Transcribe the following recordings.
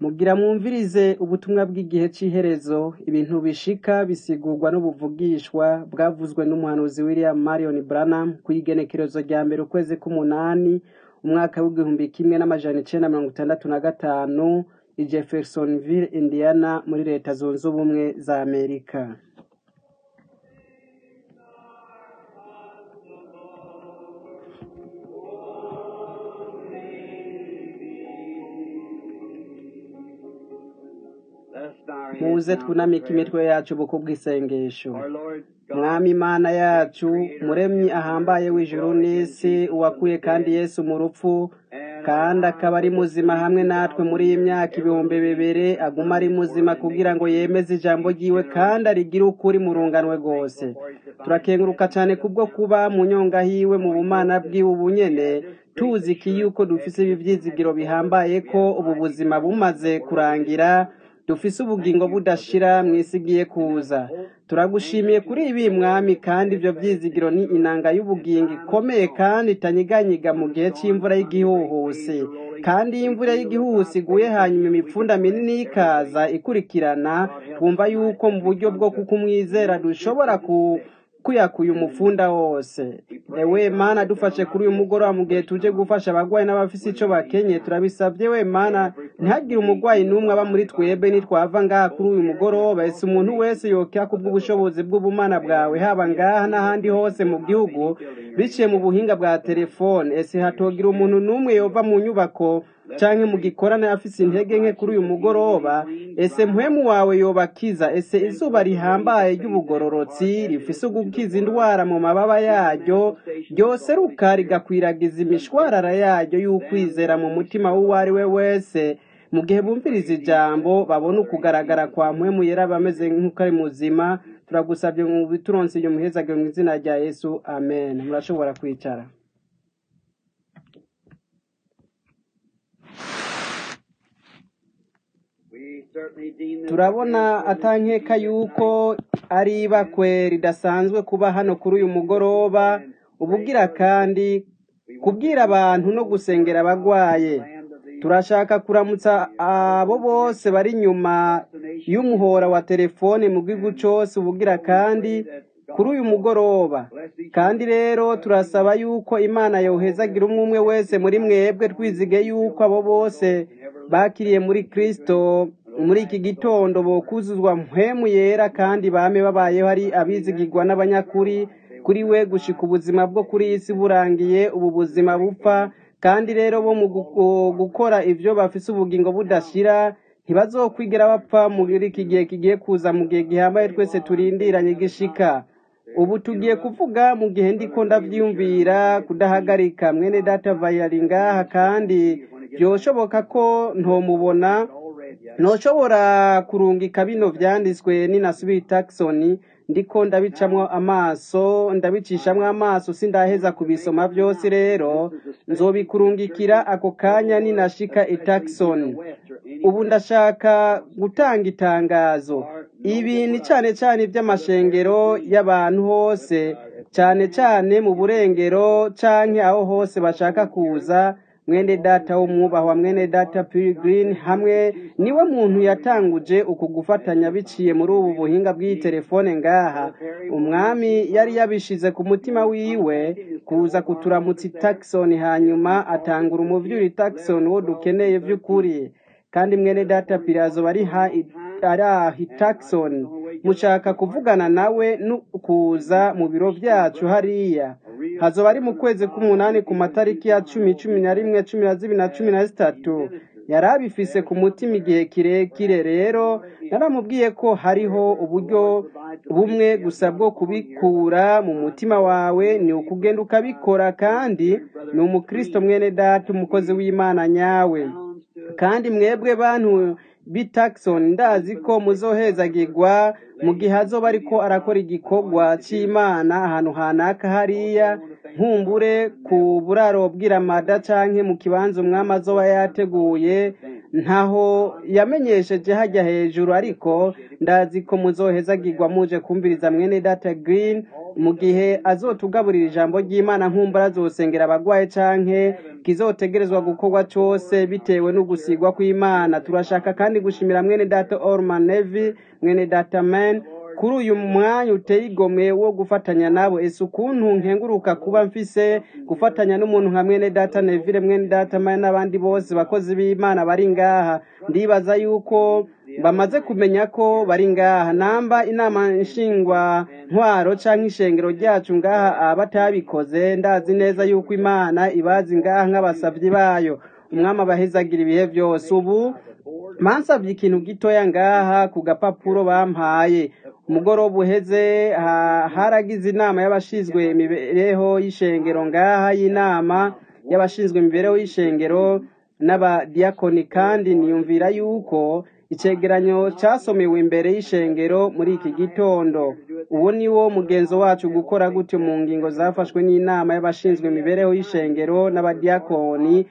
Mugira mwumvirize ubutumwa bw'igihe c'iherezo, ibintu bishika bisigurwa n'ubuvugishwa bwavuzwe n'umuhanuzi William Marion Branham kw'igenekerezo rya mbere ukwezi k'umunani umwaka w'igihumbi kimwe n'amajana icenda mirongo itandatu na gatanu i Jeffersonville, Indiana muri leta zunze ubumwe za Amerika. muze twunamike imitwe yacu buku bw'isengesho mwami imana yacu muremyi ahambaye w'ijuru n'isi uwakuye kandi yesu mu rupfu kandi akaba ari muzima hamwe natwe muri iyi myaka ibihumbi bibiri aguma ari muzima kugira ngo yemeze ijambo ryiwe kandi arigire ukuri mu runganwe rwose turakenguruka cyane kubwo kuba mu nyonga hiwe mu bumana bwiwe ubunyene tuzi ki yuko dufise ibi vyizigiro bihambaye ko ubu buzima bumaze kurangira dufise ubugingo budashira mw'isi igiye kuza turagushimiye kuri ibi mwami kandi ivyo vyizigiro ni inanga y'ubugingo ikomeye kandi itanyiganyiga mu gihe c'imvura y'igihuhusi kandi iyo imvura y'igihuhusi iguye hanyuma imipfunda minini y'ikaza ikurikirana twumva yuko mu buryo bwo kukumwizera dushobora ku kuyakuye umufunda wose ewe mana dufashe kuri uyu mugoroba mu gihe tuje gufasha abagwayi n'abafise ico bakenye turabisavye we mana ntihagire umugwayi n'umwe aba muri twebwe nitwava ngaha kuri uyu mugoroba ese umuntu wese yokera kubw'ubushobozi bw'ubumana bwawe haba ngaha n'ahandi hose mu gihugu biciye mu buhinga bwa telefone ese hatogira umuntu n'umwe yova mu nyubako canke mu gikorane afise intege nke kuri uyu mugoroba ese mpwemu wawe yobakiza ese izuba rihambaye ry'ubugororotsi rifise ugukiza indwara mu mababa yaryo ryoseruka rigakwiragiza imishwarara yaryo y'ukwizera mu mutima w'uwo ari we wese mu gihe bumviriza ijambo babona ukugaragara kwa mpwemu yera bameze nk'uko ari muzima turagusabye mu bituronse iyo muhezage mu izina rya yesu amen murashobora kwicara turabona atankeka yuko ari ibakwe ridasanzwe kuba hano kuri uyu mugoroba ubugira kandi kubwira abantu no gusengera abagwaye turashaka kuramutsa abo bose bari inyuma y'umuhora wa telefone mu gihugu cose ubugira kandi kuri uyu mugoroba kandi rero turasaba yuko imana yohezagira umwe umwe wese muri mwebwe twizige yuko abo bose bakiriye muri kristo muri iki gitondo bokuzuzwa mpwemu yera kandi bame babayeho ari abizigirwa n'abanyakuri kuri we gushika ubuzima bwo kuri iyi si burangiye ubu buzima bupfa kandi rero bo mu gukora ivyo bafise ubugingo budashira ntibazokwigera bapfa muri iki gihe kigiye kuza mu gihe gihambaye twese turindiranye gishika ubu tugiye kuvuga mu gihe ndiko ndavyiyumvira kudahagarika mwene data vayari ngaha kandi vyoshoboka ko ntomubona ntoshobora kurungika bino vyanditswe ninasubiye Jackson ndiko ndabicamwo amaso ndabicishamwo amaso sindaheza kubisoma vyose rero nzobikurungikira ako kanya ninashika i Jackson ubu ndashaka gutanga itangazo ibi ni cane cane ivy'amashengero y'abantu hose cane cane mu burengero canke aho hose bashaka kuza mwene data w'umwubahwa mwene data Pilgrim hamwe niwe muntu yatanguje uku gufatanya biciye muri ubu buhinga bw'iyi telefone ngaha umwami yari yabishize ku mutima wiwe kuza kuturamutsa Jackson hanyuma atangura umuvyuri Jackson wo dukeneye vy'ukuri kandi mwene data Pirazo bari ha ari Jackson mushaka kuvugana nawe nukuza mu biro vyacu hariya hazoba ari mu kwezi k'umunani ku matariki ya cumi cumi na rimwe cumi na zibiri na cumi na zitatu yari abifise ku mutima igihe kirekire rero naramubwiye ko hariho uburyo bumwe gusa bwo kubikura mu mutima wawe ni ukugenda ukabikora kandi ni umukristo mwene data umukozi w'imana nyawe kandi mwebwe bantu bitaxon ndazi ko muzohezagirwa mu gihe azoba ariko arakora igikorwa c'imana ahantu hanaka hariya nkumbure ku buraro bw'iramada canke mu kibanza umwami azoba yateguye ntaho yamenyesheje hajya hejuru ariko ndazi ko muzohezagirwa muje kumviriza mwene data green mu gihe azotugaburira ijambo ry'imana nkumbura azosengera abagwaye canke kizotegerezwa gukorwa cose bitewe n'ugusigwa kw'imana turashaka kandi gushimira mwene data orman nevi mwene data man kuri uyu mwanya uteye igomwe wo gufatanya nabo ese ukuntu nkenguruka kuba mfise gufatanya n'umuntu nka mwene data nevire mwene data man n'abandi bose bakozi b'imana bari ngaha ndibaza yuko bamaze kumenya ko bari ngaha namba inama nshingwa ntwaro canke ishengero ryacu ngaha batabikoze ndazi neza yuko imana ibazi ngaha nk'abasavyi bayo umwami abahezagira ibihe vyose ubu mansavye ikintu gitoya ngaha ku gapapuro bampaye umugoroba uheze haragize inama y'abashinzwe imibereho y'ishengero ngaha y'inama y'abashinzwe imibereho y'ishengero n'abadiyakoni kandi niyumvira yuko icegeranyo casomewe imbere y'ishengero muri iki gitondo uwo ni wo mugenzo wacu gukora gutyo mu ngingo zafashwe n'inama y'abashinzwe imibereho y'ishengero n'abadiyakoni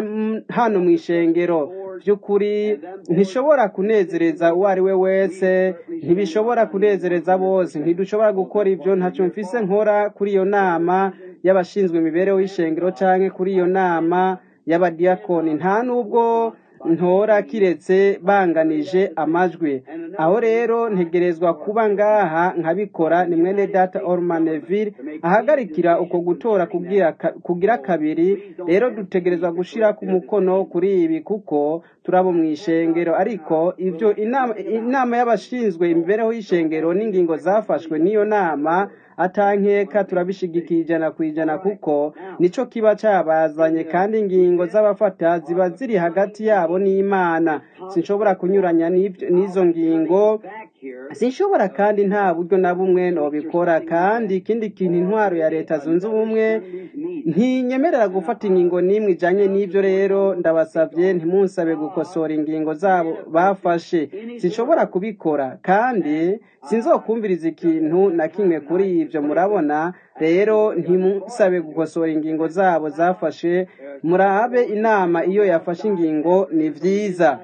hano mu ishengero by'ukuri ntishobora kunezereza uwo ari we wese ntibishobora kunezereza bose ntidushobora gukora ibyo ntacyo mfise nkora kuri iyo nama y'abashinzwe imibereho y'ishengero canke kuri iyo nama y'abadiyakoni nta nubwo ntora kiretse banganije amajwi aho rero ntegerezwa kuba ngaha nkabikora ni mwene data ormaneville ahagarikira uko gutora kugira kabiri rero dutegerezwa gushira ku mukono kuri ibi kuko turabo mu ishengero ariko ivyo inama y'abashinzwe imibereho y'ishengero n'ingingo zafashwe n'iyo nama atankeka turabishigikiye ijana ku ijana kuko nico kiba cabazanye kandi ingingo z'abafata ziba ziri hagati yabo n'imana sinshobora kunyuranya n'izo ngingo sinshobora kandi nta buryo na bumwe nobikora kandi ikindi kintu intwaro ya leta zunze ubumwe ntinyemerera gufata ingingo n'imwe ijanye n'ivyo rero ndabasavye ntimunsabe gukosora ingingo zabo bafashe sinshobora kubikora kandi sinzokumviriza ikintu na kimwe kuri ivyo murabona rero ntimusabe gukosora ingingo zabo zafashe murabe inama iyo yafashe ingingo ni vyiza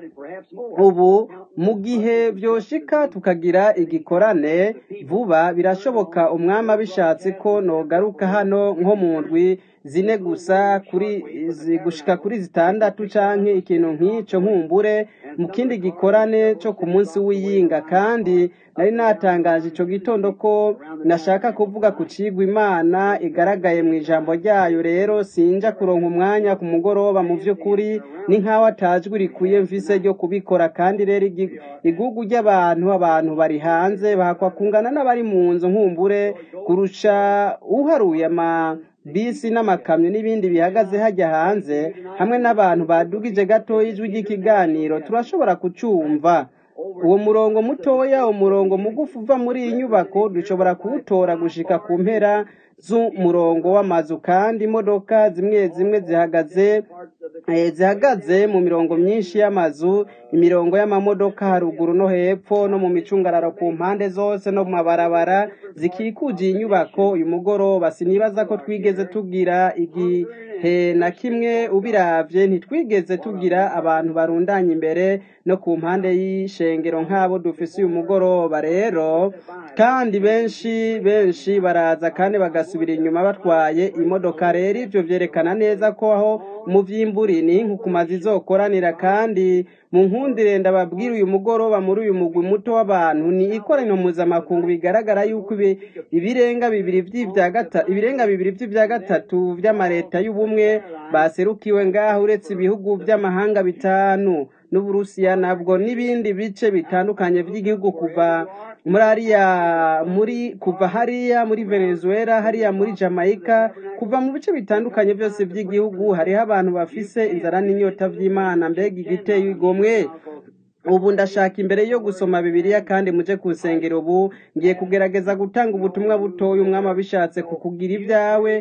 ubu mu gihe vyoshika tukagira igikorane vuba birashoboka umwami abishatse ko nogaruka hano nko mu ndwi zine gusa kuri gushika kuri zitandatu canke ikintu nk'ico nkumbure mu kindi gikorane co ku munsi w'iyinga kandi nari natangaje ico gitondo ko nashaka kuvuga ku cigwa imana igaragaye mu ijambo ryayo rero sinja kuronka umwanya ku mugoroba mu vy'ukuri ni nk'aho atajwi rikwiye mvise ryo kubikora kandi rero igugu ry'abantu abantu bari hanze bahakwa kungana n'abari mu nzu nkumbure kurusha uharuye ama bisi n'amakamyo n'ibindi bihagaze hajya hanze hamwe n'abantu badugije gatoya ijwi ry'ikiganiro turashobora kucumva uwo murongo mutoya umurongo mugufi uva muri iyi nyubako dushobora kuwutora gushika ku mpera z'umurongo w'amazu kandi imodoka zimwe zimwe zihagaze zihagaze mu mirongo myinshi y'amazu imirongo y'amamodoka haruguru no hepfo no mu micungararo ku mpande zose no mu mabarabara zikikuje iyi nyubako uyu mugoroba sinibaza ko twigeze tugira igihe na kimwe ubiravye ntitwigeze tugira abantu barundanye imbere no ku mpande y'ishengero nk'abo dufise uyu mugoroba rero kandi benshi benshi baraza kandi bagasubira inyuma batwaye imodoka rero ivyo vyerekana neza ko aho mu vy'imburi ni inkukumazi izokoranira kandi mu nkundire ndababwira uyu mugoroba muri uyu mugwi muto w'abantu ni ikoraniro mpuzamakungu bigaragara yuko ibirenga bibiri vy'ivya gatatu ibirenga bibiri vy'ivya gatatu vy'amareta y'ubumwe baserukiwe ngaho uretse ibihugu vy'amahanga bitanu n'uburusiya nabwo n'ibindi bice bitandukanye vy'igihugu kuva muri hariya muri kuva hariya muri venezuela hariya muri jamaica kuva mu bice bitandukanye byose by'igihugu hariho abantu bafise inzara n'inyota vy'imana mbega igiteye igomwe ubu ndashaka imbere yo gusoma bibiliya kandi muje kusengera ubu ngiye kugerageza gutanga ubutumwa butoya umwami abishatse kukugira ibyawe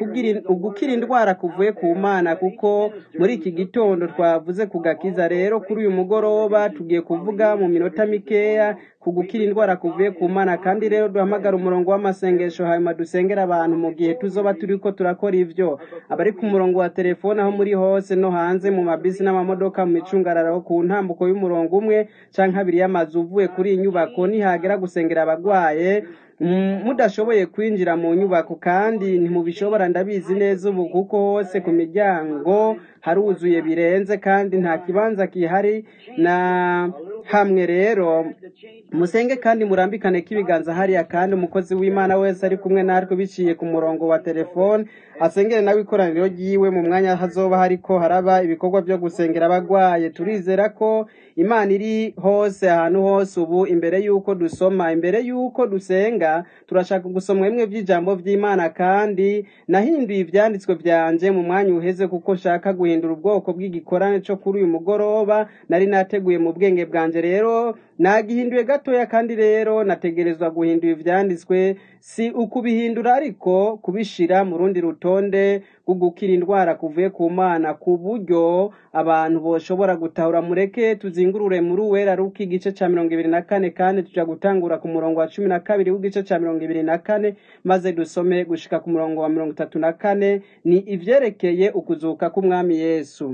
ugukira indwara kuvuye ku mana kuko muri iki gitondo twavuze ku gakiza rero kuri uyu mugoroba tugiye kuvuga mu minota mikeya ku gukira indwara kuvuye ku mana kandi rero duhamagara umurongo w'amasengesho hanyuma dusengera abantu mu gihe tuzoba turiko turakora ivyo abari ku murongo wa telefone aho muri hose no hanze mu mabisi n'amamodoka mu micungararo ku ntambuko y'umurongo umwe canke abiri y'amazu uvuye kuri iyi nyubako nihagera gusengera abagwaye mm, mudashoboye kwinjira mu nyubako kandi ntimubishobora ndabizi neza ubu kuko hose ku miryango haruzuye birenze kandi nta kibanza gihari na hamwe rero musenge kandi murambikane k'ibiganza hariya kandi umukozi w'imana wese ari kumwe natwe biciye ku murongo wa telefone asengere nawe ikoraniro ryiwe mu mwanya hazoba hariko haraba ibikorwa byo gusengera abagwaye turizera ko imana iri hose ahantu hose ubu imbere y'uko dusoma imbere y'uko dusenga turashaka gusoma bimwe by'ijambo by'imana kandi nahinduye ibyanditswe byanje mu mwanya uheze kuko nshaka guhindura ubwoko bw'igikorane cyo kuri uyu mugoroba nari nateguye mu bwenge bwanje rero nagihinduye gatoya kandi rero nategerezwa guhindura ivyanditswe si ukubihindura ariko kubishira mu rundi rutonde rwo gukira indwara kuvuye ku mana ku buryo abantu boshobora gutahura mureke tuzingurure muri uwera ruko igice ca mirongo ibiri na kane kandi tuja gutangura ku murongo wa cumi na kabiri w'igice ca mirongo ibiri na kane maze dusome gushika ku murongo wa mirongo itatu na kane ni ivyerekeye ukuzuka k'umwami yesu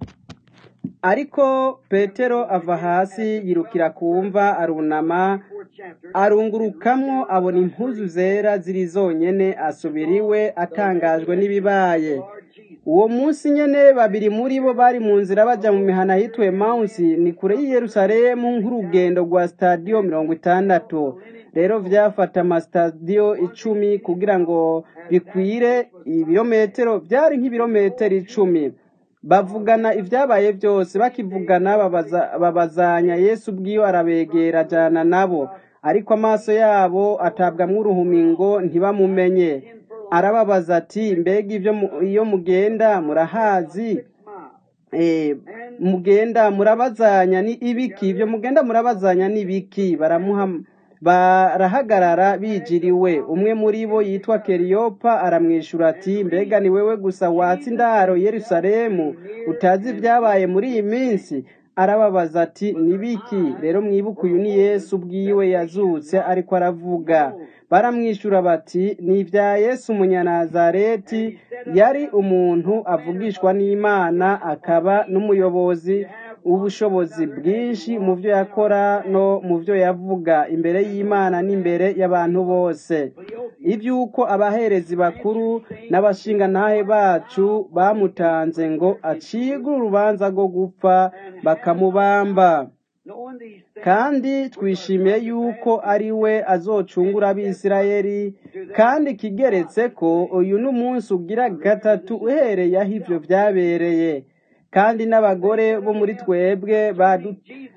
ariko petero ava hasi yirukira kumva arunama arungurukamwo abona impuzu zera ziri zonyene asubira iwe atangajwe n'ibibaye uwo munsi nyene babiri muri bo bari mu nzira baja mu mihana yitwe mawusi ni kure y'i yerusalemu nk'urugendo rwa stadiyo mirongo itandatu rero vyafata amasitadiyo icumi kugira ngo bikwire ibirometero byari nk'ibirometero icumi bavugana ibyabaye byose bakivugana babaza- babazanya yesu ubwiwe arabegera ajana nabo ariko amaso yabo atabwamwo uruhumingo ntibamumenye arababaza ati mbega ibyo mu- iyo mugenda murahazi Eh, mugenda murabazanya ni ibiki ibyo mugenda murabazanya ni ibiki baramuha barahagarara bijiriwe umwe muri bo yitwa keriyopa aramwishyura ati mbega ni wewe gusa watsa indaro yerusalemu utazi ibyabaye muri iyi minsi arababaza ati nibiki rero mwibuke uyu ni yesu ubwiwe yazutse ariko aravuga baramwishyura bati ni ibya yesu umunyanazareti yari umuntu avugishwa n'imana akaba n'umuyobozi ubushobozi bwinshi mu byo yakora no mu byo yavuga imbere y'imana n'imbere y'abantu bose iby'uko abaherezi bakuru n'abashingantahe bacu bamutanze ngo acigwe urubanza rwo gupfa bakamubamba kandi twishimiye yuko ari we azocungura abisirayeli kandi kigeretse ko uyu ni umunsi ugira gatatu uhereye aho ibyo byabereye kandi n'abagore bo muri twebwe badu-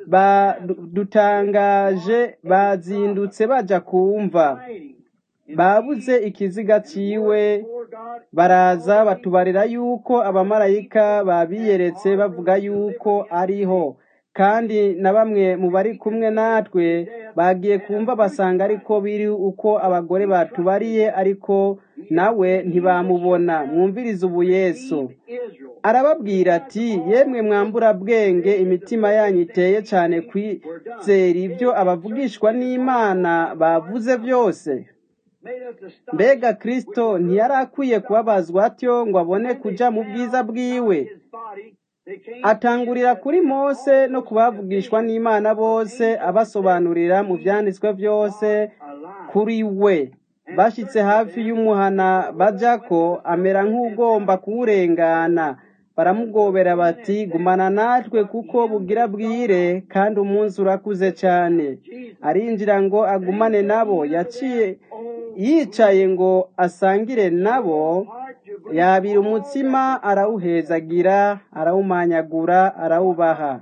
badutangaje bazindutse baja kumva babuze ikiziga ciwe baraza batubarira yuko abamarayika babiyeretse bavuga yuko ariho kandi na bamwe mu bari kumwe natwe bagiye kumva basanga ariko biri uko abagore batubariye ariko nawe ntibamubona mwumvirize ubu yesu arababwira ati yemwe mwambura bwenge imitima yanyu iteye cyane kwizera ibyo abavugishwa n'imana bavuze byose mbega kristo ntiyari akwiye kubabazwa atyo ngo abone kuja mu bwiza bwiwe atangurira kuri mose no kubavugishwa n'imana bose abasobanurira mu byanditswe byose kuri we bashyitse hafi y'umuhana bajako amera nk'ugomba kuwurengana baramugobera bati gumana natwe kuko bugira bwire kandi umunsi urakuze cyane arinjira ngo agumane nabo yaciye yicaye ngo asangire nabo yabira umutsima arawuhezagira arawumanyagura arawubaha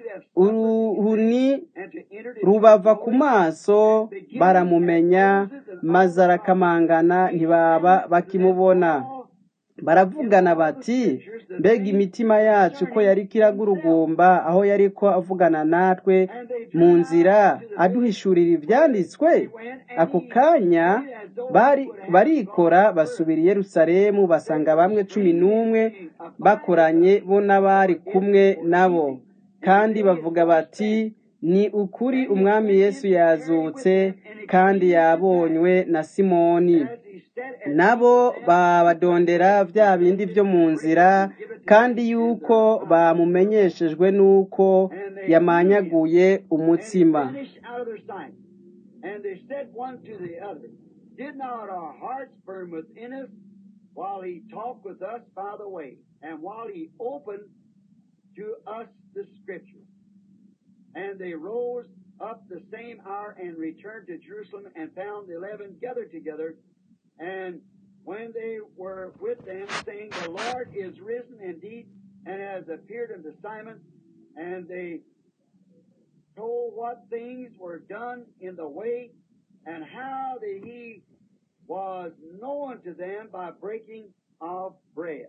uruhuni rubava ku maso baramumenya maze arakamangana ntibaba bakimubona baravugana bati mbega imitima yacu ko yari kiragurugumba aho yari ko avugana natwe mu nzira aduhishurira ibyanditswe ako kanya bari barikora basubira i yerusalemu basanga bamwe cumi n'umwe bakoranye bo n'abari kumwe nabo kandi bavuga bati ni ukuri umwami yesu yazutse kandi yabonywe na simoni nabo babadondera bya bindi byo mu nzira kandi yuko bamumenyeshejwe n'uko yamanyaguye umutsima And they said one to the other, Did not our hearts burn within us while he talked with us by the way, and while he opened to us the scriptures? And they rose up the same hour and returned to Jerusalem and found the eleven gathered together. And when they were with them, saying, The Lord is risen indeed and has appeared unto Simon, and they told what things were done in the way and how that he was known to them by breaking of bread.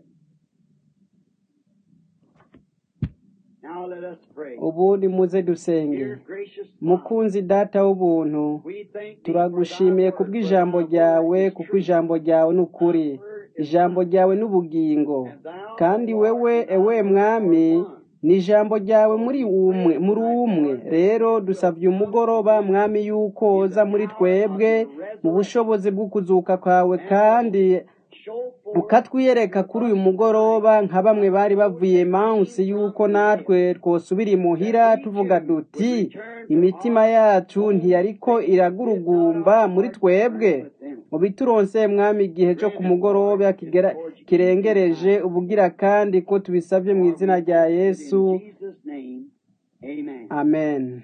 Now let us pray. ubundi muze dusenge Dear gracious God, mukunzi data w'ubuntu we thank thee for turagushimiye thy kubw'ijambo word, for thy ryawe word is kuko truth. ijambo ryawe ni ukuri ijambo ryawe ni ubugingo kandi wewe ewe mwami ni ijambo ryawe muri umwe muri umwe rero dusabye umugoroba mwami yuko uza muri twebwe mu bushobozi bwo kuzuka kwawe kandi Show forth ukatwiyereka kuri uyu mugoroba nka bamwe bari bavuye mansi yuko natwe twosubira imuhira tuvuga duti imitima yacu ntiyariko iragurugumba muri twebwe mu bituronse mwami igihe cyo ku mugoroba kigera- kirengereje ubugira kandi ko tubisabye mu izina rya yesu in Jesus' name. Amen. amen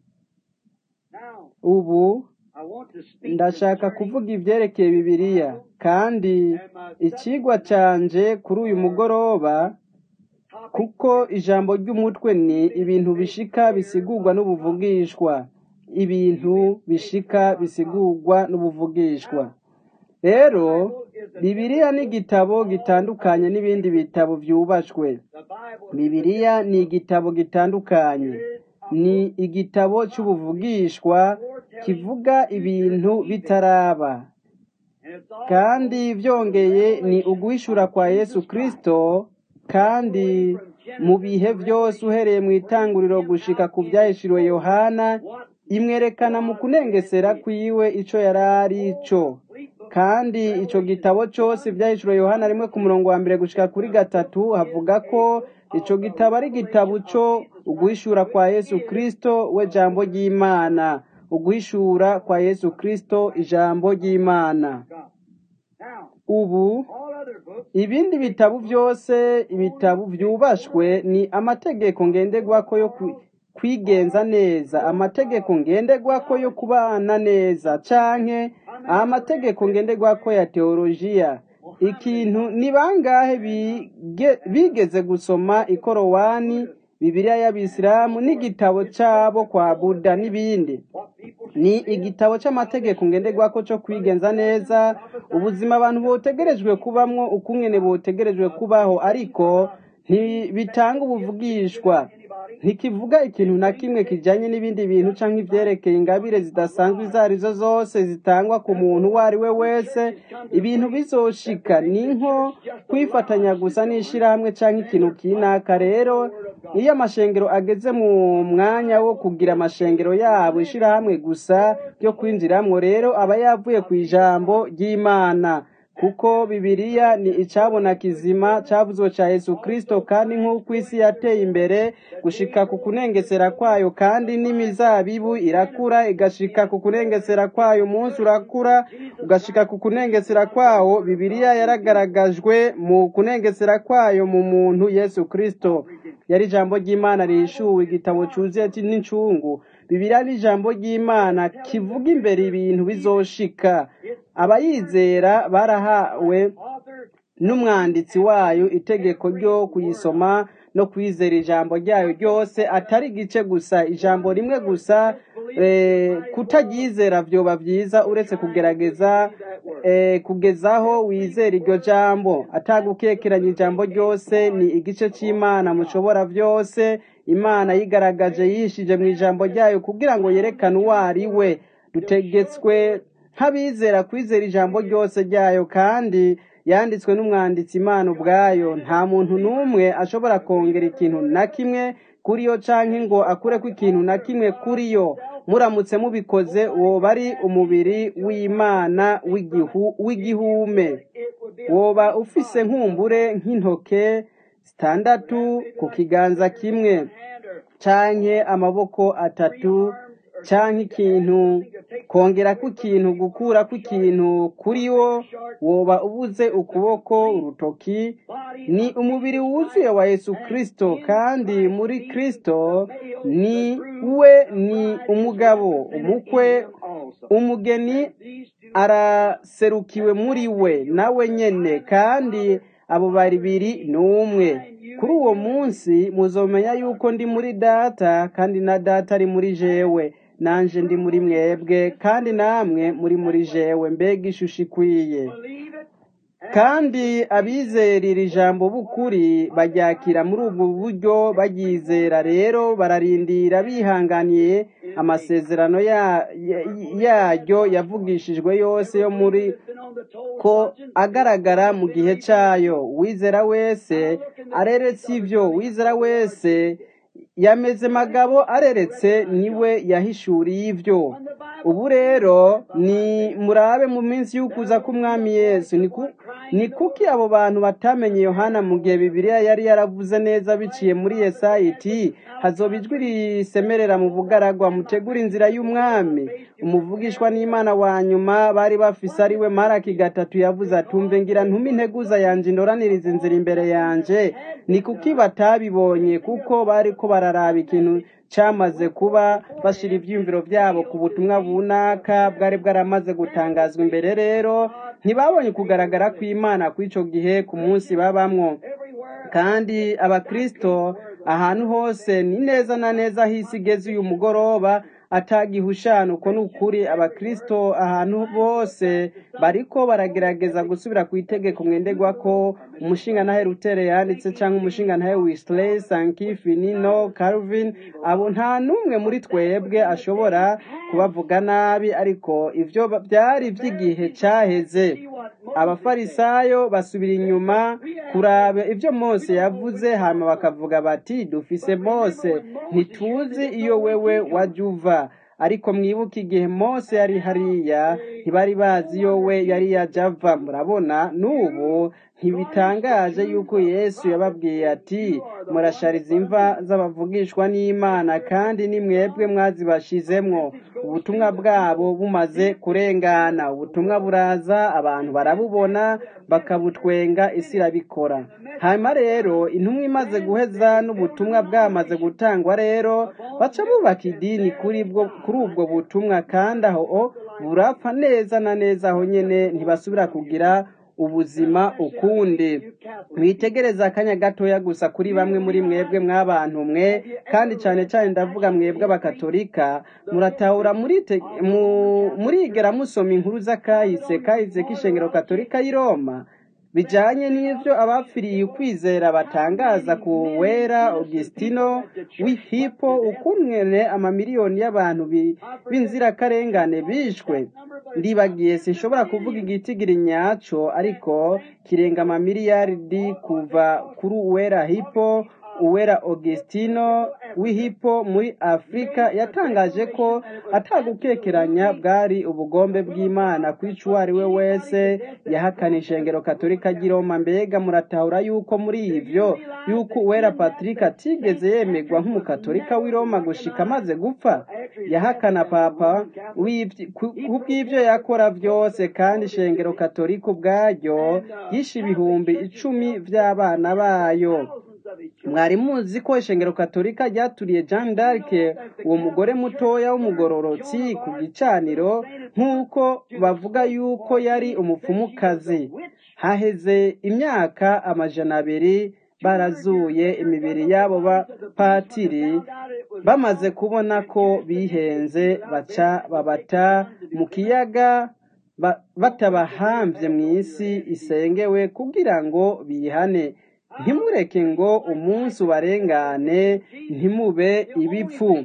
Now, ubu I want to speak ndashaka concerning kuvuga ibyerekeye bibiliya kandi ikigwa canje kuri uyu mugoroba topic kuko ijambo ry'umutwe ni ibintu bishika bisigurwa n'ubuvugishwa ibintu bishika bisigurwa n'ubuvugishwa rero bibiliya ni igitabo gitandukanye n'ibindi bitabo byubashwe the Bible bibiliya ni igitabo gitandukanye ni igitabo cy'ubuvugishwa kivuga ibintu bitaraba and it's all kandi byongeye ni uguhishura kwa yesu kristo kandi mu bihe byose uhereye mu itanguriro gushika ku byahishuriwe yohana imwerekana mu kunengesera kwiwe ico yari ari cyo kandi ico gitabo cyose byahishuriwe yohana rimwe ku murongo wa mbere gushika kuri gatatu havuga ko ico gitabo ari igitabo cyo uguhishura kwa yesu kristo we jambo ry'imana uguhishura kwa yesu kristo ijambo ry'imana God. Now, ubu all other books ibindi bitabo byose ibitabo byubashwe ni amategeko ngenderwako yo kwi- kwigenza neza amategeko ngenderwako yo kubana neza canke amategeko ngenderwako ya teolojiya ikintu ni bangahe bige- bigeze gusoma ikorowani bibiliya y'abisilamu n'igitabo cabo kwa buda n'ibindi what people ni igitabo cy'amategeko ngenderwako cyo kwigenza neza ubuzima abantu botegerejwe kubamwo ukungene botegerejwe kubaho ariko ntibitanga ubuvugishwa ntikivuga ikintu na kimwe kijanye n'ibindi bintu canke ivyerekeye ingabire zidasanzwe izo arizo zose zitangwa ku muntu uwo ari we wese ibintu bizoshika ni nko kwifatanya gusa n'ishirahamwe canke ikintu kinaka rero iyo amashengero ageze mu mwanya wo kugira amashengero yabo ishirahamwe gusa ryo kwinjiramwo rero aba yavuye ku ijambo ry'imana kuko bibiliya ni icabona kizima cavuzwe ca yesu kristo kandi nk'uko isi yateye imbere gushika ku kunengesera kwayo kandi n'imizabibu irakura igashika ku kunengesera kwayo umunsi urakura ugashika ku kunengesera kwawo bibiliya yaragaragajwe mu kunengesera kwayo mu muntu yesu kristo yari ijambo ry'imana rihishuwe igitabo cyuzuye n'incungu bibiliya ni ijambo ry'imana kivuga imbere ibintu bizoshika abayizera barahawe author n'umwanditsi wayo itegeko ryo kuyisoma no kwizera ijambo ryayo ryose atari igice gusa ijambo rimwe gusa eh, kutaryizera vyoba vyiza uretse kugerageza eh, kugezaho wizera iryo jambo atagukekeranya ijambo ryose ni igice c'imana mushobora vyose imana yigaragaje yishije mu ijambo ryayo kugira ngo yerekane uwo ari we dutegetswe nk'abizera kwizera ijambo ryose ryayo kandi yanditswe n'umwanditsi imana ubwayo nta muntu n'umwe ashobora kongera ikintu na kimwe kuri yo canke ngo akureko ikintu na kimwe kuri yo muramutse mubikoze woba ari umubiri w'imana w'igihu- w'igihume it would be woba ufise nkumbure nk'intoke zitandatu ku kiganza kimwe hand or canke amaboko atatu canke ikintu kongera ko ikintu gukura ko ikintu kuri wo woba ubuze ukuboko urutoki ni umubiri wuzuye wa yesu kristo kandi muri kristo ni we ni umugabo umukwe umugeni araserukiwe muri we nawe nyene kandi abo babiri ni umwe kuri uwo munsi muzomenya yuko ndi muri data kandi na data ari muri jewe nanje ndi muri mwebwe kandi namwe muri muri jewe mbega ishusho ikwiye kandi abizerera ijambo b'ukuri baryakira muri ubwo buryo baryizera rero bararindira bihanganiye amasezerano ya- ya- yaryo yavugishijwe yose yo muri ko agaragara mu gihe cyayo wizera wese areretse ibyo wizera wese yameze magabo areretse niwe yahishuriye ibyo ubu rero ni murabe mu minsi y'ukuza k'umwami yesu ni ku- ni kuki abo bantu batamenye yohana mu gihe bibiliya yari yaravuze neza biciye muri yesayi iti hazoba ijwi risemerera mu bugaragwa mutegura inzira y'umwami umuvugishwa n'imana wa nyuma bari bafise ari we maraki gatatu yavuze atumve ngira ntume integuza yanje indoraniriza inzira imbere yanje ni kuki batabibonye kuko bariko bararaba ikintu cyamaze kuba bashira ibyiyumviro byabo ku butumwa bunaka bwari bwaramaze gutangazwa imbere rero ntibabonye kugaragara kw'imana kw'ico gihe ku munsi babamwo kandi abakristo ahantu hose ni neza na neza aho isi igeze uyu mugoroba atagihushana uko ni ukuri abakristo ahantu bose bariko baragerageza gusubira ku itegeko mwenderwa ko umushinga ntahe rutere yanditse cyangwa umushinga ntahe wisley sankifi nino calvin abo nta n'umwe muri twebwe ashobora kubavuga nabi ariko ivyo byari by'igihe cyaheze abafarisayo basubira inyuma kuraba ibyo mose yavuze hama bakavuga bati dufise mose ntituzi iyo wewe wajya uva ariko mwibuke igihe mose yari hariya ntibari bazi iyo we yari yajya ava murabona n'ubu ntibitangaje yuko yesu yababwiye ati murashariza imva z'abavugishwa n'imana kandi ni mwebwe mwazibashizemwo ubutumwa bwabo bumaze kurengana ubutumwa buraza abantu barabubona bakabutwenga isi irabikora hanyuma rero intumwa imaze guheza n'ubutumwa bwamaze gutangwa rero baca bubaka idini kuri bwo kuri ubwo butumwa kandi aho burapfa neza na neza aho nyene ntibasubira kugira ubuzima ukundi mwitegereza akanya gatoya gusa kuri bamwe muri mwebwe mw'abantu mwe kandi cyane cyane ndavuga mwebwe abakatolika muratahura murite- mu- murigera musoma inkuru z'akahise kahise k'ishengero katolika y'i roma bijanye n'ivyo abapfiriye ukwizera batangaza ku wera augustino w'ihipo ukungene amamiliyoni y'abantu bi- b'inzirakarengane bishwe ndibagiye sinshobora kuvuga igitigiri nyaco ariko kirenga amamiliyaridi kuva kuri uwera hipo uwera augustino w'ihipo muri afurika yatangaje ko atagukekeranya bwari ubugombe bw'imana kwica uwo ari we wese yahakana ishengero katolika ry'i roma mbega muratahura yuko muri ivyo yuko uwera patrick atigeze yemerwa nk'umukatolika w'i roma gushika amaze gupfa yahakana papa w'ivy- ku ku bw'ivyo yakora vyose kandi ishengero katolika ubwaryo yishe ibihumbi icumi vy'abana bayo mwari muzi ko ishengero katolika ryaturiye jean d'arc uwo mugore mutoya w'umugororotsi ku gicaniro nk'uko bavuga yuko yari umupfumukazi haheze imyaka amajana abiri barazuye imibiri y'abo bapatiri bamaze kubona ko bihenze baca babata mu kiyaga ba- batabahambye mu isi isengewe kugira ngo bihane ntimureke ngo umunsi ubarengane ntimube ibipfu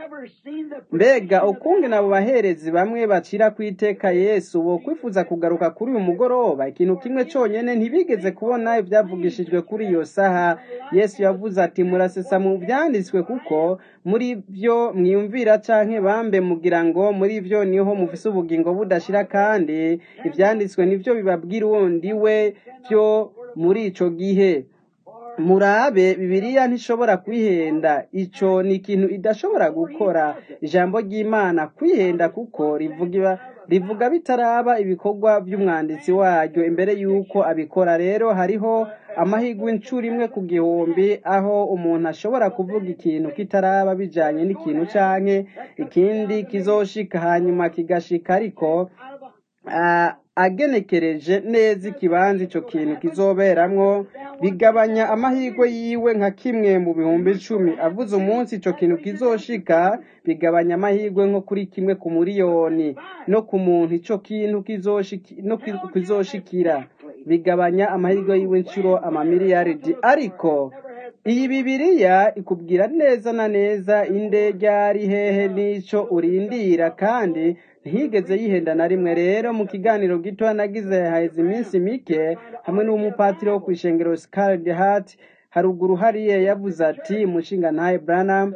mbega ukungene abo baherezi bamwe bacira ku iteka yesu bo kwifuza kugaruka kuri uyu mugoroba ikintu kimwe cyonyine ntibigeze kubona ibyavugishijwe kuri iyo saha yesu yavuze ati murasesa mu byanditswe kuko muri byo mwiyumvira canke bambe mugira ngo muri byo niho mufise ubugingo budashira kandi ibyanditswe nibyo bibabwira uwundi we byo muri ico gihe murabe bibiliya ntishobora kwihenda ico ni ikintu idashobora gukora ijambo ry'imana kwihenda kuko rivuga rivuga bitaraba ibikorwa by'umwanditsi waryo imbere y'uko abikora rero hariho amahirwe incuro imwe ku gihumbi aho umuntu ashobora kuvuga ikintu kitaraba bijanye n'ikintu canke ikindi kizoshika hanyuma kigashika ariko ah, agenekereje neza ikibanza ico kintu kizoberamwo bigabanya amahirwe yiwe nka kimwe mu bihumbi icumi avuze umunsi ico kintu kizoshika bigabanya amahirwe nko kuri kimwe ku muriyoni no ku muntu ico kintu kizoshiki- no ki- kizoshikira bigabanya amahirwe yiwe inshuro amamiliyaridi ariko iyi bibiriya ikubwira neza na neza inde ryari hehe n'ico urindira kandi ntiyigeze yihenda na rimwe rero mu kiganiro gito nagize haheze iminsi mike hamwe n'umupatiri wo kw'ishengero Scarlet Heart haruguru hariya yavuze ati mushinga ntaye Branham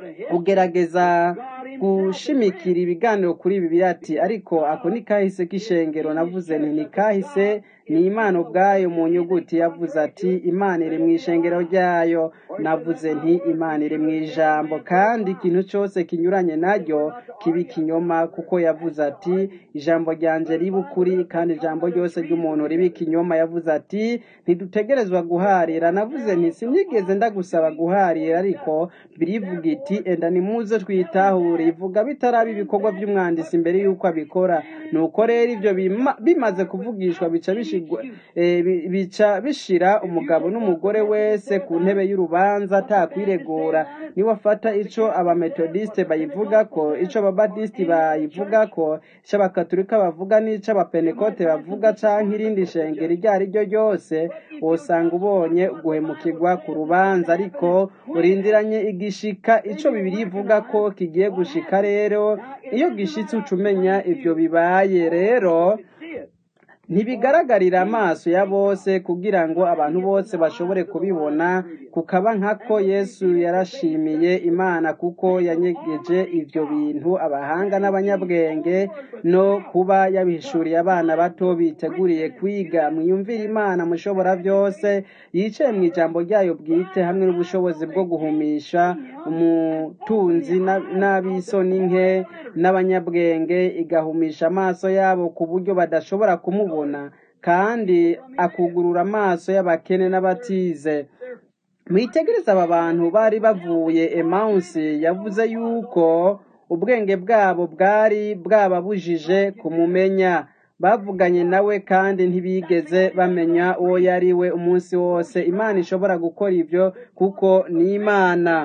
ugerageza gushimikira ibiganiro kuri ibi ati ariko ako ni kahise k'ishengero navuze nti ni kahise ni imana ubwayo mu nyuguti yavuze ati imana iri mu ishengero ryayo navuze nti imana iri mu ijambo kandi ikintu cyose kinyuranye naryo kiba ikinyoma kuko yavuze ati ijambo ryanje riba ukuri kandi ijambo ryose ry'umuntu riba ikinyoma yavuze ati ntidutegerezwa guharira navuze nti sinigeze ndagusaba guharira ariko birivuga iti enda nimuze twitahure ivuga bitaraba ibikorwa by'umwanditsi imbere y'uko abikora nuko rero ibyo bima- bimaze kuvugishwa bica bishigwa eh, bi- bica bishira umugabo n'umugore wese ku ntebe y'urubanza atakwiregura niwe afata ico abametodiste bayivuga ko ico ababatisiti bayivuga ko ico abakaturika bavuga n'ico abapenekote bavuga canke irindi shengero iryo ari ryo ryose wosanga ubonye guhemukirwa ku rubanza ariko urindiranye igishika ico bibiri ivuga ko kigiye gushika rero iyo gishitse uca umenya ivyo bibaye rero ntibigaragarira amaso ya bose kugira ngo abantu bose bashobore kubibona kukaba nkako yesu yarashimiye imana kuko yanyegeje ivyo bintu abahanga n'abanyabwenge no kuba yabihishuriye abana bato biteguriye kwiga mwiyumvire imana mushobora byose yicaye mu ijambo ryayo bwite hamwe n'ubushobozi bwo guhumisha umutunzi na- n'ab'isoni nke n'abanyabwenge igahumisha amaso yabo ku buryo badashobora kumubona kandi akugurura amaso y'abakene n'abatize mwitegereze aba bantu bari bavuye emawusi yavuze yuko ubwenge bwabo bwari bwababujije kumumenya bavuganye nawe kandi ntibigeze bamenya uwo yari we umunsi wose imana ishobora gukora ibyo kuko ni imana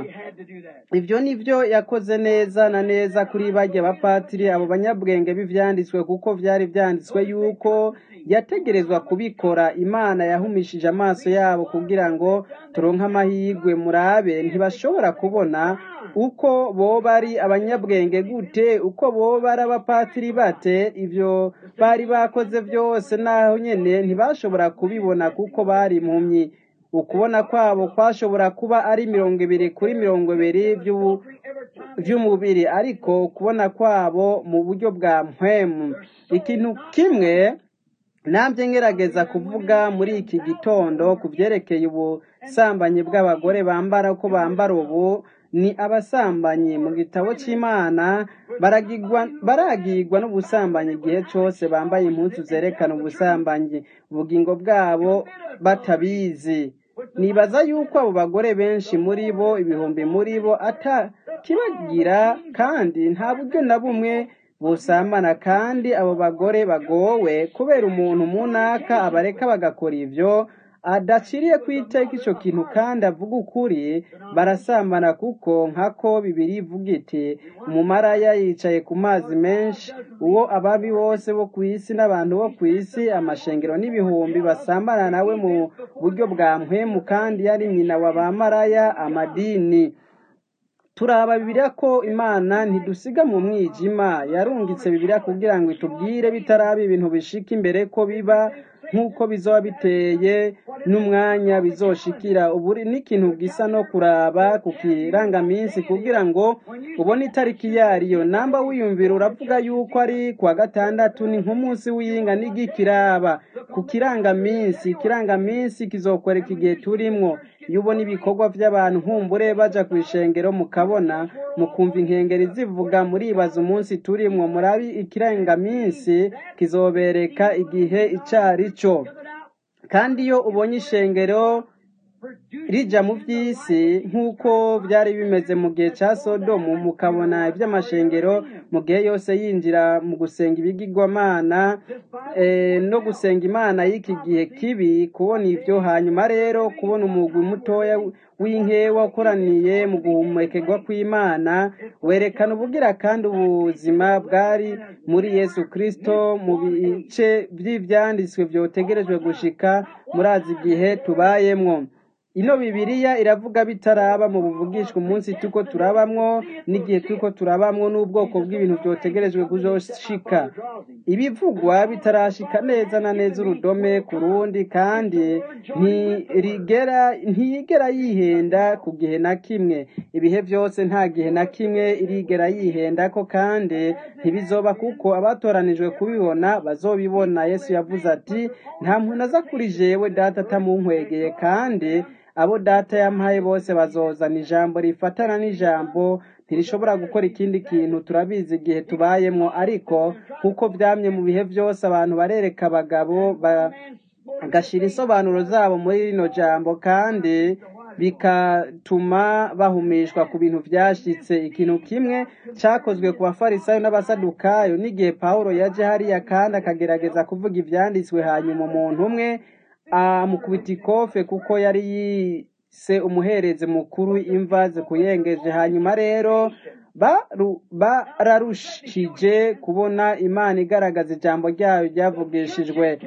ibyo ni byo yakoze neza na neza kuri bajya bapatiri abo banyabwenge b'ivyanditswe kuko vyari vyanditswe yuko yategerezwa kubikora imana yahumishije amaso yabo kugira ngo turonke amahirwe murabe ntibashobora kubona uko boba ari abanyabwenge gute uko boba ari abapatiri bate ivyo bari bakoze byose naho nyene ntibashobora kubibona kuko bari impumyi ukubona kwabo kwashobora kuba ari mirongo ibiri kuri mirongo ibiri vy'ubu- vy'umubiri ariko ukubona kwabo mu buryo bwa mpwemu ikintu kimwe nabyo ngerageza kuvuga muri iki gitondo ku byerekeye ubusambanyi bw'abagore bambara uko bambara ubu ni abasambanyi mu gitabo cy'imana baragigwa baragirwa n'ubusambanyi igihe cyose bambaye impuzu zerekana ubusambanyi ubugingo bwabo batabizi nibaza yuko abo bagore benshi muri bo ibihumbi muri bo atakibagira kandi nta buryo na bumwe busambana kandi abo bagore bagowe kubera umuntu munaka abareka bagakora ivyo adaciriye ku iteka ico kintu kandi avuga ukuri barasambana kuko nkako bibiri ivuga iti umumaraya yicaye ku mazi menshi uwo ababi bose bo ku isi n'abantu bo ku isi amashengero n'ibihumbi basambana nawe mu buryo bwa mpwemu kandi yari nyina wa bamaraya amadini turaba bibiliya ko imana ntidusiga mu mwijima yarungitse bibiliya kugira ngo itubwire bitaraba ibintu bishika imbere ko biba nk'uko bizoba biteye n'umwanya bizoshikira ubu n'ikintu gisa no kuraba ku kirangaminsi kugira ngo ubone itariki yariyo namba wiyumvira uravuga yuko ari kuwa gatandatu ni nk'umunsi w'iyinga n'igikiraba ku kirangaminsi ikirangaminsi kizokwereka igihe turimwo iyo ubona ibikorwa by'abantu nkumbure baja ku ishengero mukabona mukumva inkengeri zivuga muribaza umunsi turimwo murabi ikirangaminsi kizobereka igihe icari cyo kandi iyo ubonye ishengero rija mu by'isi nk'uko byari bimeze mu gihe cya sodomu mukabona iby'amashengero mu gihe yose yinjira mu gusenga ibigirwamana eh, no gusenga imana y'iki gihe kibi kubona ibyo hanyuma rero kubona umugwi mutoya w'inkewa ukoraniye mu guhumekerwa kw'imana werekana ubugira kandi ubuzima bwari muri yesu kristo mu bice by'ibyanditswe byotegerejwe gushika murazi igihe tubayemwo ino bibiliya iravuga bitaraba mu buvugishwa umunsi tuko turabamwo n'igihe tuko turabamwo n'ubwoko bw'ibintu byotegerejwe kuzoshika ibivugwa bitarashika neza na neza urudome ku rundi kandi ntirigera ntiyigera yihenda ku gihe na kimwe ibihe byose nta gihe na kimwe irigera yihenda ko kandi ntibizoba kuko abatoranijwe kubibona bazobibona yesu yavuze ati nta muntu aza kuri jewe data atamunkwegeye kandi abo data yampaye bose bazozana ijambo rifatana n'ijambo ntirishobora gukora ikindi kintu turabizi igihe tubayemo ariko nk'uko byamye mu bihe byose abantu barereka abagabo bagashyira insobanuro zabo muri rino jambo kandi bigatuma bahumishwa ku bintu byashyitse ikintu kimwe cyakozwe ku bafarisayo n'abasadukayo n'igihe pawulo yaje hariya kandi akagerageza kuvuga ibyanditswe hanyuma umuntu umwe amukubita ikofe kuko yari yise umuherezi mukuru imva zikuyengeje hanyuma rero baru- bararushije kubona imana igaragaza ijambo ryayo ryavugishijwe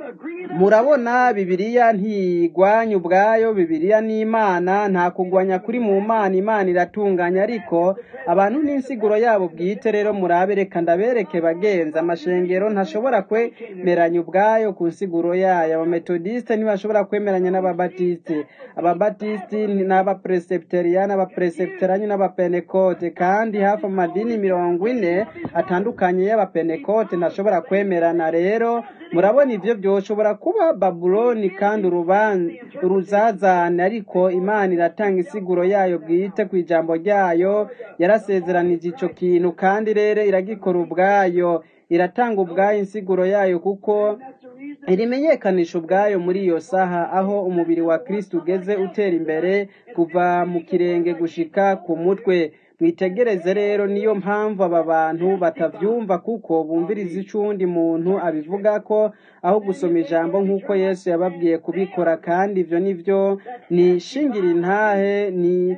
murabona bibiliya ntigwanya ubwayo bibiliya ni imana nta kugwanya kuri mu mana imana iratunganya ariko abantu n'insiguro yabo bwite rero murabe reka ndabereke bagenzi amashengero ntashobora kwemeranya ubwayo ku nsiguro yayo abametodisite ntibashobora kwemeranya n'ababatisite ababatisiti n'abapresepiteriyani abapresepiterani n'abapenekote kandi hafi amadini mirongo ine atandukanye y'abapenekote ntashobora kwemerana rero murabona ibyo byoshobora kuba babuloni kandi uruban- uruzazane ariko imana iratanga isiguro yayo bwite ku ijambo ryayo yarasezeranije icyo kintu kandi rero iragikora ubwayo iratanga ubwayo insiguro yayo kuko irimenyekanisha ubwayo muri iyo saha aho umubiri wa kristo ugeze utera imbere kuva mu kirenge gushika ku mutwe mwitegereze rero niyo mpamvu aba bantu batavyumva kuko bumviriza icundi muntu abivuga ko aho gusoma ijambo nk'uko yesu yababwiye kubikora kandi ivyo nivyo ni shingira intahe ni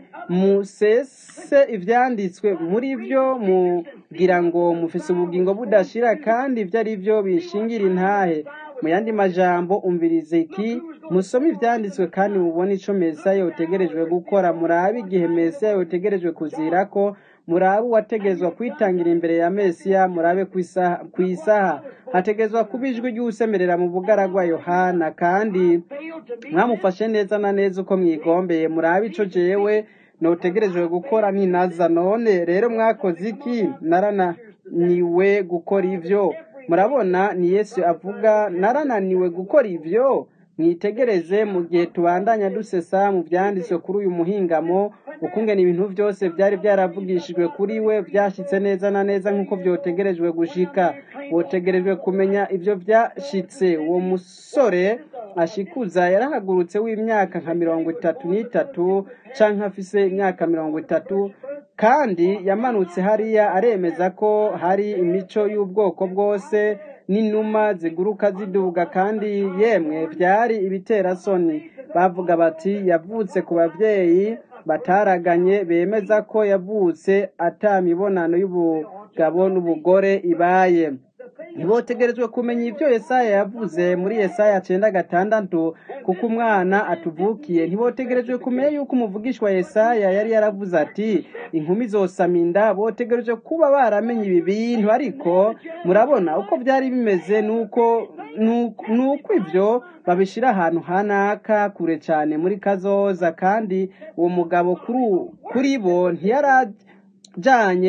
musese ivyanditswe muri vyo mugira ngo mufise ubugingo budashira kandi ivyo ari vyo bishingira intahe mu yandi majambo umvirize iki musome ivyanditswe kandi mubone ico mesiya yotegerejwe gukora murabe igihe mesiya yotegerejwe kuzirako murabe uwategezwa kwitangira imbere ya mesiya murabe kw'isaha kw'isaha hategezwa kuba ijwi ry'usemerera mu bugaragwa yohana kandi mwamufashe neza na neza uko mwigombeye murabe ico jewe notegerejwe gukora ninaza none rero mwakoze iki narananiwe gukora ivyo murabona ni yesu avuga narananiwe gukora ivyo mwitegereze mu gihe tubandanya dusesa mu byanditswe kuri uyu muhingamo ukungena ibintu byose byari byaravugishijwe kuri we byashyitse neza na neza nk'uko byotegerejwe gushika wotegerejwe kumenya ibyo byashitse uwo musore ashikuza yarahagurutse w'imyaka nka mirongo itatu n'itatu canke afise imyaka mirongo itatu kandi yamanutse hariya aremeza ko hari imico y'ubwoko bwose n'inuma ziguruka ziduga kandi yemwe byari ibiterasoni bavuga bati yavutse ku babyeyi bataraganye bemeza ko yavutse ata mibonano y'ubugabo n'ubugore ibaye ntibotegerejwe kumenya ibyo yesaya yavuze muri yesaya cyenda gatandatu kuko umwana atuvukiye ntibotegerejwe kumenya yuko umuvugishwa yesaya yari yaravuze ati inkumi zosama inda botegereje kuba baramenye ibi bintu ariko murabona uko byari bimeze nuko nuko nuko ibyo babishyira ahantu hanaka kure cyane muri kazoza kandi uwo mugabo kuri kuri bo ntiyari bijanye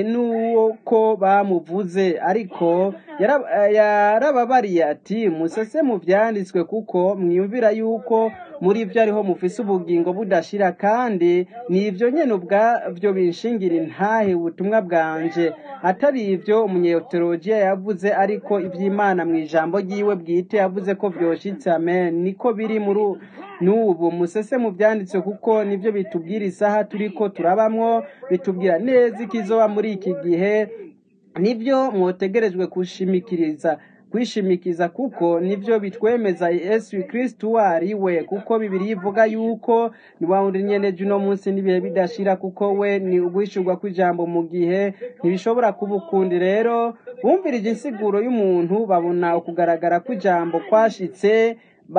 n'uko bamuvuze ariko yara- yarababariye ati musese mu vyanditswe kuko mwiyumvira yuko muri vyo ariho mufise ubugingo budashira kandi ni ivyo nyene ubwavyo binshingira intahe ubutumwa bwanje atari ivyo umunyeteolojiya yavuze ariko ivy'imana mu ijambo ryiwe bwite yavuze ko vyoshitse amen niko biri muri u- n'ubu musese mu vyanditswe kuko nivyo bitubwira isaha turiko turabamwo bitubwira neza ikizoba muri iki gihe nibyo mwotegerejwe kushimikiriza kwishimikiza kuko nivyo bitwemeza Yesu Kristo uwo ari we kuko bibiri ivuga yuko ni wa wundi nyene uno munsi n'ibihe bidashira kuko we ni uguhishurwa kw'ijambo mu gihe ntibishobora kuba ukundi rero bumvirije insiguro y'umuntu babona ukugaragara kw'ijambo kwashitse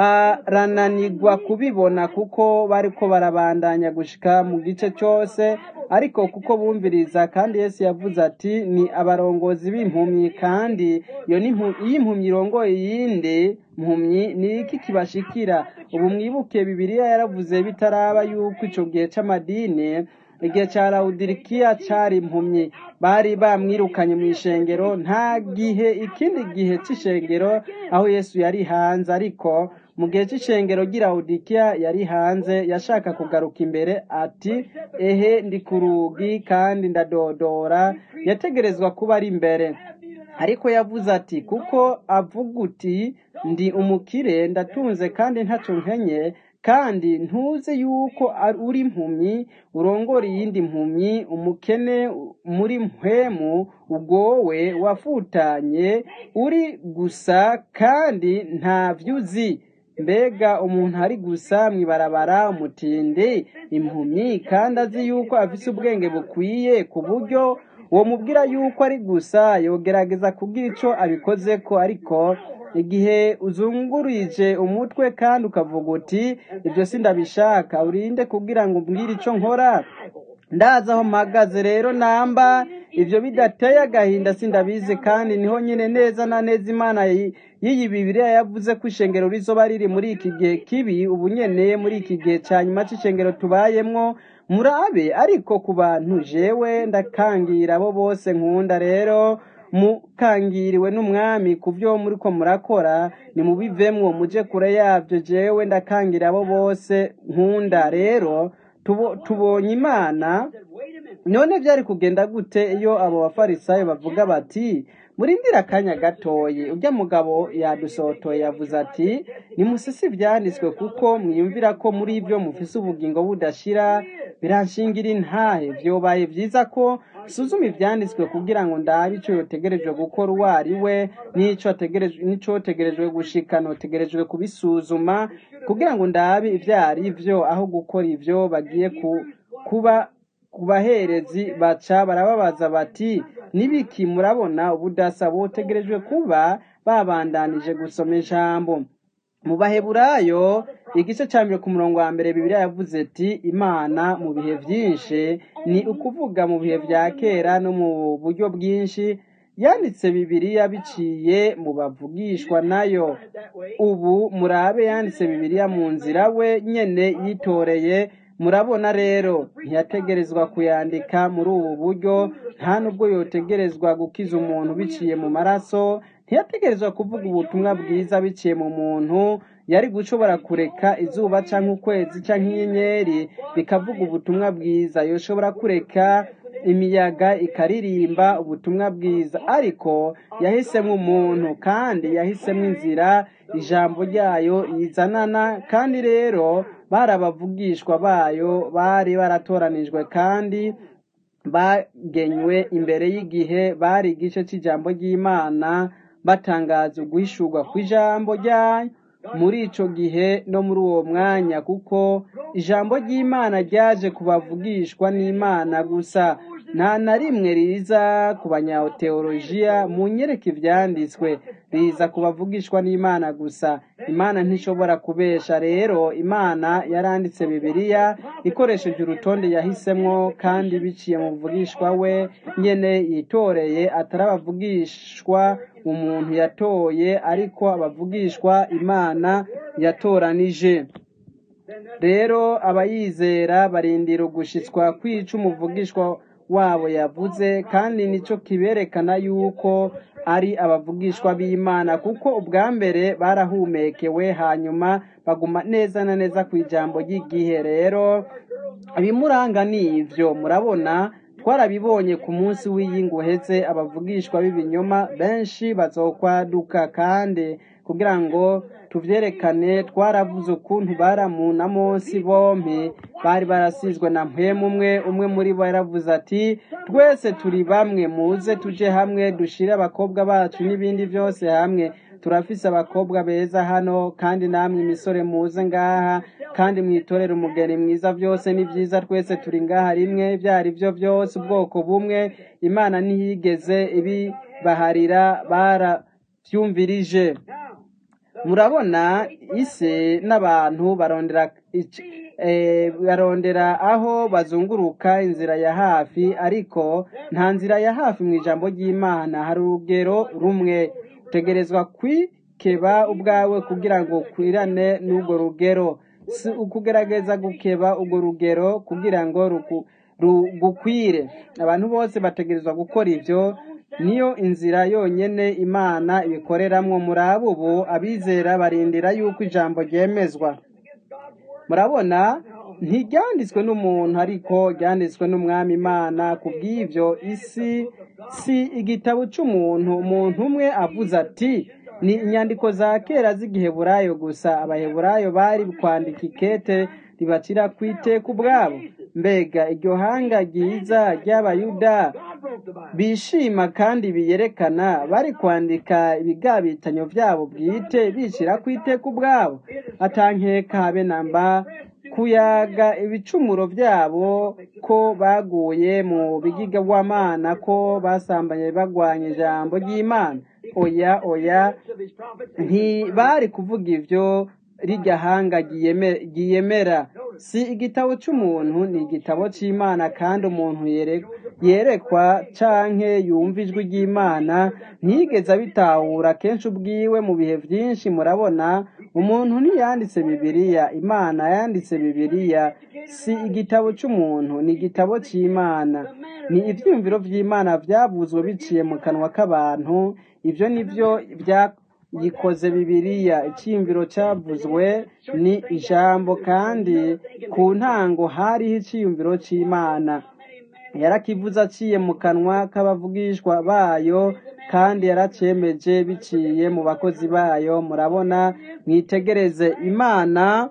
barananirwa kubibona kuko bariko barabandanya gushika mu gice cyose ariko kuko bumviriza kandi Yesu yavuze ati ni abarongozi b'impumyi kandi iyo ni impu- iyo impumyi irongoye iyindi mpumyi ni iki kibashikira ubu mwibuke bibiliya yaravuze bitaraba yuko ico gihe c'amadini igihe ca lawudirikiya cari impumyi bari bamwirukanye mu ishengero nta gihe ikindi gihe c'ishengero aho yesu yari hanze ariko mu gihe c'ishengero ry'i lawudikiya yari hanze yashaka kugaruka imbere ati ehe ndi ku rugi kandi ndadodora yategerezwa kuba ari imbere ariko yavuze ati kuko avuga uti ndi umukire ndatunze kandi ntaco nkenye kandi ntuzi yuko ari- uri impumyi urongora iyindi mpumyi umukene muri mpwemu ugowe wafutanye uri gusa kandi nta vyuzi mbega umuntu ari gusa mwibarabara umutindi impumyi kandi azi yuko afise ubwenge bukwiye ku buryo uwo mubwira yuko ari gusa yogerageza kugira ico abikozeko ariko igihe uzungurije umutwe kandi ukavuga uti ibyo sindabishaka urinde kugira ngo umbwire ico nkora ndazi aho mpagaze rero namba ivyo bidateye agahinda sindabizi kandi niho nyine neza na neza imana yi- y'iyi bibiriya yavuze ko ishengero rizoba riri muri iki gihe kibi ubu nyene muri iki gihe ca nyuma c'ishengero tubayemwo murabe ariko ku bantu jewe ndakangira abo bose nkunda rero mukangiriwe n'umwami ku byo muriko murakora nimubivemwo muje kure yabyo jewe ndakangira abo bose nkunda rero tubo- tubonye imana none byari kugenda gute iyo abo bafarisayo bavuga bati murindire akanya gatoyi urya mugabo yadusotoye yavuze ati nimusisi ivyanditswe kuko mwiyumvira ko muri ibyo mufise ubugingo budashira biranshingira intahe vyobaye vyiza ko suzuma ivyanditswe kugira ngo ndabe ico yotegerejwe gukora uwo ari we n'ico ategerejwe n'ico yotegerejwe gushika notegerejwe kubisuzuma kugira ngo ndabe ivyo ari vyo aho gukora ivyo bagiye ku, kuba ku baherezi baca barababaza bati nibiki murabona ubudasa botegerejwe kuba babandanije gusoma ijambo mu baheburayo igice cya mbere ku murongo wa mbere bibiliya yavuze ati imana mu bihe byinshi ni ukuvuga mu bihe bya kera no mu buryo bwinshi yanditse bibiliya biciye mu bavugishwa nayo ubu murabe yanditse bibiliya mu nzira we nyene yitoreye murabona rero ntiyategerezwa kuyandika muri ubu buryo nta nubwo yotegerezwa gukiza umuntu biciye mu maraso ntiyategerezwa kuvuga ubutumwa bwiza biciye mu muntu yari gushobora kureka izuba canke ukwezi canke inyenyeri bikavuga ubutumwa bwiza yoshobora kureka imiyaga ikaririmba ubutumwa bwiza ariko yahisemo umuntu kandi yahisemo inzira ijambo ryayo yizanana kandi rero bari abavugishwa bayo bari baratoranijwe kandi bagenywe imbere y'igihe bari igice cy'ijambo ry'imana batangaza uguhishurwa kw'ijambo ryayo muri ico gihe no muri uwo mwanya kuko ijambo ry'imana ryaje kubavugishwa n'imana gusa nta na rimwe riza ku banyateolojiya mu nyereka ivyanditswe riza kubavugishwa n'imana gusa imana ntishobora kubesha rero imana yaranditse bibiliya ikoresheje urutonde yahisemwo kandi biciye mu buvugishwa we nyene yitoreye atari abavugishwa umuntu yatoye ariko abavugishwa imana yatoranije rero abayizera barindira ugushitswa kwica umuvugishwa wabo yavuze kandi nicyo kiberekana yuko ari abavugishwa b'imana kuko ubwa mbere barahumekewe hanyuma baguma neza na neza ku ijambo ry'igihe rero ibimuranga ni ibyo murabona twarabibonye ku munsi w'iyingu uhetse abavugishwa b'ibinyoma benshi bazokwaduka kandi kugira ngo tuvyerekane twaravuze ukuntu baramu na Mose bompi bari barasizwe na mpwemu umwe umwe muri bo yaravuze ati twese turi bamwe muze tuje hamwe dushire abakobwa bacu n'ibindi byose hamwe turafise abakobwa beza hano kandi namwe imisore muze ngaha kandi mwitorere umugeni mwiza byose ni byiza twese turi ngaha rimwe ibyo ari byo byose ubwoko bumwe imana ntiyigeze ibibaharira barabyumvirije murabona isi n'abantu barondera barondera aho bazunguruka inzira ya hafi ariko nta nzira ya hafi mu ijambo ry'imana hari urugero rumwe utegerezwa kwikeba ubwawe kugira ngo ukwirane n'urwo rugero si ukugerageza gukeba urwo rugero kugira ngo rugukwire abantu bose bategerezwa gukora ibyo niyo inzira yonyine imana ibikoreramwo muri abo ubu abizera barindira yuko ijambo ryemezwa murabona ntiryanditswe n'umuntu ariko ryanditswe n'umwami imana ku bw'ibyo isi si igitabo cy'umuntu umuntu umwe avuze ati ni inyandiko za kera z'igiheburayo gusa abaheburayo bari kwandika ikete ribacira ku iteka ubwabo mbega iryo hanga ryiza ry'abayuda bishima kandi biyerekana bari kwandika ibigabitanyo byabo bwite bishyira ku iteka ubwabo atankeka habe namba kuyaga ibicumuro byabo ko baguye mu bigigawamana ko basambanye bagwanya ijambo ry'imana oya oya ntibari kuvuga ibyo rirya hanga ryiyemera si igitabo cy'umuntu ni igitabo cy'imana kandi umuntu yerekwa canke yumva ijwi ry'imana ntiyigeze abitahura kenshi ubwiwe mu bihe byinshi murabona umuntu ntiyanditse bibiliya imana yanditse bibiliya si igitabo cy'umuntu ni igitabo cy'imana ni ibyumviro by'imana byavuzwe biciye mu kanwa k'abantu ibyo ni byo yikoze bibiliya icyiyumviro cyavuzwe ni ijambo kandi ku ntango hariho icyiyumviro cy'imana yarakivuze aciye mu kanwa k'abavugishwa bayo kandi yaracyemeje biciye mu bakozi bayo murabona mwitegereze imana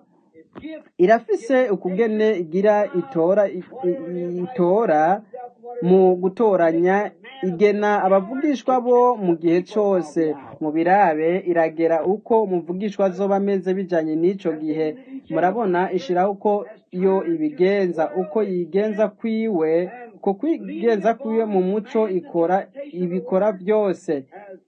irafise ukugene igira itora itora mu gutoranya igena abavugishwa bo mu gihe cyose mu birabe iragera uko umuvugishwa azoba ameze bijanye n'ico gihe murabona ishiraho uko iyo ibigenza uko yigenza kwiwe uko kwigenza kwiwe mu muco ikora ibikora byose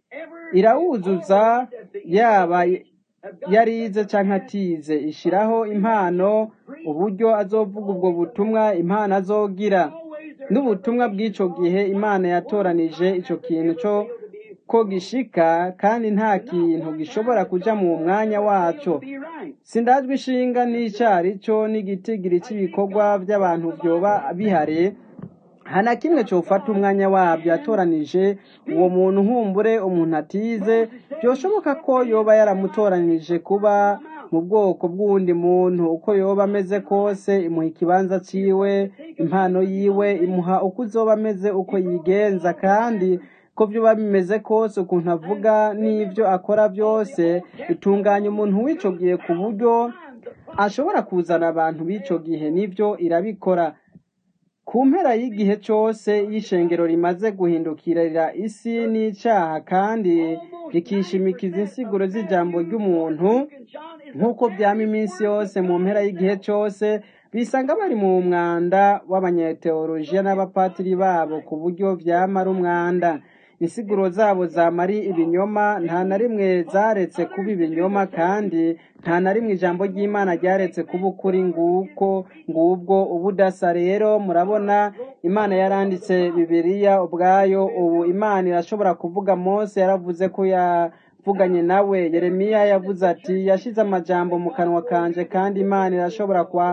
irawuzuza yaba yarize canke atize ishiraho impano uburyo azovuga ubwo butumwa impano azogira n'ubutumwa bw'ico gihe imana yatoranije ico kintu cyo ko gishika kandi nta kintu gishobora kuja mu mwanya waco sindajwe ishinga n'icyari cyo n'igitigiri cy'ibikorwa by'abantu byoba bihari hana kimwe cyofata umwanya wabyo yatoranije uwo muntu nkumbure umuntu atize byoshoboka ko yoba yaramutoranije kuba mu bwoko bw'uwundi muntu uko yoba ameze kose imuha ikibanza ciwe impano yiwe imuha uko uzoba ameze uko yigenza kandi ko byoba bimeze kose ukuntu avuga n'ibyo akora byose bitunganya umuntu w'ico gihe ku buryo ashobora kuzana abantu b'ico gihe nibyo irabikora ku mpera y'igihe cyose y'ishengero rimaze guhindukirira isi n'icyaha kandi rikishimikiza insiguro z'ijambo ry'umuntu nk'uko byama iminsi yose mu mpera y'igihe cyose bisanga bari mu mwanda w'abanyeteolojiya n'abapatiri babo ku buryo byama ari umwanda insiguro zabo zamari ibinyoma nta na rimwe zaretse kuba ibinyoma kandi nta na rimwe ijambo ry'imana ryaretse kuba ukuri nguko ngubwo ubudasa rero murabona imana yaranditse bibiliya ubwayo ubu imana irashobora kuvuga mose yaravuze ko yavuganye nawe yeremiya yavuze ati yashize amajambo mu kanwa kanje kandi imana irashobora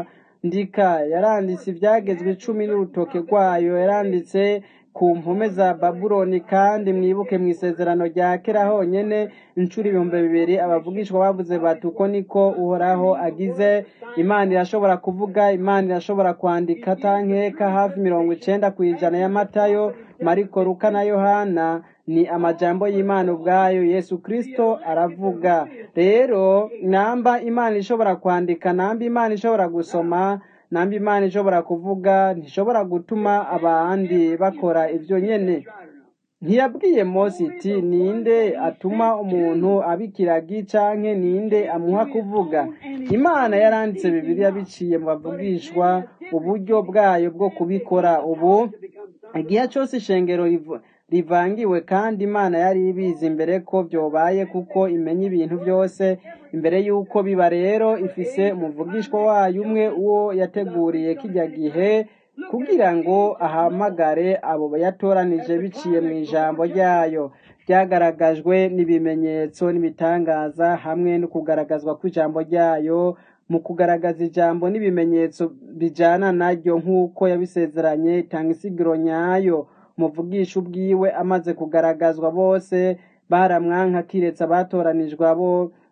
kwandika yaranditse ibyagezwe icumi n'urutoke rwayo yaranditse ku mpume za babuloni kandi mwibuke mu isezerano rya kera honyine inshuro ibihumbi bibiri abavugishwa bavuze bati uko niko uhoraho agize imana irashobora kuvuga imana irashobora kwandika tankeka hafi mirongo icenda ku ijana ya matayo mariko luka na yohana ni amajambo y'imana ubwayo yesu kristo aravuga rero namba imana ishobora kwandika namba imana ishobora gusoma namba imana ishobora kuvuga ntishobora gutuma abandi bakora ibyo nyene ntiyabwiye mose iti ninde atuma umuntu abikiragi canke ninde amuha kuvuga imana yaranditse bibiliya biciye mu bavugishwa uburyo bwayo bwo kubikora ubu igihe cyose ishengero rivu- rivangiwe kandi imana yari ibizi imbere ko byobaye kuko imenya ibintu byose imbere y'uko biba rero ifise umuvugishwa wayo umwe uwo yateguriye kijya gihe kugira ngo ahamagare abo yatoranije biciye mu ijambo ryayo byagaragajwe n'ibimenyetso n'ibitangaza hamwe no kugaragazwa kw'ijambo ryayo mu kugaragaza ijambo n'ibimenyetso bijana naryo nk'uko yabisezeranye itanga isigiro nyayo umuvugisha ubwiwe amaze kugaragazwa bose baramwanka kiretse abatoranijwe abo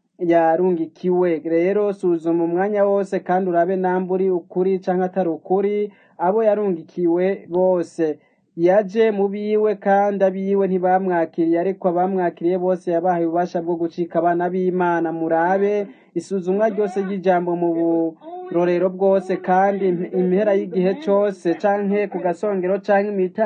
yarungikiwe rero suzuma umwanya wose kandi urabe namba uri ukuri canke atari ukuri abo yarungikiwe bose yaje mu biwe kandi abiwe ntibamwakiriye ariko abamwakiriye bose yabahaye ububasha bwo gucika abana b'imana murabe isuzumwa ryose ry'ijambo mu burorero bwose kandi impera y'igihe cose canke ku gasongero canke imita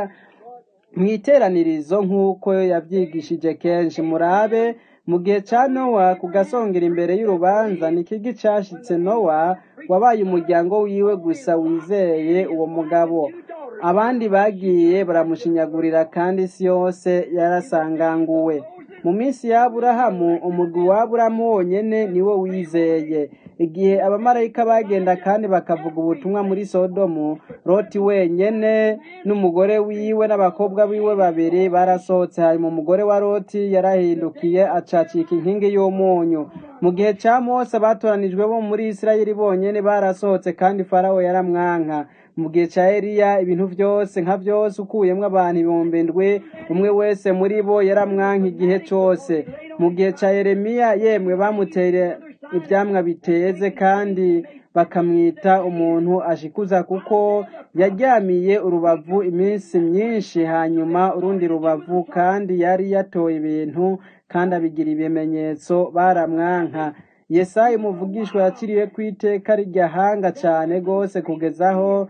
mwiteranirizo nk'uko yavyigishije kenshi murabe mu gihe ca nowa ku gasongera imbere y'urubanza ni kigi cashitse nowa wabaye umuryango wiwe gusa wizeye uwo mugabo abandi bagiye baramushinyagurira kandi isi yose yarasanganguwe mu minsi ya aburahamu umugwi wa aburahamu wonyene niwo wizeye igihe abamarayika bagenda kandi bakavuga ubutumwa muri sodomu loti wenyene n'umugore wiwe n'abakobwa biwe babiri barasohotse hanyuma umugore wa loti yarahindukiye acacika inkingi y'umunyu mu gihe ca mose abatoranijwe bo muri isirayeli bonyene barasohotse kandi farawo yaramwanka mu gihe ca eliya ibintu vyose nka vyose ukuyemwo abantu ibihumbi ndwi umwe wese muri bo yaramwanka igihe cose mu gihe ca yeremiya yemwe bamuteye ivyamwa biteze kandi bakamwita umuntu ashikuza kuko yaryamiye urubavu iminsi myinshi hanyuma urundi rubavu kandi yari yatoye ibintu kandi abigira ibimenyetso baramwanka yesayi umuvugishwa yaciriwe ku iteka ryahanga cane gose kugezaho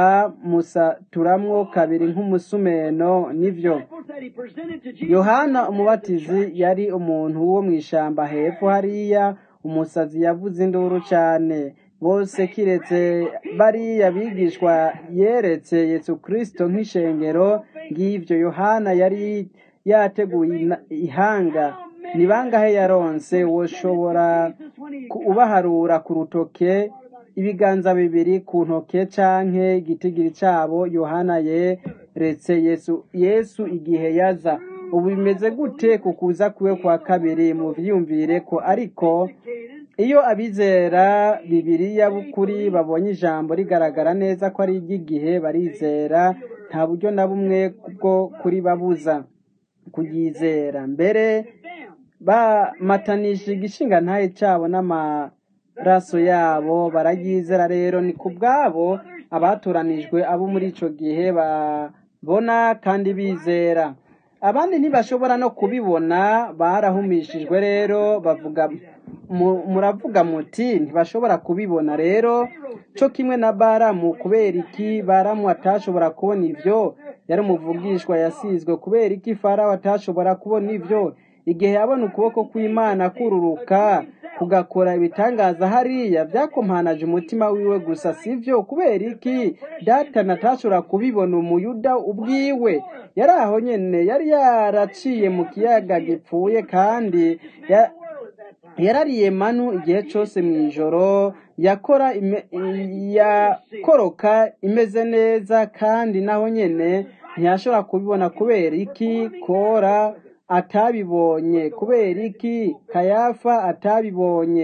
bamusaturamwo kabiri nk'umusumeno nivyo yohana umubatizi yari umuntu wo mw'ishamba hepfo hariya umusazi yavuze induru cane bose kiretse bariya bigishwa yeretse yesu kristo nk'ishengero ng'ivyo yohana yari yateguye ina- ihanga ni bangahe yaronse woshobora ku- ubaharura ku rutoke ibiganza bibiri ku ntoke canke igitigiri cabo yohana yeretse yesu yesu igihe yaza ubu bimeze gute ku kuza kwiwe kwa kabiri mu vyiyumvire ko ariko iyo abizera bibiriya b'ukuri babonye ijambo rigaragara neza ko ari iry'igihe barizera nta buryo na bumwe bwo kuribabuza kuryizera mbere bamatanije igishinga ntaye cabo n'amaraso yabo bararyizera rero ni ku bwabo abatoranijwe abo muri ico gihe babona kandi bizera abandi ntibashobora no kubibona barahumishijwe rero bavuga mu- muravuga muti ntibashobora kubibona rero co kimwe na baramu kubera iki baramu atashobora kubona ivyo yari umuvugishwa yasizwe kubera iki farawo atashobora kubona ivyo igihe yabona ukuboko kw'imana kururuka kugakora ibitangaza hariya byakompanaje umutima wiwe gusa sivyo kubera iki data natashobora kubibona umuyuda ubwiwe yari aho nyene yari yaraciye mu kiyaga gipfuye kandi ya- yarariye manu igihe cose mw'ijoro yakora ime- yakoroka imeze neza kandi naho nyene ntiyashobora kubibona kubera iki kora atabibonye kubera iki kayafa atabibonye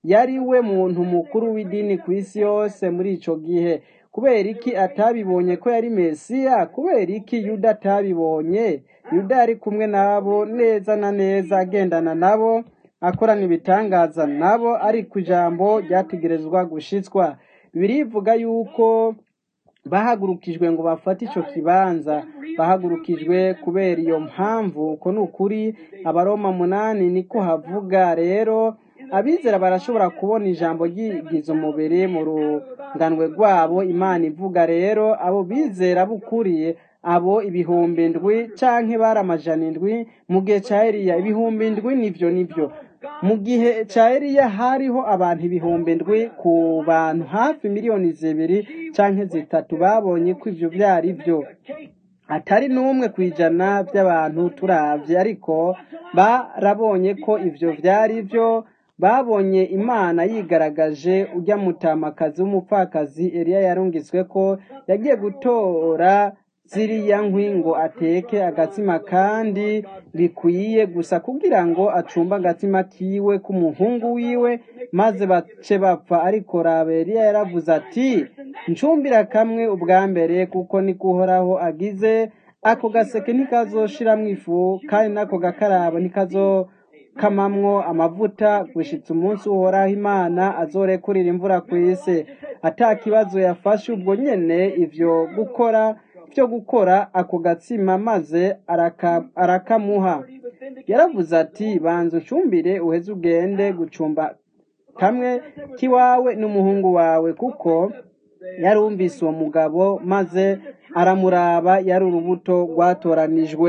yari we muntu mukuru w'idini ku isi yose muri ico gihe kubera iki atabibonye ko yari mesiya kubera iki yuda atabibonye yuda yari kumwe nabo neza na neza agendana nabo akorana ibitangaza nabo ariko ijambo ryategerezwa gushitswa birivuga yuko bahagurukijwe ngo bafate ico kibanza bahagurukijwe kubera iyo mpamvu uko ni ukuri abaroma munani niko havuga rero abizera barashobora kubona ijambo ryigiza umubiri mu runganwe rwabo imana ivuga rero abo bizera bukuriye abo ibihumbi ndwi canke bari amajana indwi mu gihe ca eliya ibihumbi ndwi nivyo nivyo mu gihe ca eliya hariho abantu ibihumbi ndwi ku bantu hafi miliyoni zibiri canke zitatu babonye ko ivyo vyari vyo atari n'umwe ku ijana by'abantu turavye ariko barabonye ko ivyo vyari vyo babonye imana yigaragaje ujya mutamakazi w'umupfakazi eliya yarungitswe ko yagiye gutora ziriya nkwi ngo ateke agatsima kandi bikwiye gusa kugira ngo acumbe agatsima kiwe k'umuhungu wiwe maze bace bapfa ariko raba eliya yaravuze ati ncumbira kamwe ubwa mbere kuko niko uhoraho agize ako gaseke ntikazoshiramwo ifu kandi n'ako gakarabo ntikazo kamamwo amavuta gushitsa umunsi uhoraho imana azorekurira imvura ku isi ata kibazo yafashe ubwo nyene ivyo gukora byo gukora ako gatsima maze araka, arakamuha yaravuze ati banza ucumbire uheze ugende gucumba kamwe k'iwawe n'umuhungu wawe kuko yarumvise uwo mugabo maze aramuraba yari urubuto rwatoranijwe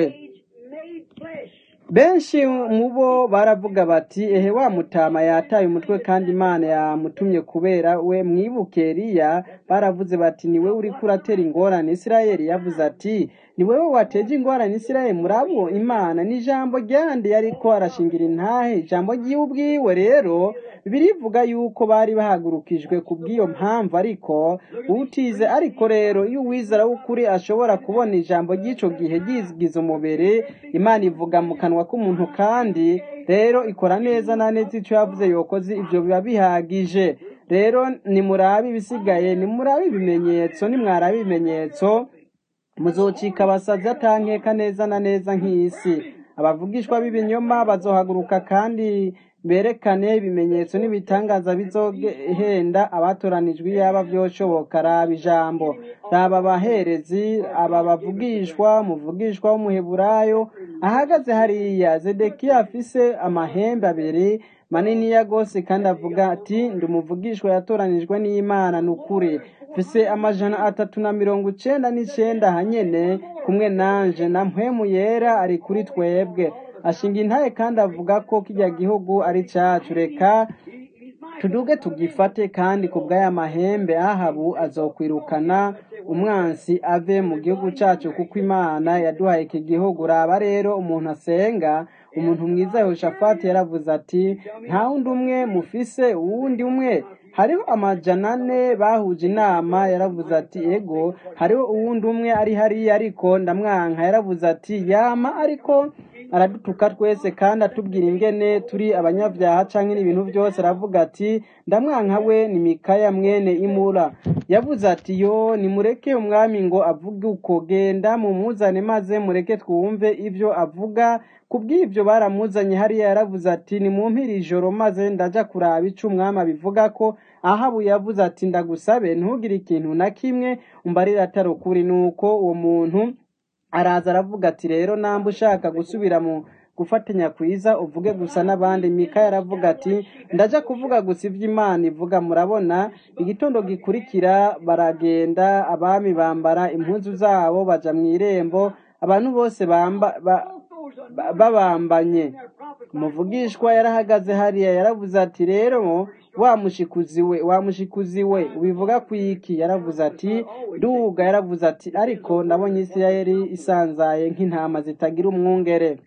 benshi mu bo baravuga bati ehe wa mutama yataye umutwe kandi imana yamutumye kubera we mwibuke Eliya baravuze bati ni we uriko uratera ingorane isirayeli yavuze ati ni wewe wateje ingorane isirayeli murabo imana ni ijambo ryandi yariko arashingira intahe ijambo ryiwe ubwiwe rero birivuga yuko bari bahagurukijwe ku bw'iyo mpamvu ariko utize ariko rero iyo uwizera w'ukuri ashobora kubona ijambo ry'ico gihe ryigize umubiri imana ivuga mu kanwa k'umuntu kandi rero ikora neza na neza icyo yavuze yokoze ibyo biba bihagije rero nimurabe ibisigaye nimurabe ibimenyetso nimwarabe ibimenyetso muzocika abasazi atankeka neza na neza nk'isi abavugishwa b'ibinyoma bazohaguruka kandi berekane ibimenyetso n'ibitangaza bizohenda abatoranijwe iyaba vyoshoboka raba ijambo raba abaherezi aba bavugishwa umuvugishwa w'umuheburayo ahagaze hariya zedekiya afise amahembe abiri maniniya gose kandi avuga ati ndi umuvugishwa yatoranijwe n'imana ni ukuri mfise amajana atatu na mirongo icenda n'icenda hanyene kumwe nanje na mpwemu yera ari kuri twebwe ashinga intaye kandi avuga ko kijya gihugu ari cacu reka tuduge tugifate kandi ku bw'aya mahembe ahabu azokwirukana umwansi ave mu gihugu cacu kuko imana yaduhaye iki gihugu raba rero umuntu asenga umuntu mwiza yehoshafati yaravuze ati nta wundi umwe mufise uwundi umwe hariho amajana ane bahuje inama yaravuze ati ego hariho uwundi umwe ari hariya ariko ndamwanka yaravuze ati yama ariko aradutuka twese kandi atubwira ingene turi abanyabyaha canke n'ibintu byose aravuga ati ndamwanka we ni mikaya mwene imura yavuze ati yo nimureke umwami ngo avuge uko genda mumuzane maze mureke twumve ivyo avuga kubw'ibyo baramuzanye hariya yaravuze ati nimumpire ijoro maze ndaja kuraba ico umwami abivuga ko ahabu yavuze ati ndagusabe ntugire ikintu na kimwe umbarira atari ukuri nuko uwo muntu araza aravuga ati rero namba ushaka gusubira mu gufatanya kwiza uvuge gusa n'abandi mika yaravuga ati ndaja kuvuga gusa ivyo imana ivuga murabona igitondo gikurikira baragenda abami bambara impuzu zabo baja mu irembo abantu bose bamba ba, ba- babambanye umuvugishwa yarahagaze hariya yaravuze ati rero wa mushikuzi we wa mushikuzi we ubivuga ku iki yaravuze ati duga yaravuze ati ariko ndabonye isirayeli isanzaye nk'intama zitagira umwungere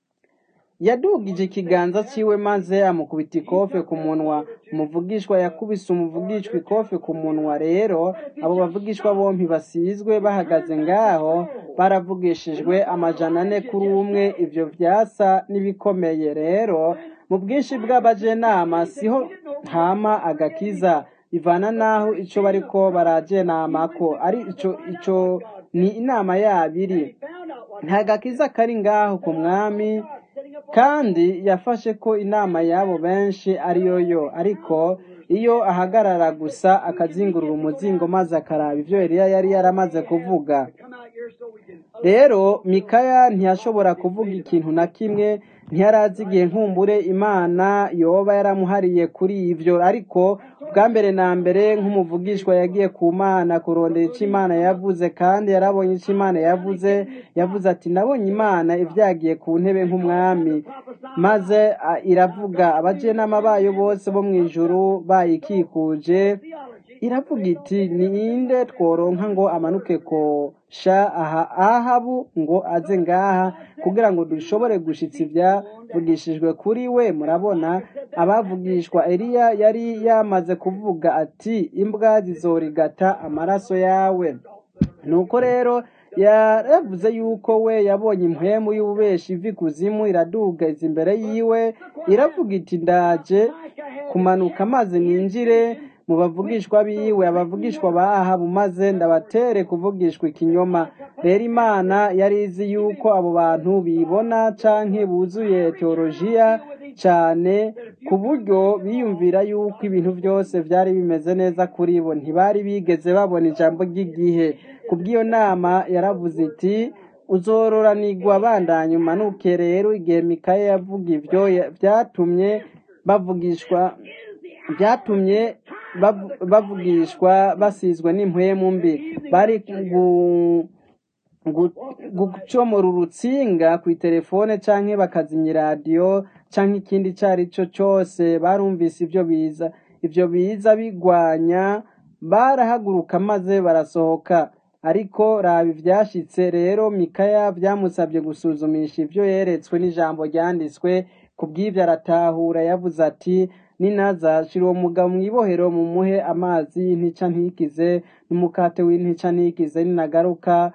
yadugije ikiganza ciwe maze amukubita ikofe ku munwa umuvugishwa yakubise umuvugishwa ikofe ku munwa rero abo bavugishwa bompi basizwe bahagaze ngaho baravugishijwe amajana ane kuri umwe ivyo vyasa n'ibikomeye rero mu bwinshi bw'abajenama siho hama agakiza bivana n'aho ico bariko barajenamako ari ico ico ni inama yabo iri nta gakiza kari ngaho ku mwami kandi yafashe ko inama y'abo benshi ariyo yo ariko iyo ahagarara gusa akazingurura umuzingo maze akaraba ibyo Eliya yari yaramaze kuvuga rero mikaya ntiyashobora kuvuga ikintu na kimwe ntiyarazi igihe nkumbure imana yoba yaramuhariye kuri ibyo ariko bwa mbere na mbere nk'umuvugishwa yagiye ku mana kurondera icyo imana yavuze kandi yarabonye icyo imana yavuze yavuze ati nabonye imana ibyagiye ku ntebe nk'umwami maze a, iravuga abajenama bayo bose bo mu ijuru bayikikuje iravuga iti ninde tworonka ngo amanuke kosha aha ahabu ngo aze ngaha kugira ngo dushobore gushitsa ibyavugishijwe kuri we murabona abavugishwa eliya yari yamaze kuvuga ati imbwa zizorigata amaraso yawe nuko rero yaravuze yuko we yabonye impwemu y'ububeshi ivi kuzimu iraduga iza imbere yiwe iravuga iti ndaje kumanuka maze ninjire mu bavugishwa biwe abavugishwa ba ahabu maze ndabatere kuvugishwa ikinyoma rero imana yari izi yuko abo bantu bibona canke buzuye teolojiya cane ku buryo biyumvira yuko ibintu byose byari bimeze neza kuri bo ntibari bigeze babona ijambo ry'igihe ku bw'iyo nama yaravuze iti uzororanirwa bandanye umanuke rero igihe mikaya yavuga ibyo ya- byatumye bavugishwa byatumye bavu- bavugishwa basizwe n'impwemu mbi bari gu- gu- gucomora urutsinga ku itelefone canke bakazimya iradiyo canke ikindi ico ari cyo cyose barumvise ibyo biza ibyo biza bigwanya barahaguruka maze barasohoka ariko raba ivyashitse rero mikaya byamusabye gusuzumisha ibyo yeretswe n'ijambo ryanditswe ku bw'ibyo aratahura yavuze ati ninaza shira uwo mugabo mw'ibohero mumuhe amazi y'intica ntikize n'umukate w'intica ntikize ninagaruka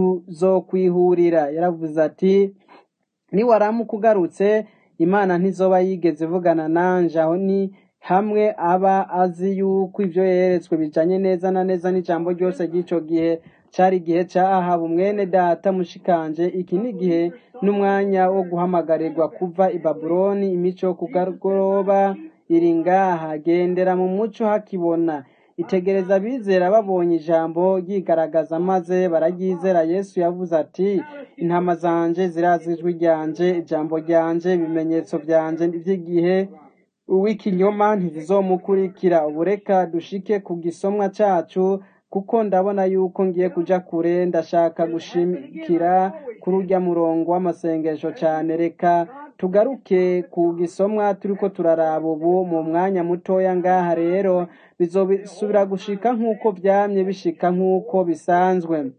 tuzokwihurira yaravuze ati niwaramuka ugarutse imana ntizoba yigeze ivugana nanje aho ni hamwe aba azi yuko ibyo yeretswe bijanye neza na neza n'ijambo ryose ry'ico gihe cari igihe ca ahabu mwene data mushikanje iki ni igihe n'umwanya wo guhamagarirwa kuva i babuloni imico yo kugoroba iri ngaha gendera mu muco hakibona itegereza abizera babonye ijambo ryigaragaza maze bararyizera yesu yavuze ati intama zanje zirazi ijwi ryanje ijambo ryanje ibimenyetso byanje by'igihe uw'ikinyoma ntizizomukurikira ubu reka dushike ku gisomwa cacu kuko ndabona yuko ngiye kuja kure ndashaka gushimikira kuri urya murongo w'amasengesho cane reka tugaruke ku gisomwa turiko turaraba ubu mu mwanya mutoya ngaha rero bizobisubira gushika nk'uko vyamye bishika nk'uko bisanzwe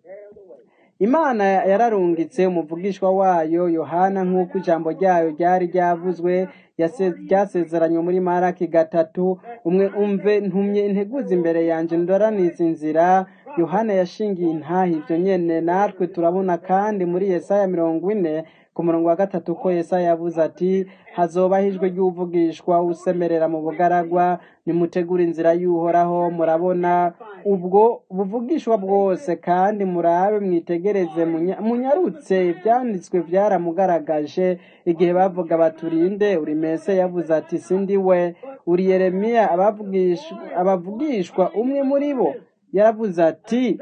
imana yararungitse umuvugishwa wayo yohana nk'uko ijambo ryayo ryari ryavuzwe yase- ryasezeranywe muri maraki gatatu umwe umve ntumye integuza imbere yanje ndoraniza inzira yohana yashingiye intaha ivyo nyene natwe turabona kandi muri yesaya mirongo ine ku murongo wa gatatu ko yesaya yavuze ati hazobaho ijwi ry'uvugishwa usemerera mu bugaragwa nimutegura inzira y'uhoraho murabona ubwo buvugishwa bwose kandi murabe mwitegereze munya- munyarutse ibyanditswe byaramugaragaje igihe bavuga baturinde uri mese yavuze ati sindi we uri yeremiya abavugishwa abavugishwa umwe muri bo yaravuze ati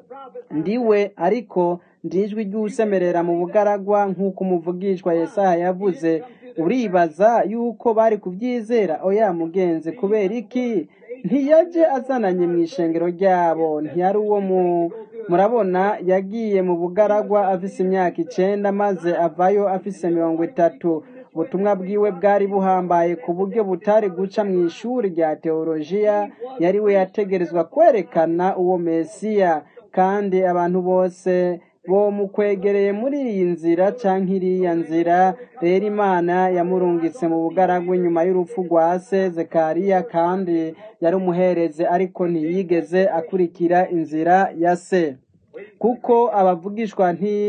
ndiwe ariko ndijwi ry'usemerera mu bugaragwa nk'uko umuvugishwa Yesaya yavuze uribaza yuko bari kubyizera oya mugenzi kubera iki ntiyaje azananye mu ishengero ryabo ntiyari uwo mu murabona yagiye mu bugaragwa afise imyaka icenda maze avayo afise mirongo itatu ubutumwa bwiwe bwari buhambaye ku buryo butari guca mu ishuri rya teolojiya yari we yategerezwa kwerekana uwo mesiya kandi abantu bose bo mu kwegereye muri iyi nzira canke iriya nzira rero imana yamurungitse mu bugaragwa inyuma y'urupfu rwa se zekariya kandi yari umuhereze ariko ntiyigeze akurikira inzira ya se kuko abavugishwa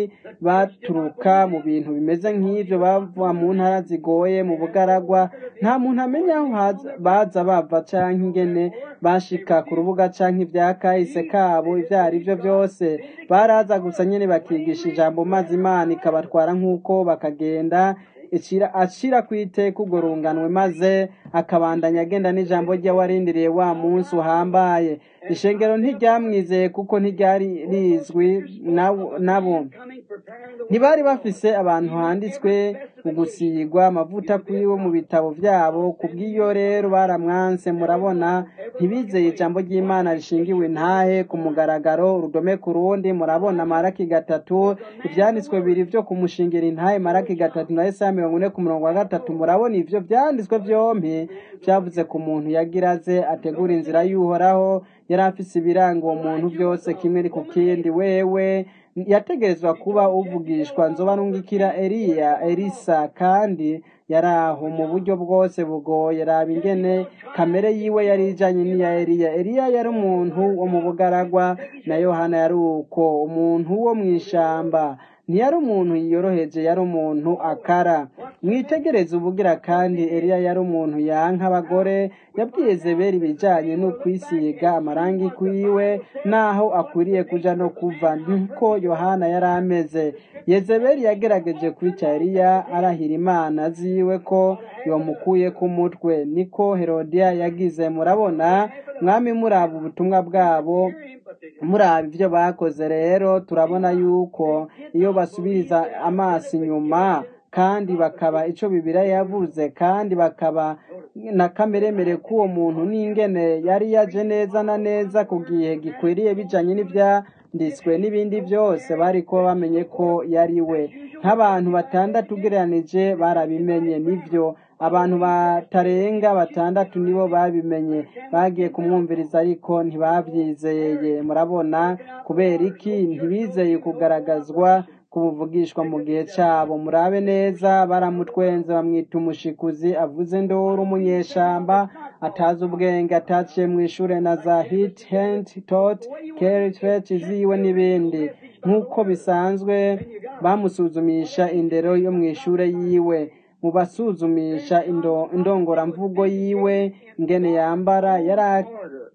ntibaturuka mu bintu bimeze nk'ibyo bava mu ntara zigoye mu bugaragwa nta muntu amenya aho haza- baza bava canke ingene bashika ku rubuga canke ibya kahise kabo ibyo ari byo byose baraza gusa nyene bakigisha ijambo maze imana ikabatwara nk'uko bakagenda icira acira ku iteka urwo runganwe maze akabandanya agenda n'ijambo rye warindiriye wa munsi uhambaye ishengero ntiryamwizeye kuko ntiryari rizwi nabo- nabo ntibari bafise abantu handitswe mu gusigwa amavuta kuri bo mu bitabo byabo ku bw'iyo rero baramwanse murabona ntibizeye ijambo ry'imana rishingiwe ntahe ku mugaragaro urudome ku rundi murabona maraki gatatu ibyanditswe bibiri byo kumushingira intahe maraki gatatu na esaya mirongo ine ku murongo wa gatatu murabona ivyo byanditswe byompi byavuze ku muntu yagira aze ategura inzira y'uhoraho yari afise ibiranga uwo muntu byose kimwe ku kindi wewe yategerezwa kuba uvugishwa nzoba nungikira Eliya Elisa kandi yari aho mu buryo bwose bugoye raba ingene kamere yiwe yari ijanye n'iya Eliya Eliya yari umuntu wo mu bugaragwa na Yohana yari uko umuntu wo mw'ishamba ntiyari umuntu yiyoroheje yari umuntu akara mwitegereze ubugira kandi Eliya yari umuntu yanka abagore yabwiye Zeberi ibijanye no kwisiga amarangi kwiwe naho akwiriye kuja no kuva niko Yohana yari ameze Yezebeli yagerageje kwica Eliya arahira imana ziwe ko yomukuye ku mutwe niko Herodiya yagize murabona mwami muraba ubutumwa bwabo muraba ibyo bakoze rero turabona yuko iyo basubiriza amaso inyuma kandi bakaba ico bibira yavuze kandi bakaba na kameremere k'uwo muntu n'ingene yari yaje neza na neza ku gihe gikwiriye bijanye n'ivyanditswe n'ibindi byose bariko bamenye ko yari we nk'abantu batandatu ugereranije barabimenye nivyo abantu batarenga batandatu nibo babimenye bagiye kumwumviriza ariko ntibabyizeye murabona kubera iki ntibizeye kugaragazwa kubuvugishwa mu gihe cyabo murabe neza baramutwenze bamwita umushikuzi avuze ndoro umunyeshamba atazi ubwenge ataciye mu ishure na za hit hand tot carry church ziwe n'ibindi nk'uko bisanzwe bamusuzumisha indero yo mu ishure yiwe mu basuzumisha indo- indongoramvugo yiwe ingene yambara yari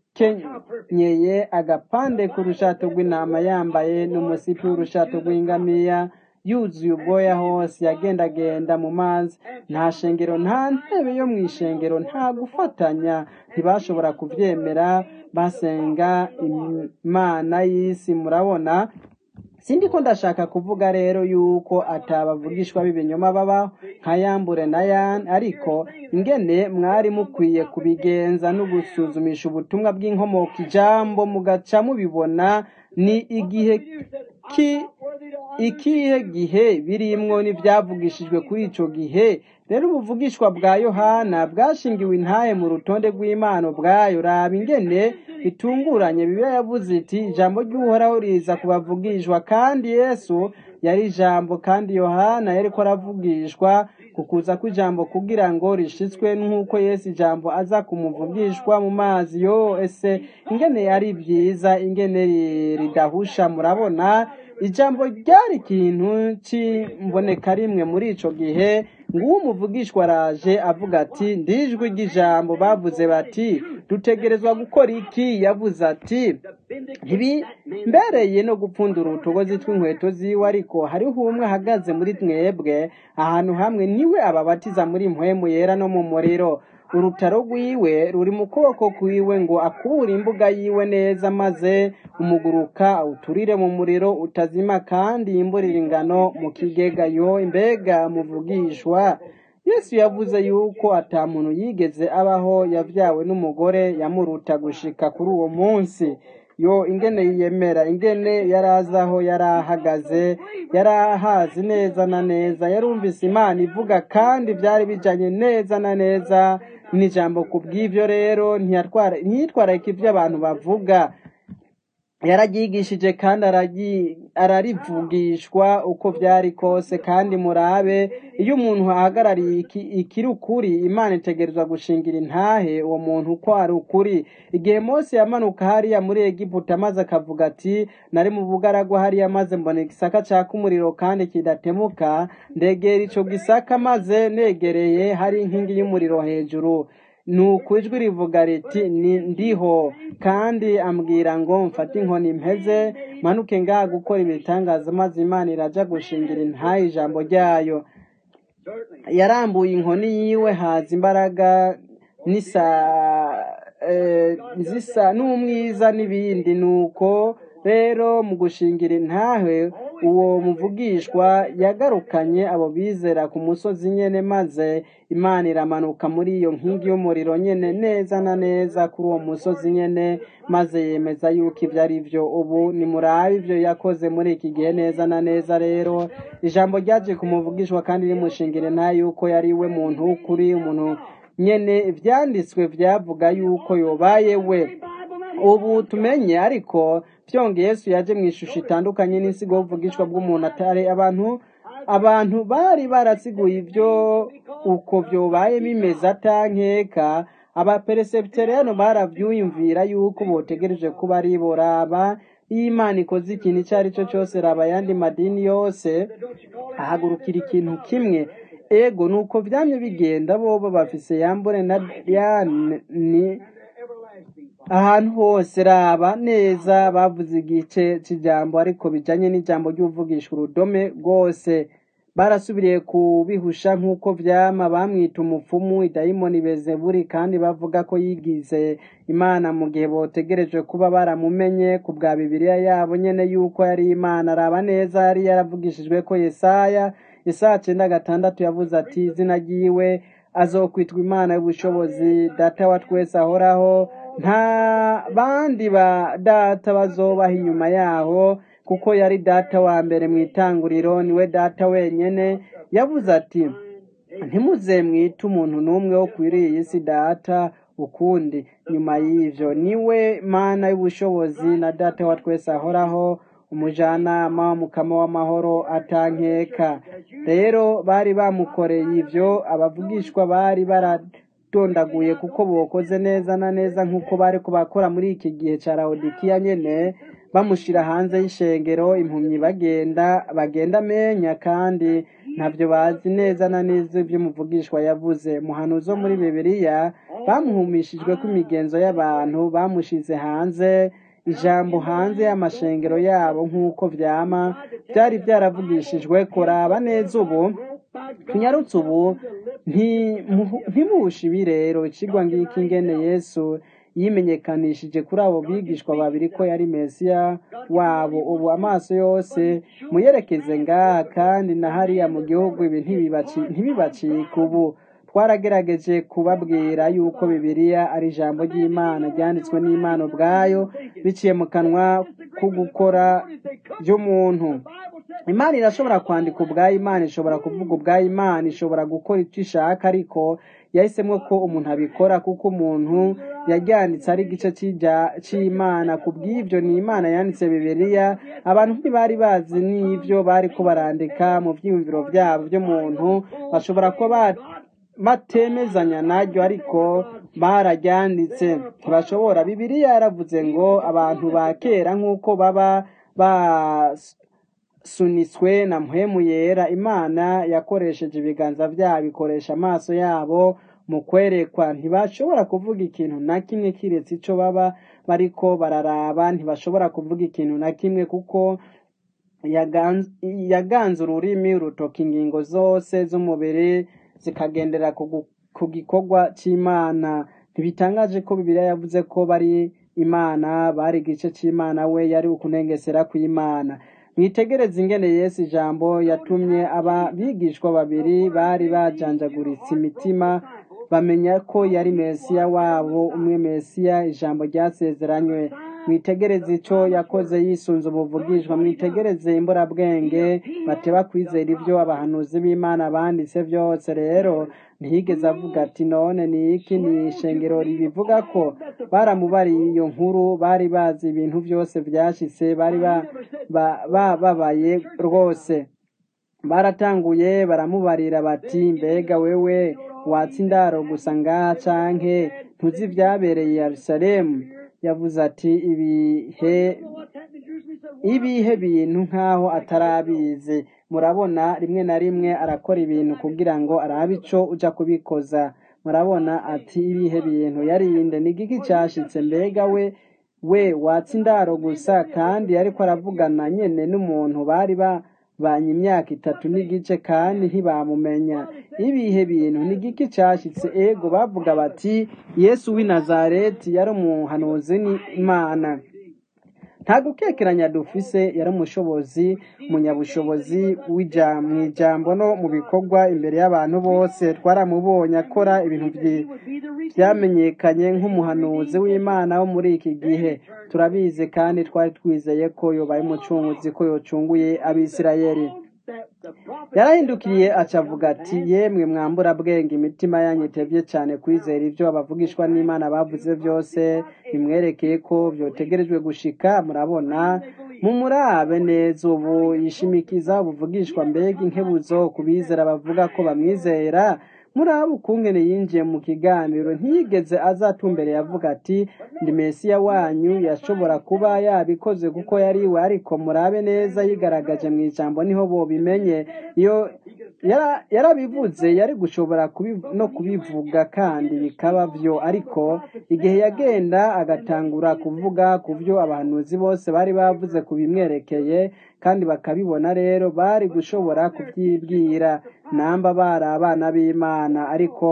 akenyeye agapande k'urushato rw'intama yambaye n'umusipi w'urushato rw'ingamiya yuzuye ubwoya hose yagendagenda mu mazi nta shengero nta ntebe yo mu ishengero nta gufatanya ntibashobora kuvyemera basenga imana y'isi murabona sindi ko ndashaka kuvuga rero yuko atabavugishwa b'ibinyoma babaho nka yambure na yan ariko ingene mwari mukwiye kubigenza no gusuzumisha ubutumwa bw'inkomoko ijambo mugaca mubibona ni igihe ki ikihe gihe birimwo n'ibyavugishijwe kuri ico gihe rero ubuvugishwa bwa yohana bwashingiwe intahe mu rutonde rw'imana ubwayo raba ingene bitunguranye bibiliya yavuze iti ijambo ry'uhoraho riza kubavugishwa kandi yesu yari ijambo kandi yohana yariko aravugishwa ku kuza kw'ijambo kugira ngo rishitswe nk'uko yesu ijambo aza kumuvugishwa mu mazi yo ese ingene yari byiza ingene ri- ridahusha murabona ijambo ryari ikintu cy'imboneka rimwe muri ico gihe nguwo umuvugishwa araje avuga ati ndijwi ry'ijambo bavuze bati dutegerezwa gukora iki yavuze ati ntibimbereye no gupfundura utugozi tw'inkweto ziwe ariko hariho umwe ahagaze muri mwebwe ahantu hamwe niwe ababatiza muri mpwemu yera no mu muriro urutaro rwiwe ruri mu kuboko kwiwe ngo akubure imbuga yiwe neza maze umuguruka awuturire mu muriro utazima kandi yimburire ingano mu kigega yo imbega muvugishwa yesu yavuze yuko ata muntu yigeze abaho yavyawe n'umugore yamuruta gushika kuri uwo munsi yo ingene yiyemera ingene yari azi aho yari ahagaze yari ahazi neza na neza yarumvise imana ivuga kandi byari bijanye neza na neza n'ijambo ku bw'ivyo rero ntiyatwara ntiyitwararika ivyo abantu bavuga yararyigishije kandi araryi- ararivugishwa uko byari kose kandi murabe iyo umuntu ahagarariye iki- ikiri ukuri imana itegerezwa gushingira intahe uwo muntu uko ari ukuri igihe mose yamanuka hariya muri egiputa maze akavuga ati nari mu bugaragwa hariya maze mbona igisaka caka umuriro kandi kidatemuka ndegera ico gisaka maze negereye hari inkingi y'umuriro hejuru nuko ijwi rivuga riti ni ndiho kandi ambwira ngo mfate inkoni mpeze manuke ngaha gukora ibitangaza maze imana iraja gushingira intahe ijambo ryayo Certainly. yarambuye inkoni yiwe haza imbaraga n'isa eh, zisa n'umwiza n'ibindi nuko rero mu gushingira intahe uwo muvugishwa yagarukanye abo bizera ku musozi nyene maze imana iramanuka muri iyo nkingi y'umuriro nyene neza na neza kuri uwo musozi nyene maze yemeza yuko ibyo ari byo ubu nimurabe ibyo yakoze muri iki gihe neza na neza rero ijambo ryaje kumuvugishwa kandi rimushingire nta yuko yari we muntu w'ukuri umuntu nyene ivyanditswe vyavuga yuko yobaye we ubu tumenye ariko vyongeye yesu yaje mu ishusho itandukanye n'insigo y'ubuvugishwa bw'umuntu atari abantu abantu bari barasiguye ivyo uko vyobaye bimeze atankeka abaperesebiteriyano baravyuyumvira yuko botegereje kuba ari bo raba iyo imana ikoze ikintu ico ari cyo cyose raba ayandi madini yose ahagurukira ikintu kimwe ego nuko vyamye bigenda bobo bafise yambure na Diane ni ahantu hose raba neza bavuze igice c'ijambo ariko bijanye n'ijambo ry'uvugisha urudome rwose barasubiriye kubihusha nk'uko vyama bamwita umupfumu idayimoni bezeburi kandi bavuga ko yigize imana mu gihe botegereje kuba baramumenye ku bwa bibiliya yabo nyene yuko yari imana araba neza yari yaravugishijwe ko yesaya yesaya cenda gatandatu yavuze ati izina ryiwe azokwitwa imana y'ubushobozi data wa twese ahoraho nta bandi ba data bazobaho inyuma yaho kuko yari data wa mbere mu itanguriro niwe data wenyene yavuze ati ntimuze mwite umuntu n'umwe wo kwiriye iyi si data ukundi nyuma y'ivyo niwe mana y'ubushobozi na data wa twese ahoraho umujanama mukama w'amahoro atankeka rero bari bamukoreye ivyo abavugishwa bari baradondaguye kuko bokoze neza na neza nk'uko bari kubakora muri iki gihe ca lawodikiya nyene bamushira hanze y'ishengero impumyi bagenda bagenda amenya kandi ntavyo bazi neza na neza ivyo umuvugishwa yavuze muhanuzi wo muri bibiliya bamuhumishijwe ko imigenzo y'abantu bamushize hanze ijambo hanze y'amashengero yabo nk'uko vyama byari byaravugishijwe kuraba neza ubu tunyarutse ubu ntimuhu- ntimuhushe ibi rero ikigwa ngiki ingene yesu yimenyekanishije kuri abo bigishwa babiri ko yari mesiya wabo ubu amaso yose muyerekeze ngaha kandi na hariya mu gihugu ibi ntibibaci- ntibibacike ubu twaragerageje kubabwira yuko bibiliya ari ijambo ry'imana ryanditswe n'imana ubwayo biciye mu kanwa ko gukora by'umuntu imana irashobora kwandika ubwayo imana ishobora kuvuga ubwayo imana ishobora gukora icyo ishaka ariko yahisemo ko umuntu abikora kuko umuntu yaryanditse ari igice cy'ijya- cy'imana ku bw'ibyo ni imana yanditse bibiliya abantu ntibari bazi n'ibyo bari ko barandika mu byiyumviro byabo by'umuntu bashobora kuba ba- batemezanya naryo ariko bararyanditse ntibashobora bibiliya yaravuze ngo abantu ba kera nk'uko baba basunitswe na mpwemu yera imana yakoresheje ibiganza byabo ikoresha amaso yabo mu kwerekwa ntibashobora kuvuga ikintu na kimwe kiretse ico baba bariko bararaba ntibashobora kuvuga ikintu na kimwe kuko yaganz- yaganze ururimi rutoka ingingo zose z'umubiri zikagendera ku gu- ku gikorwa c'imana ntibitangaje ko bibiliya yavuze ko bari imana bari igice c'imana we yari ukunengesera kw'imana mwitegereze ingene yesu ijambo yatumye aba bigishwa babiri bari bajanjaguritse imitima bamenya ko yari mesiya wabo umwe mesiya ijambo ryasezeranywe mwitegereze ico yakoze yisunze umuvugishwa mwitegereze imburabwenge bateba kwizera ivyo abahanuzi b'imana banditse vyose rero ntiyigeze avuga ati none ni iki ni ishengero ribivuga ko baramubariye iyo nkuru bari bazi ibintu vyose vyashitse bari ba- ba- bababaye rwose baratanguye baramubarira bati mbega wewe watsa indaro gusa ngaha canke ntuzi ivyabereye i yerusalemu yavuze ati ibihe ibihe bintu nk'aho atarabizi murabona rimwe na rimwe arakora ibintu kugira ngo arabe ico uja kubikoza murabona ati ibihe bintu yarinde ni igiki cashitse mbega we we watsa indaro gusa kandi ariko aravugana nyene n'umuntu bari babanye imyaka itatu n'igice kandi ntibamumenya ibihe bintu ni igiki cashitse ego bavuga bati yesu w'i nazareti yari umuhanuzi n'imana nta gukekeranya dufise yari umushobozi umunyabushobozi w'ija- mu ijambo no mu bikorwa imbere y'abantu bose twaramubonye akora ibintu vyi- vyamenyekanye nk'umuhanuzi w'imana wo muri iki gihe turabizi kandi twari twizeye ko yobaye umucunguzi ko yocunguye abisirayeli yarahindukiriye aca avuga ati yemwe mwambura bwenge imitima yanyu itevye cane kwizera ivyo abavugishwa n'imana bavuze vyose bimwerekeye ko vyotegerejwe gushika murabona mumurabe neza ubu yishimikiza ubuvugishwa mbega inkebuzo ku bizera bavuga ko bamwizera murabe ukungene yinjiye mu kiganiro ntiyigeze azatumbere yavuga ati ndi mesiya wanyu yashobora kuba yabikoze kuko yari we ariko murabe neza yigaragaje mu ijambo niho bobimenye iyo yara- yarabivuze yari gushobora kubi- no kubivuga kandi bikaba vyo ariko igihe yagenda agatangura kuvuga ku vyo abahanuzi bose bari bavuze ku bimwerekeye kandi bakabibona rero bari gushobora kuvyibwira namba bari abana b'imana ariko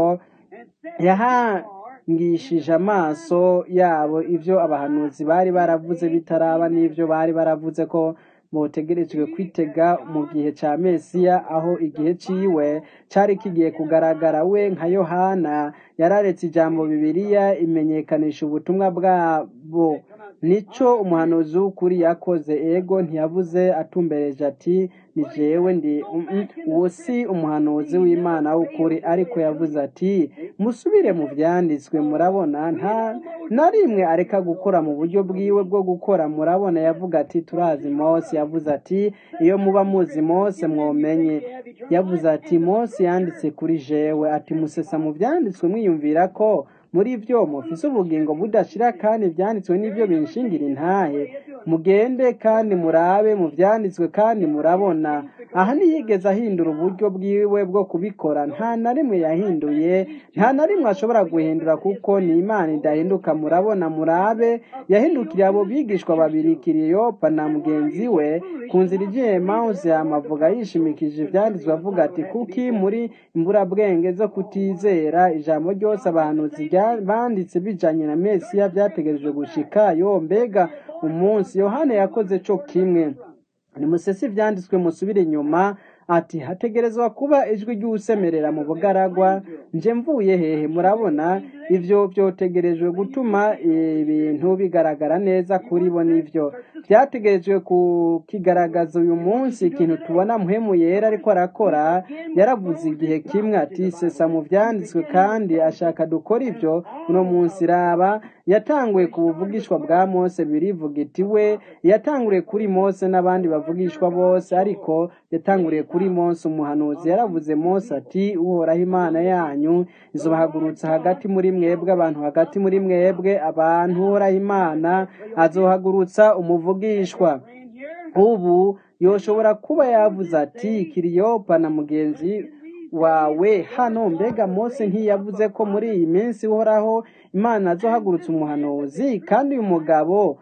yahangishije amaso yabo ivyo abahanuzi bari baravuze bitaraba n'ivyo bari baravuze ko botegerejwe kwitega mu gihe ca mesiya aho igihe ciwe cari kigiye kugaragara we nka yohana yararetse ijambo bibiliya imenyekanisha ubutumwa bwabo nico umuhanuzi w'ukuri yakoze ego ntiyavuze atumbereje ati ni jewe ndi mm, mm, uwo si umuhanuzi w'imana w'ukuri ariko yavuze ati musubire mu vyanditswe murabona nta na rimwe areka gukora mu buryo bwiwe bwo gukora murabona yavuga ati turazi mose yavuze ati iyo muba muzi mose mwomenye yavuze ati mose yanditse kuri jewe ati musesa mu vyanditswe mwiyumvira ko muri vyo mufise ubugingo budashira kandi ivyanditswe n'ivyo binshingira intahe mugende kandi murabe mu vyanditswe kandi murabona aha ntiyigeze ahindura uburyo bwiwe bwo kubikora nta na rimwe yahinduye nta na rimwe ashobora guhindura kuko ni imana idahinduka murabona murabe yahindukiriye abo bigishwa babiri kiriyopa na mugenzi we ku nzira igiye mawuzi yamavuga yishimikije ivyanditswe avuga ati kuki muri imburabwenge zo kutizera ijambo ryose abahanuzi rya- banditse bijanye na mesiya vyategerejwe gushika yo mbega umunsi yohana yakoze co kimwe nimusese ivyanditswe musubire inyuma ati hategerezwa kuba ijwi ry'usemerera mu bugaragwa nje mvuye hehe murabona ivyo vyotegerejwe gutuma ibintu bigaragara neza kuri bo nivyo vyategerejwe kukigaragaza uyu munsi ikintu tubona muhemu yera ariko arakora yaravuze igihe kimwe ati sesa mu vyanditswe kandi ashaka dukora ivyo uno munsi raba yatanguye ku buvugishwa bwa mose birivuga iti we yatanguriye kuri mose n'abandi bavugishwa bose ariko yatanguriye kuri mose umuhanuzi yaravuze mose ati uhoraho imana yanyu izobahagurutsa hagati muri mwebwe abantu hagati muri mwebwe abantu uhoraho imana azohagurutsa umuvugishwa ubu yoshobora kuba yavuze ati kiriyopa na mugenzi wawe hano mbega mose ntiyavuze ko muri iyi minsi uhoraho imana azohagurutsa umuhanuzi kandi uyu mugabo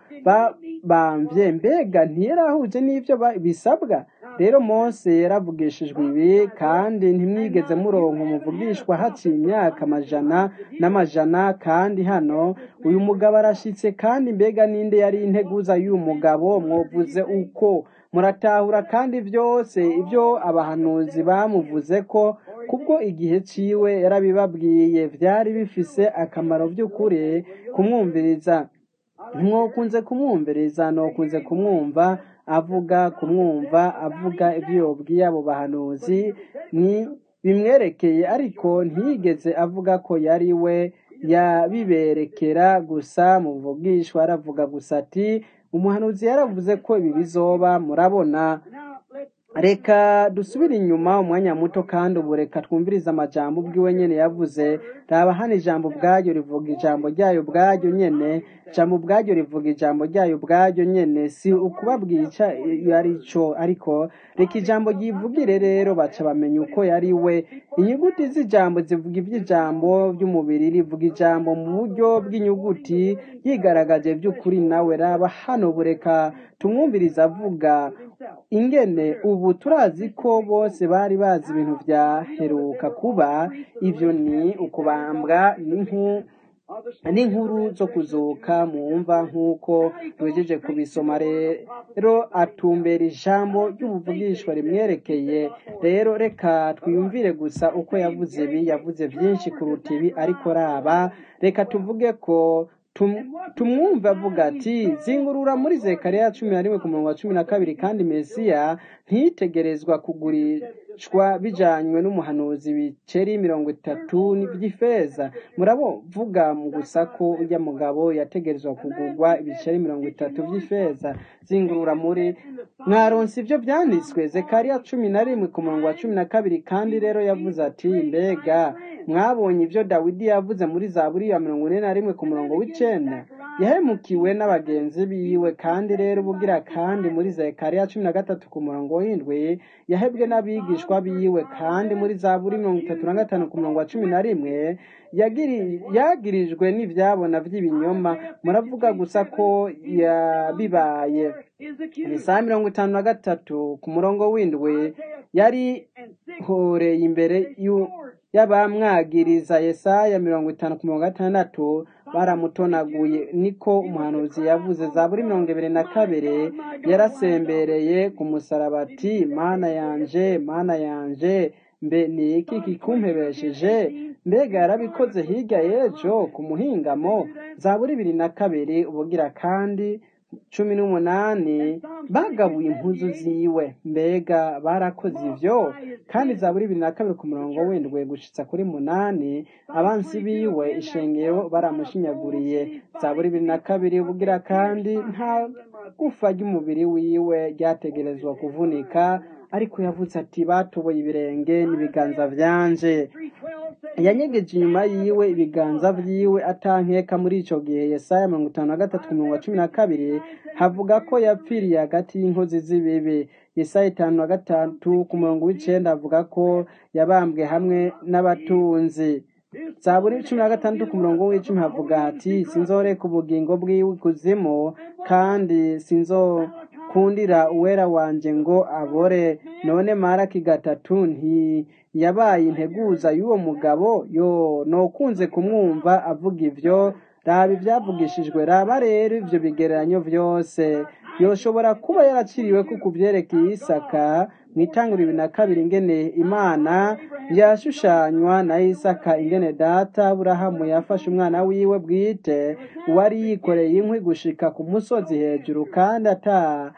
bamvye mbega ntiyarahuje n'ivyo ba- bisabwa rero mose yaravugishijwe ibi kandi ntimwigeze muronka umuvugishwa haciye imyaka amajana n'amajana kandi hano uyu mugabo arashitse kandi mbega ninde yari integuza y'uyu mugabo mwovuze uko muratahura kandi byose ibyo abahanuzi bamuvuze ko kubwo igihe ciwe yarabibabwiye vyari bifise akamaro vy'ukuri kumwumviriza ntimwokunze kumwumviriza nokunze kumwumva avuga kumwumva avuga ibyo yobwiye abo bahanuzi ni bimwerekeye ariko ntiyigeze avuga ko yari we yabiberekera gusa mu buvugishwa aravuga gusa ati umuhanuzi yaravuze ko ibi bizoba murabona reka dusubire inyuma umwanya muto kandi ubu reka twumvirize amajambo ubwiwe nyene yavuze raba hano ijambo ubwaryo rivuga ijambo ryayo ubwaryo nyene ijambo ubwaryo rivuga ijambo ryayo ubwaryo nyene si ukubabwira ico ari co ariko reka ijambo ryivugire rero baca bamenya uko yari we inyuguti z'ijambo zivuga ivy'ijambo vy'umubiri rivuga ijambo mu buryo bw'inyuguti yigaragaje vy'ukuri nawe raba hano bureka tumwumviriza avuga ingene ubu turazi ko bose bari bazi ibintu vyaheruka kuba ivyo ni ukubambwa n'inku n'inkuru zo kuzuka mwumva nk'uko tugejeje kubisoma rero atumbera ijambo ry'ubuvugishwa rimwerekeye rero reka twiyumvire gusa uko yavuze ibi yavuze byinshi kuruta ibi ariko raba reka tuvuge ko tumwumva avuga ati zingurura muri zekariya cumi na rimwe ku murongo wa cumi na kabiri kandi mesiya ntitegerezwa kugurishwa bijanywe n'umuhanuzi biceri mirongo itatu by'ifeza muravuga mu gusa ko ujya mugabo yategerezwa kugurwa ibiceri mirongo itatu by'ifeza zingurura muri mwaronse ibyo byanditswe zekariya cumi na rimwe ku murongo wa cumi na kabiri kandi rero yavuze ati mbega mwabonye ibyo dawidi yavuze muri zaburi ya mirongo ine na rimwe ku murongo w'icenda yahemukiwe n'abagenzi biwe kandi rero ubugira kandi muri zekariya cumi na gatatu ku murongo w'indwi yahebwe n'abigishwa biwe kandi muri zaburi mirongo itatu na gatanu ku murongo wa cumi na rimwe yagirijwe n'ibyabona by'ibinyoma muravuga gusa ko yabibaye isaha mirongo itanu na gatatu ku murongo w'indwi yari horeye imbere y'abamwagiriza yesaya mirongo itanu ku mirongo gatandatu baramutonaguye niko umuhanuzi yavuze za buri mirongo ibiri na kabiri yarasembereye ku musaraba ati mana yanje mana yanje mbe ni iki kikumpebesheje mbega yarabikoze hirya y'ejo ku muhingamo za buri bibiri na kabiri ubugira kandi cumi n'umunani bagabuye impuzu ziwe mbega barakoze ivyo kandi za buri bibiri na kabiri ku murongo w'indwi gushitsa kuri munani abansi biwe ishengero baramushinyaguriye za buri bibiri na kabiri ubugira kandi nta gufa ry'umubiri wiwe ryategerezwa kuvunika ariko yavuze ati batoboye ibirenge n'ibiganza vyanje yanyegeje inyuma yiwe ibiganza vyiwe atankeka muri ico gihe yesaya mirongo itanu na gatatu ku murongo wa cumi na kabiri havuga ko yapfiriye hagati y'inkozi z'ibibi yesaya itanu na gatatu ku murongo w'icenda avuga ko yabambwe hamwe n'abatunzi zaburi cumi na gatandatu ku murongo w'icumi havuga ati sinzoreka ubugingo bwiwe ikuzimu kandi sinzo kundira uwera wanje ngo abore none maraki gatatu ntiyabaye integuza y'uwo mugabo yo nokunze kumwumva avuga ivyo raba ivyavugishijwe raba rero ivyo bigereranyo vyose yoshobora kuba yaraciriwe ko kuvyerekeye isaka mwitangura ibiri na kabiri ingene imana yashushanywa na isaka ingene data aburahamu yafashe umwana wiwe bwite uwari yikoreye inkwi gushika ku musozi hejuru kandi ata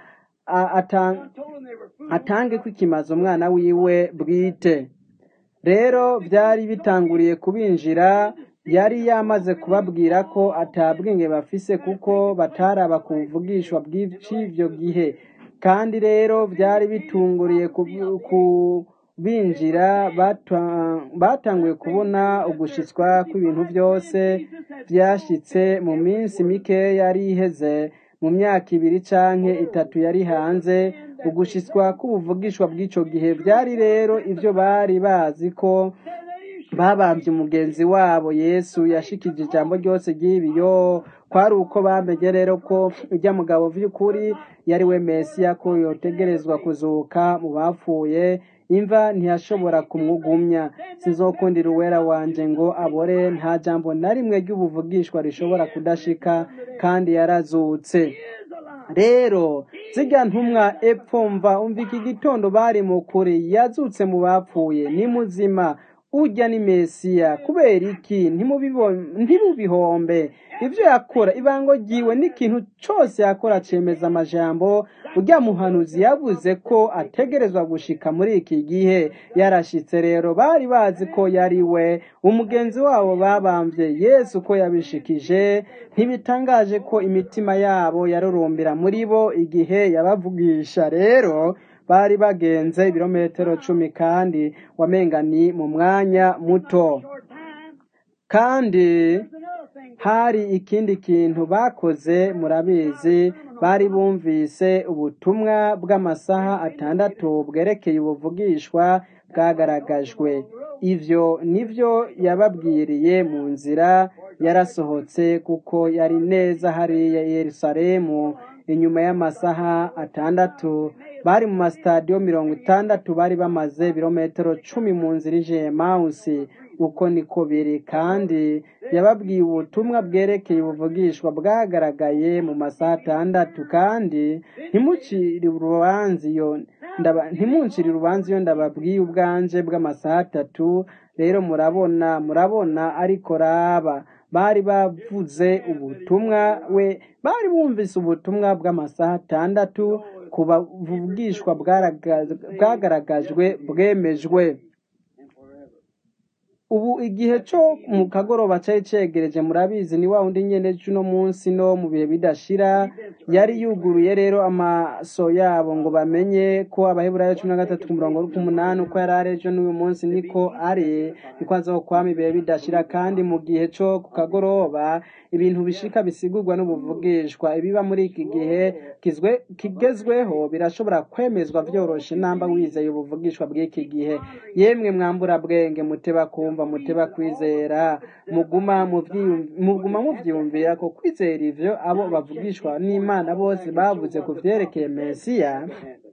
atange ko ikimaze umwana wiwe bwite rero byari bitanguriye kubinjira yari yamaze kubabwira ko atabwenge bafise kuko bataraba ku buvugishwa bw'icyo gihe kandi rero byari bitunguriye kubinjira batanguye kubona ugushitswa kw'ibintu byose byashyitse mu minsi mike yari iheze mu myaka ibiri canke itatu yari hanze ugushitswa k'ubuvugishwa bw'ico gihe byari rero ivyo bari bazi ko babambye umugenzi wabo yesu yashikije ijambo ryose ry'ibiyo kwari uko bamenye rero ko ujya mugabo vy'ukuri yari we mesiya ko yotegerezwa kuzuka mu bapfuye imva ntiyashobora kumwugumya sinzokundira uwera wanje ngo abore nta jambo na rimwe ry'ubuvugishwa rishobora kudashika kandi yarazutse rero zirya ntumwa epfo mva umva iki gitondo bari mu kuri yazutse mu bapfuye ni muzima ujya ni mesiya kubera iki ntimubibo- ntimubihombe ibyo yakora ibango ryiwe n'ikintu cyose yakora cemeza amajambo ujya muhanuzi yavuze ko ategerezwa gushika muri iki gihe yarashitse rero bari bazi ko yari we umugenzi wabo babambye yesu ko yabishikije ntibitangaje ko imitima yabo yarurumbira muri bo igihe yabavugisha rero bari bagenze ibirometero cumi kandi wamenga ni mu mwanya muto short time. kandi There's another thing. hari ikindi kintu bakoze murabizi bari bumvise ubutumwa bw'amasaha atandatu bwerekeye ubuvugishwa bwagaragajwe ivyo nivyo yababwiriye mu nzira yarasohotse kuko yari neza hariya i yerusalemu inyuma y'amasaha atandatu bari mu masitadiyo mirongo itandatu bari bamaze ibirometero cumi mu nzira ije emawusi uko niko biri kandi yababwiye ubutumwa bwerekeye ubuvugishwa bwagaragaye mu masaha atandatu kandi ntimucire urubanza iyo ndaba- ntimuncire urubanza iyo ndababwiye ubwanje bw'amasaha atatu rero murabona murabona ariko raba bari bavuze ubutumwa we bari bumvise ubutumwa bw'amasaha atandatu ku bavugishwa bwaraga- bwagaragajwe bwemejwe ubu igihe cyo mu kagoroba cyari cyegereje murabizi ni wa wundi nyene cy'uno munsi no mu bihe bidashira yari yuguruye rero amaso yabo ngo bamenye ko abaheburayo cumi na gatatu ku murongo w'umunani uko yari ari ejo n'uyu munsi niko ari niko azokwama ibihe bidashira kandi mu gihe cyo ku kagoroba ibintu bishika bisigurwa n'ubuvugishwa ibiba muri iki gihe kizwe kigezweho birashobora kwemezwa vyoroshe namba wizeye ubuvugishwa bw'iki gihe yemwe mwambura bwenge muteba kumva muteba kwizera muguma muvyiyum- muguma muvyiyumvira ko kwizera ivyo abo bavugishwa n'imana bose bavuze ku vyerekeye mesiya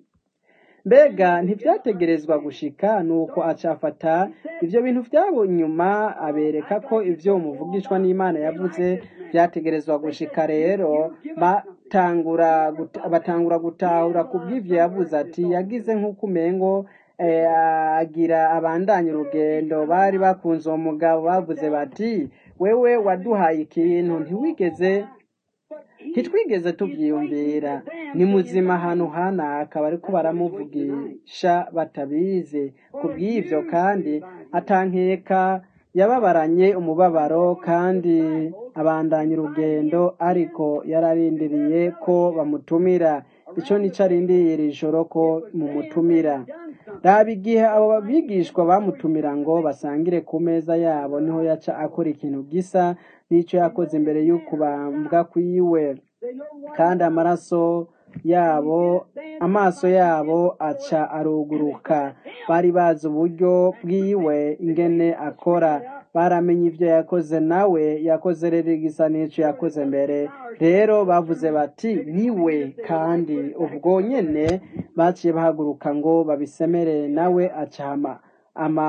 mbega ntibyategerezwa gushika nuko acafata ivyo bintu vyabo nyuma abereka ko ivyo umuvugishwa n'imana yavuze vyategerezwa gushika rero batangura guta- batangura gutahura ku bw'ivyo yavuze ati yagize nk'uko umengo eh, agira abandanya urugendo bari bakunze uwo mugabo bavuze bati wewe waduhaye ikintu ntiwigeze ntitwigeze tubyiyumvira ni muzima ahantu hanaka bariko baramuvugisha batabizi ku bw'ivyo kandi atankeka yababaranye umubabaro kandi abandanya urugendo ariko yararindiriye ko bamutumira ico nico arindiriye iri joro ko mumutumira raba igihe abo bigishwa bamutumira ngo basangire ku meza yabo niho yaca akora ikintu gisa n'ico yakoze imbere y'ukubambwa kwiwe kandi amaraso yabo amaso yabo aca aruguruka bari bazi uburyo bwiwe ingene akora baramenye ivyo yakoze nawe yakoze rero igisa n'ico yakoze mbere rero bavuze bati niwe kandi ubwo nyene baciye bahaguruka ngo babisemerere nawe acama ama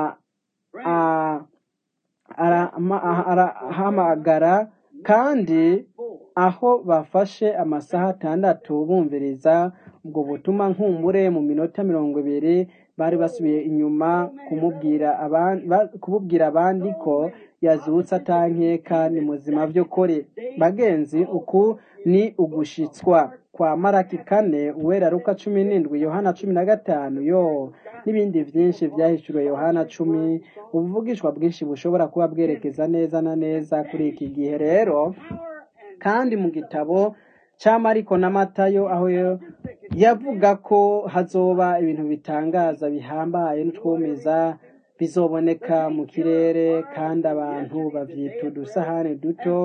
a- ara- ama- arahamagara kandi aho bafashe amasaha atandatu bumviriza ubwo butuma nkumbure mu minota mirongo ibiri bari basubiye inyuma kumubwira abandi ba- kububwira abandi ko yazutse atankeka ni muzima by'ukuri bagenzi uku ni ugushitswa kwa maraki kane uwera ruka cumi n'indwi yohana cumi na gatanu yo n'ibindi byinshi byahishuriwe yohana cumi ubuvugishwa bwinshi bushobora kuba bwerekeza neza na neza kuri iki gihe rero kandi mu gitabo cya mariko na matayo aho yo- yavuga ko hazoba ibintu bitangaza bihambaye n'utwumiza bizoboneka mu kirere kandi abantu bavyita udusahani duto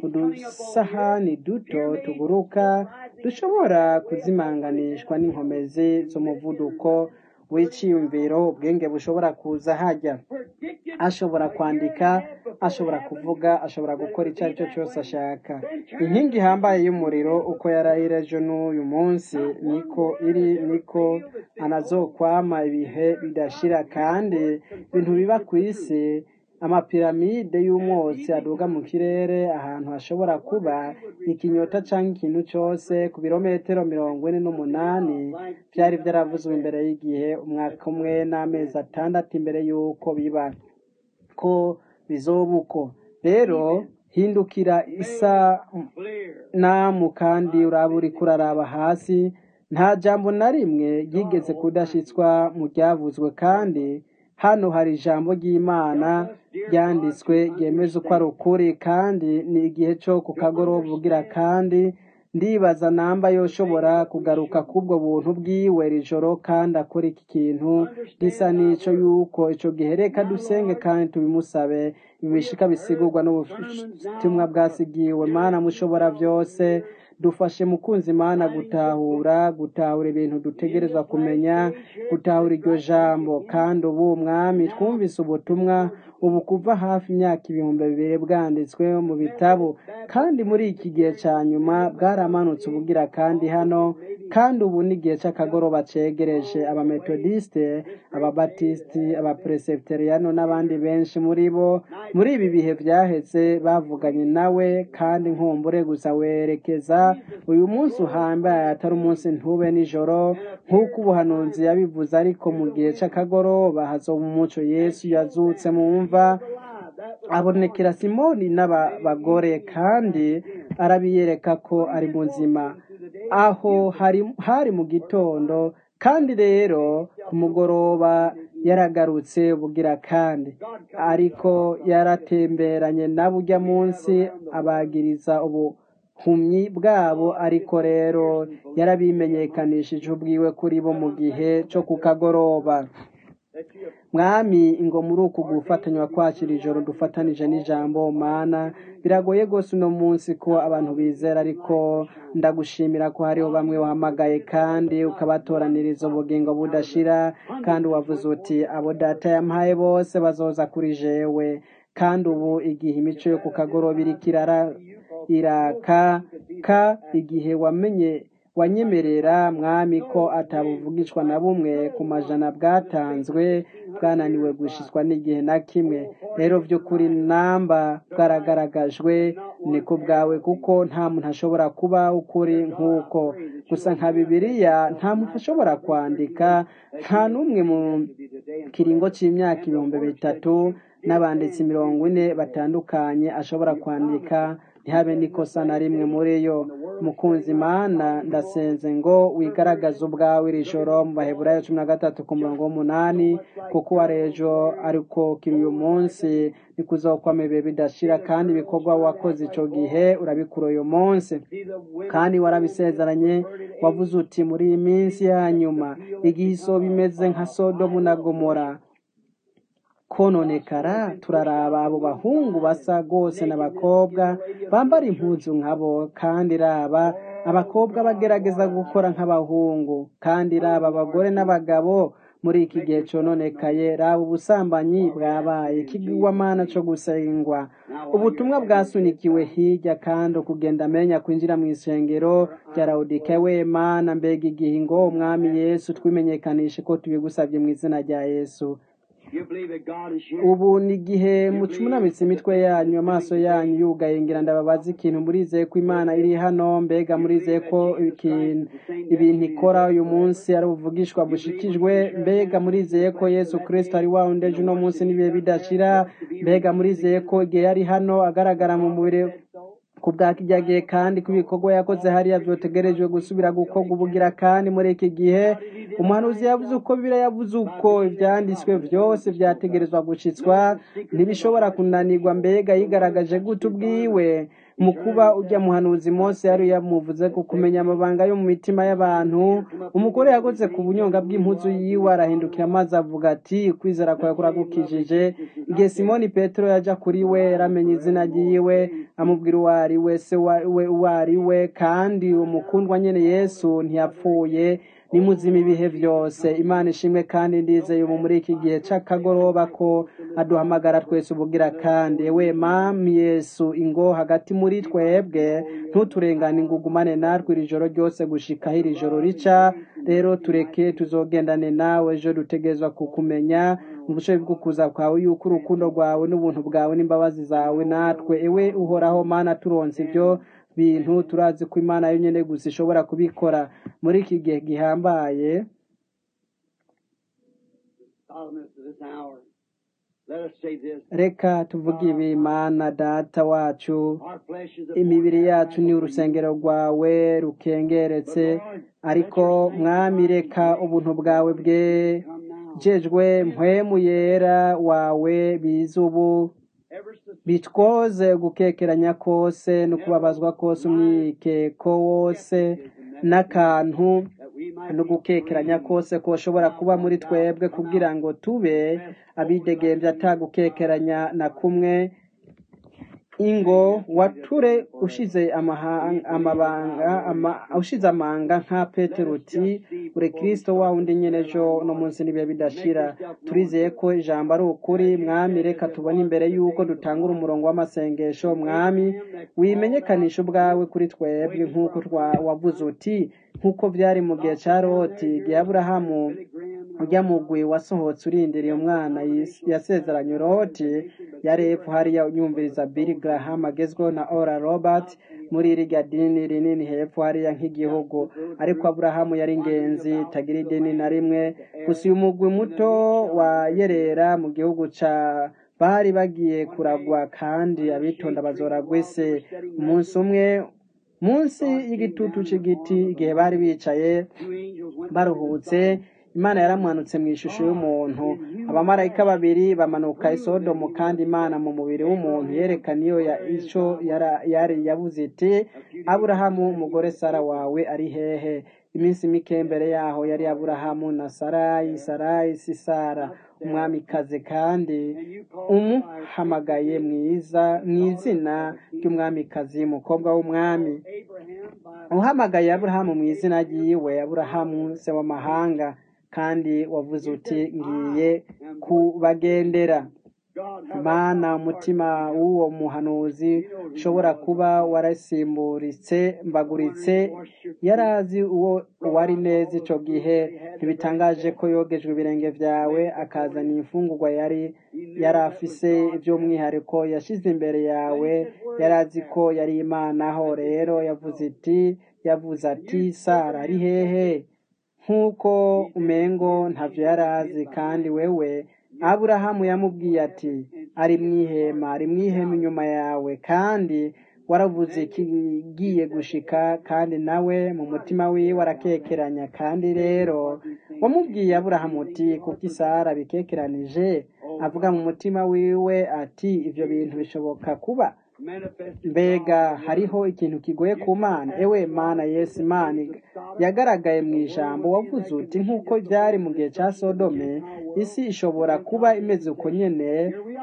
udusahani duto tuguruka dushobora kuzimanganishwa n'inkomezi z'umuvuduko w'iciyumviro ubwenge bushobora kuza hajya ashobora kwandika ashobora kuvuga ashobora gukora icyo ari cyo cyose ashaka inkingi ihambaye y'umuriro uko yarahira ejo n'uyu munsi niko iri niko anazokwama ibihe bidashira kandi ibintu biba ku isi amapiramide y'umwotsi aduga mu kirere ahantu hashobora kuba ikinyota cyangwa ikintu cyose ku birometero mirongo ine n'umunani byari byaravuzwe imbere y'igihe umwaka umwe n'amezi atandatu imbere y'uko biba ko bizoba uko rero hindukira isa clear. namu kandi uraba uriko uraraba hasi nta jambo na rimwe ryigeze kudashitswa mu ryavuzwe kandi hano hari ijambo ry'imana ryanditswe ryemeza uko ari ukuri kandi ni igihe cyo ku kagoroba ugira kandi ndibaza namba yoshobora kugaruka kubwo buntu bwiwe iri joro kandi akora iki kintu gisa n'ico yuko ico gihe reka dusenge kandi tubimusabe ibishika bisigurwa n'ubutumwa bwasigiwe mana mushobora byose dufashe mukunzi mana gutahura gutahura ibintu dutegerezwa kumenya gutahura iryo jambo kandi ubu mwami twumvise ubutumwa ubu kuva hafi imyaka ibihumbi bibiri bwanditswe mu bitabo kandi muri iki gihe cya nyuma bwaramanutse ubugira kandi hano kandi ubu ni igihe cy'akagoroba cegereje abametodiste ababatisiti abapresebiteriyano n'abandi benshi muri bo muri ibi bihe byaheze bavuganye nawe kandi nkumbure gusa werekeza uyu munsi uhambaye atari umunsi ntube nijoro nk'uko ubuhanuzi yabivuze ariko mu gihe cy'akagoroba hazoba umuco yesu yazutse mu mva abonekera simoni n'abagore kandi arabiyereka ko ari muzima aho hari hari mu gitondo kandi rero ku mugoroba yaragarutse bugira kandi ariko yaratemberanye na burya munsi abagiriza ubuhumyi bwabo ariko rero yarabimenyekanishije ubwiwe kuri bo mu gihe cyo ku kagoroba mwami ngo muri uku gufatanywa kwakira ijoro dufatanije n'ijambo mana biragoye rwose uno munsi ko abantu bizera ariko ndagushimira ko hariho bamwe wahamagaye kandi ukabatoraniriza ubugingo budashira kandi wavuze uti abo data yampaye bose bazoza kuri jewe kandi ubu igihe imico yo ku kagoroba iriko irara iraka ka igihe wamenye wanyemerera mwami ko atabuvugishwa na bumwe ku majana bwatanzwe bwananiwe gushishwa n'igihe na kimwe rero by'ukuri namba bwaragaragajwe ni ku bwawe kuko nta muntu ashobora kuba ukuri nk'uko gusa nka bibiliya nta muntu ashobora kwandika nta n'umwe mu kiringo cy'imyaka ibihumbi bitatu n'abanditsi mirongo ine batandukanye ashobora kwandika ntihabe n'ikosa na rimwe muri yo mukunzi imana ndasenze ngo wigaragaze ubwawe iri joro mu baheburayo cumi na gatatu ku murongo w'umunani kuko uwa ejo ariko kiri uyu munsi nikuzokwama ibihe bidashira kandi ibikorwa wakoze icyo gihe urabikura uyu munsi kandi warabisezeranye wavuze uti muri iyi minsi ya nyuma igihe isoba imeze nka sodomu na gomora kononekara turaraba abo bahungu basa rwose n'abakobwa bambara impuzu nkabo kandi raba abakobwa bagerageza gukora nk'abahungu kandi raba abagore n'abagabo muri iki gihe cononekaye raba ubusambanyi bwabaye ikigwamana co gusengwa ubutumwa bwasunikiwe hirya kandi ukugenda amenya kwinjira mu isengero rya rawudike we mana mbega igihe ngo umwami yesu twimenyekanishe ko tubigusabye mu izina rya yesu ubu ni igihe mucunamitse imitwe yanyu amaso yanyu yugaye ngira ndababaza ikintu murizeye ko imana iri hano mbega murizeye ko ibintu ikora uyu munsi ari ubuvugishwa bushikijwe mbega murizeye ko yesu kirisito ari wa wundi ejo uno munsi n'ibihe bidashira mbega murizeye ko igihe yari hano agaragara mu mubiri ku bwa kijya gihe kandi ko ibikorwa yakoze hariya byotegerejwe gusubira gukorwa ubugira kandi muri iki gihe umuhanuzi yavuze uko bibira yavuze uko ibyanditswe byose byategerezwa gushitswa ntibishobora kunanirwa mbega yigaragaje gute ubwiwe mu kuba ujya muhanuzi Mose yari yamuvuze ku kumenya amabanga yo mu mitima y'abantu umugore yakoze ku bunyonga bw'impuzu yiwe arahindukira amazi avuga ati kwizera kwawe kuragukijije igihe simoni petero yajya kuri we yaramenye izina ryiwe amubwira uwo ari we se we uwo ari we kandi umukundwa nyine yesu ntiyapfuye ni muzima ibihe byose imana ishimwe kandi ndizeye ubu muri iki gihe cy'akagoroba ko aduhamagara twese ubugira kandi we mami yesu ingo hagati muri twebwe ntuturengane ngo ugumane natwe iri joro ryose gushikaho iri joro rica rero tureke tuzogendane nawe ejo dutegerezwa kukumenya mu bushobozi bwo kuza kwawe yuko urukundo rwawe n'ubuntu bwawe n'imbabazi zawe natwe ewe uhoraho mana turonse ibyo bintu turazi ko imana yonyine gusa ishobora kubikora muri iki gihe gihambaye Let us say this. reka tuvuge ibi mana data wacu Our flesh is a imibiri yacu ni urusengero rwawe rukengeretse ariko mwami reka ubuntu bwawe bwe come now. jejwe mpwemu yera wawe biza ubu Ever since bitwoze gukekeranya kose no kubabazwa kose umwikeko wose n'akantu that we might no gukekeranya kose koshobora kuba muri twebwe kugira ngo tube abidegembye atagukekeranya na kumwe ingo wature ushize amahanga amabanga ama, ushize amanga nka petero uti uri kristo wa undi nyene ejo no munsi n'ibihe bidashira turizeye ko ijambo ari ukuri mwami reka tubone imbere y'uko dutangura umurongo w'amasengesho mwami wimenyekanisha ubwawe kuri twebwe nk'uko twa- wavuze uti nk'uko byari mu gihe cya loti igihe aburahamu ujya mugwi wasohotse urindiriye umwana yis- yasezeranye loti yari epfo hariya yumviriza Billy Graham agezweho na Ora Robert muri iriya dini rinini hepfo hariya nk'igihugu ariko Aburahamu yari ingenzi tagira idini na rimwe gusa uyu mugwi muto wa yerera mu gihugu ca bari bagiye kuragwa kandi abitonda bazoragwa ise umunsi umwe munsi y'igitutu c'igiti igihe bari bicaye two angels went baruhutse imana yaramanutse mu ishusho y'umuntu abamarayika babiri bamanuka i sodomu kandi imana mu mubiri w'umuntu yerekana iyo ya ico yara- yari yavuze iti aburahamu umugore sara wawe ari hehe iminsi mike mbere yaho yari aburahamu na sarayi sarayi si sara umwamikazi kandi umuhamagaye mwiza mu izina ry'umwamikazi umukobwa w'umwami Abraham by uhamagaye aburahamu mu izina ryiwe aburahamu se w'amahanga kandi wavuze uti ngiye kubagendera God mana umutima w'uwo muhanuzi ushobora kuba warasimburitse mbaguritse yari azi uwo wari neza ico gihe ntibitangaje ko yogejwe ibirenge vyawe akazana imfungurwa yari yari afise ivy'umwihariko yashize imbere yawe yari azi ko yari imana aho rero yavuze iti yavuze ati sara ari hehe nk'uko umengo ntavyo yari azi kandi wewe aburahamu yamubwiye ati ari mu ihema ari mu ihema inyuma yawe kandi waravuze ikigiye gushika kandi nawe mu mutima wiwe arakekeranya kandi rero wamubwiye aburahamu uti kuko isara bikekeranije avuga mu mutima wiwe ati ivyo bintu bishoboka kuba manifested mbega hariho ikintu kigoye ku mana ewe mana yesu imana yagaragaye mu ijambo wavuze uti nk'uko byari mu gihe cya sodome isi ishobora kuba imeze uko nyene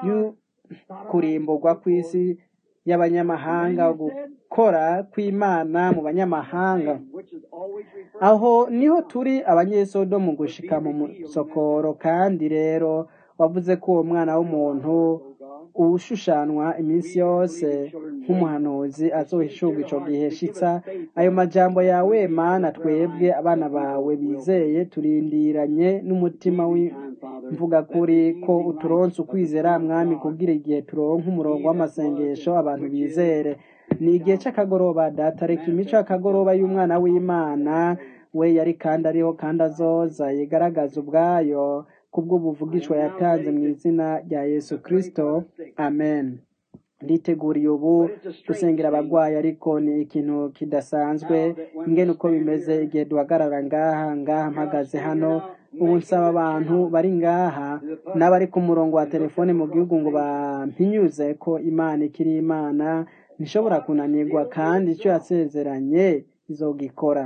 y'ukurimburwa kw'isi y'abanyamahanga gukora kw'imana mu banyamahanga which is always referred aho niho turi abanyesodomu gushika mu musokoro kandi rero wavuze ko uwo mwana w'umuntu ushushanwa iminsi yose nk'umuhanuzi azohishurwa ico gihe shitsa ayo majambo yawe mana twebwe abana bawe bizeye turindiranye n'umutima w'imvuga kuri ko uturonse ukwizera mwami kubwira igihe turonka umurongo w'amasengesho abantu bizere ni igihe c'akagoroba data reka imico y'akagoroba y'umwana w'imana we yari kandi ariho kandi azoza yigaragaza ubwayo kubw'ubuvugishwa yatanze mu izina rya yesu kristo amen nditeguriye ubu gusengera abagwayi ariko ni ikintu kidasanzwe ingene uko bimeze igihe duhagarara ngaha ngaha mpagaze hano ubu nsaba abantu bari ngaha n'abari ku murongo wa telefone mu gihugu ngo bampinyuze ko imana ikiri imana ntishobora kunanirwa kandi icyo yasezeranye izogikora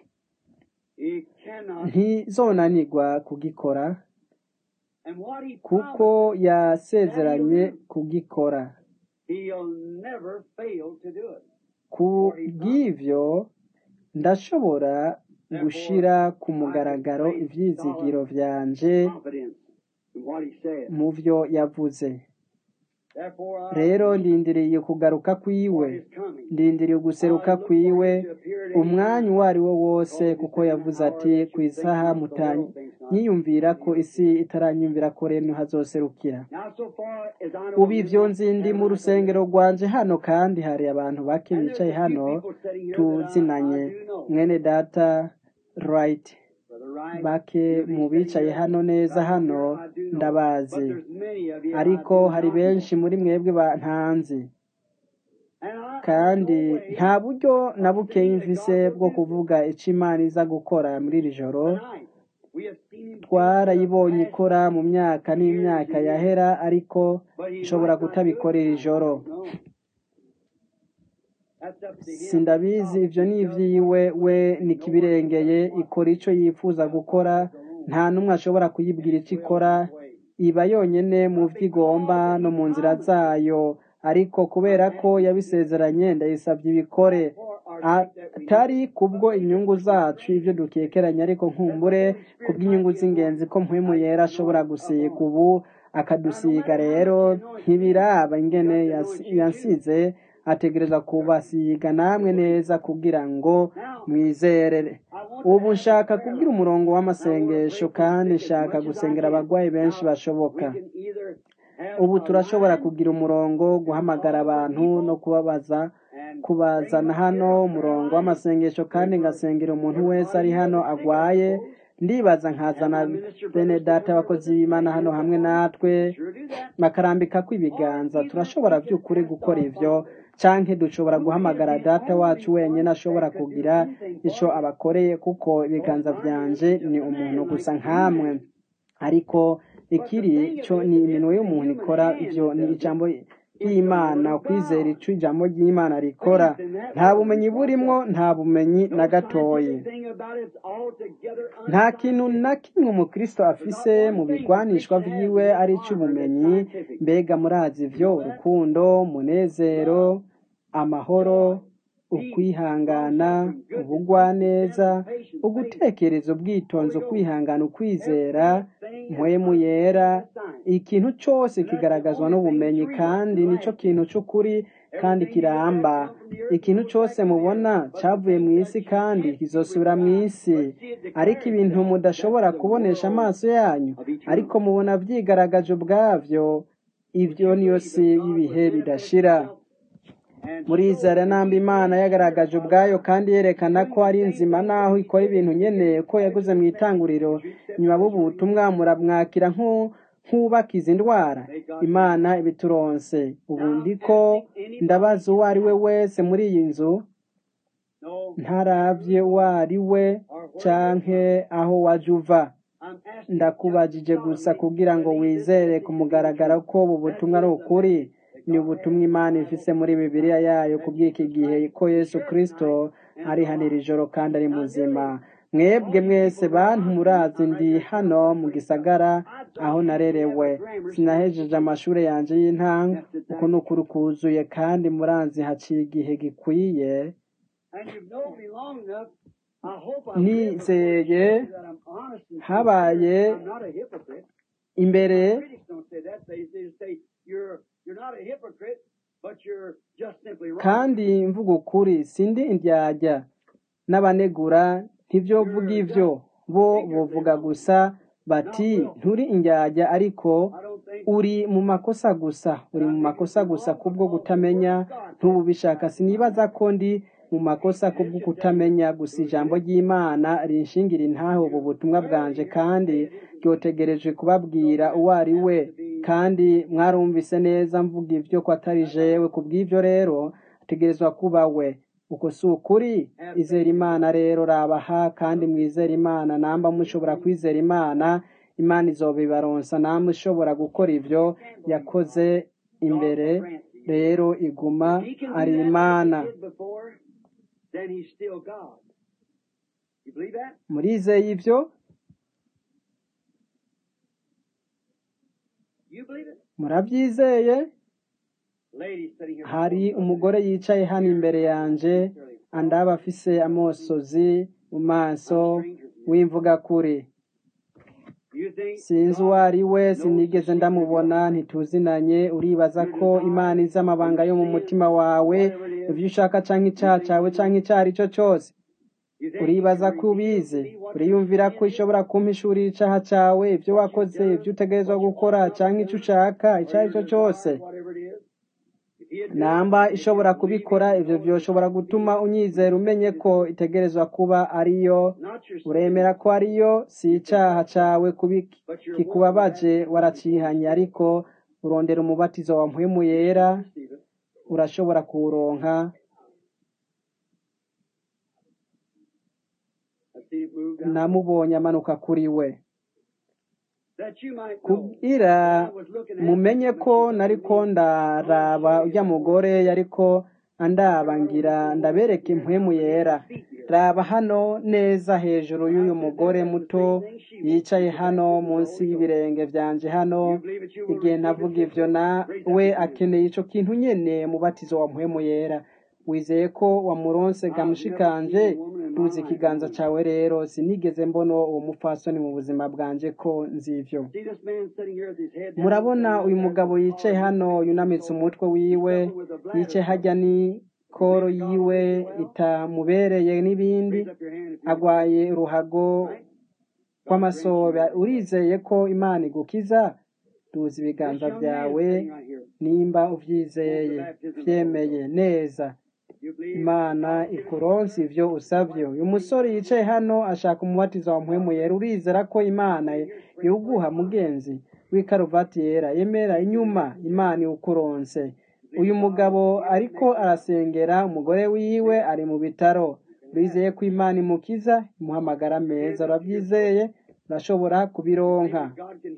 he cannot ntizonanirwa kugikora and what he kuko promised yasezeranye kugikora he'll never fail to do it ku bw'ivyo ndashobora gushira ku mugaragaro ivyizigiro vyanje confidence in what he said mu vyo yavuze therefore I rero ndindiriye kugaruka kwiwe is coming ndindiriye uguseruka kwiwe umwanya uwo ari wo wose kuko yavuze ati ku isaha mutanyiyumvira ko isi itaranyumvira ko rero hazoserukira now so far as I know ubu ivyo nzi ndi mu rusengero rwanje hano kandi hari abantu bake bicaye hano tuzinanye mwene data right right. bake mu bicaye hano neza hano I do know. But ndabazi there's many of you I ariko do hari not know. benshi muri mwebwe bantanzi And I, kandi there's no way nta buryo na of buke saying that mfise God will bwo do this. kuvuga ico imana iza gukora muri iri joro Tonight, we have seen him do it in the twarayibonye past ikora mu myaka years n'imyaka and years. yahera ariko But he ishobora might not do it kutabikora iri now. I joro don't know. That's up to him. sindabizi God, ivyo he ni does ivyiwe what he we wills. No one can nikibirengeye tell what ikora ico yifuza gukora alone. nta n'umwe ashobora kuyibwira And ico it will ikora his way. iba yonyene mu Not vyo igomba because no he mu nzira promised it. zayo ariko kubera I'm ko asking you to do it. yabisezeranye ndayisavye ibikore Not for our sake that we need atari it, kubwo but later inyungu for your zacu ivyo grace. dukekeranya ariko That the nkumbure Holy Spirit kubw'inyungu might be z'ingenzi anointed. ko mpwemu Might be yera ashobora anointed gusiga upon us. ubu Now, no akadusiga matter how rero much he anoints you, ntibiraba he ingene got to yas- anoint you too. yansize ategereza kubasiga namwe neza kugira ngo Now, mwizere I want to ubu ask a nshaka prayer kubwira line. umurongo And I want to w'amasengesho pray for the kandi sick as nshaka much as I gusengera can. abagwayi benshi Now, bashoboka we can either have ubu a turashobora line kugira umurongo and guhamagara call for abantu no people kubabaza and bring them kubazana up here, hano a prayer umurongo line. w'amasengesho kandi There's a, ngasengera umuntu there's a wese lot of ari you hano that are sick, I agwaye suppose. ndibaza And nkazana my minister bene brothers to data come here with abakozi us and b'imana lay hano hands hamwe upon them. natwe We can sure do that. bakarambikako Or ibiganza either turashobora we can by'ukuri ask gukora our ivyo Father, canke dushobora who is guhamagara the data only wacu wenyene one ashobora that could do kugira anything ico for you. abakoreye kuko So ibiganza mine is vyanje just ni a umuntu man gusa like any nkamwe man. ariko But the ikiri thing of co it ni is, iminwe it's a y'umuntu human ikora hand ivyo that ni does it. ijambo It's the ry'imana Word of kwizera God. ico ijambo ry'imana rikora Faith in that nta Word bumenyi for burimwo ourselves. nta bumenyi na No gatoyi scientific thing about it. It's altogether nta kintu na unscientific. kimwe umukristo There's not afise mu one thing the bigwanishwa Christian has vyiwe in his ari armor that's ic'ubumenyi scientific. mbega murazi You ivyo know that? urukundo umunezero Love, amahoro joy, peace, ukwihangana long-suffering, goodness, meekness, ubugwaneza gentleness, patience, faith, ugutekereza ubwitonzi Holy Ghost. ukwihangana ukwizera Everything is mpwemu yera unscientific science. ikintu cose And that's the kigaragazwa only thing n'ubumenyi that's real kandi and nico lasting. kintu c'ukuri kandi Everything you look at kiramba come from the earth and ikintu goes cose back to the earth. mubona But the cavuye things mw'isi that you kandi can't see with kizosubira your eyes, mw'isi but see it ariko declare ibintu itself. That's mudashobora the kubonesha world amaso yanyu of ariko eternity. mubona vyigaragaje ubwavyo Would ivyo you niyo believe si that God would y'ibihe manifest bidashira Himself and show murizera that namba He imana is yagaragaje here ubwayo alive, kandi yerekana doing ko ari the same nzima things naho that He ikora did ibintu in the nyene beginning ko as yaguze your mu message. itanguriro Would you accept nyuma that as your b'ubutumwa answer? muramwakira nk'u- nk'ubakiza indwara May God bless imana you. ibituronse ubu Now I'm ndiko asking anybody ndabaza in uwo the ari we house, wese muri iyi nzu no matter ntaravye who you uwo are ari we or where you're canke from, aho waje uva I'm asking you just ndakubajije gusa solemnly kugira to ngo believe this wizere message ku to be the mugaragaro truth. ko ubu That butumwa ari is the ukuri message that ni God has ubutumwa in the imana Bible ifise muri in this bibiliya time. yayo That kubw'iki Jesus gihe Christ ko is yesu here kristo tonight and ari is hano iri alive. joro kandi ari Now muzima dearly, mwebwe all you mwese people that are bantu not murazi I'm ndi right there hano telling mu my praise gisagara I aho don't have to have narerewe a grammar sinahejeje certificate. amashuri yanje y'intango That's the uko ni thing. ukuri kuzuye kandi muranzi haciye igihe gikwiye And you've known me long enough. I hope I've lived before to show nizeye you that I'm honest and sincere. habaye I'm not a hypocrite. imbere My critics don't say that. They, they say you're you're not a hypocrite, but you're just simply wrong. kandi mvuga ukuri sindi indyarya n'abanegura ntibyovuga You're ivyo just bo ignorantly bovuga wrong, gusa not bati willful. nturi indyarya ariko I don't think uri mu makosa gusa that uri I'm mu ignorant makosa and gusa wrong kubwo because the Word kutamenya of God ntububishaka testifies to my sinibaza matter. ko ndi mu makosa And kubwo it should tell you kutamenya gusa who it ijambo is. ry'imana rinshingira intahe ubu You butumwa clearly bwanje hear me kandi say it isn't. ryotegereje So kubabwira that uwo ari has we to be kandi mwarumvise neza mvuga ivyo ko atari that's right. jewe kubw'ivyo rero ategerezwa kuba we uko si ukuri Have izera faith in imana God. rero rabaha kandi mwizera imana namba mushobora kwizera imana imana izobibaronsa namwe ushobora gukora ivyo You can't believe yakoze God. God imbere will grant to you. rero iguma If He can ari do that like imana He did before, then He's still God. You believe that? murizeye ivyo You believe it? murabyizeye Lady sitting here hari before me, umugore yicaye hano here imbere yanje sincerely. andaba afise amosozi mu I'm a maso stranger to you. w'imvuga kuri You think sinzi uwo God ari we knows the sinigeze secret of your ndamubona heart, ntituzinanye uribaza your ko imana desires, izi amabanga or yo mu your mutima sins, or wawe whatever it is. ivyo ushaka canke You icaha think cawe you canke know. ico ari cyo cose You think you can uribaza ko reveal to ubizi me what your uriyumvira ko sin is, ushobora kumpishurira icaha cawe ivyo what you've wakoze done, ivyo utegerezwa what you gukora ought not canke have ico done, ushaka or ico ari your cyo cose desire, whatever it is. If namba ishobora kubikora ivyo vyoshobora gutuma unyizera umenye ko itegerezwa kuba ariyo uremera ko ariyo si icaha cawe kubi kikubabaje waracihanye ariko urondera umubatizo wa mpwemu yera urashobora kuwuronka namubonye amanuka kuri we kugira mumenye ko nariko ndaraba urya mugore yariko andaba ngira ndabereka impwemu yera raba hano neza hejuru y'uyu mugore muto yicaye hano munsi y'ibirenge vyanje hano igihe navuga ivyo na we akeneye ico kintu nyene mubatizo wa mpwemu yera wizeye ko wamuronse gamushikanje duze ikiganza cawe rero sinigeze mbona uwo mupfasoni mu buzima bwanje ko nzivyo murabona uyu mugabo yicaye hano yunamitse umutwe wiwe yicaye hajya ni koro yiwe itamubereye n'ibindi agwaye uruhago rw'amasobe urizeye ko imana igukiza duza ibiganza vyawe nimba uvyizeye vyemeye neza imana ikuronse ivyo usavye uyu musore yicaye hano ashaka umubatizo wa mpwemu yera urizera ko imana yoguha mugenzi w'ikaruvati yera yemera inyuma imana iwukuronse uyu mugabo ariko arasengera umugore wiwe ari mu bitaro urizeye ko imana imukiza imuhamagara meza urabyizeye urashobora kubironka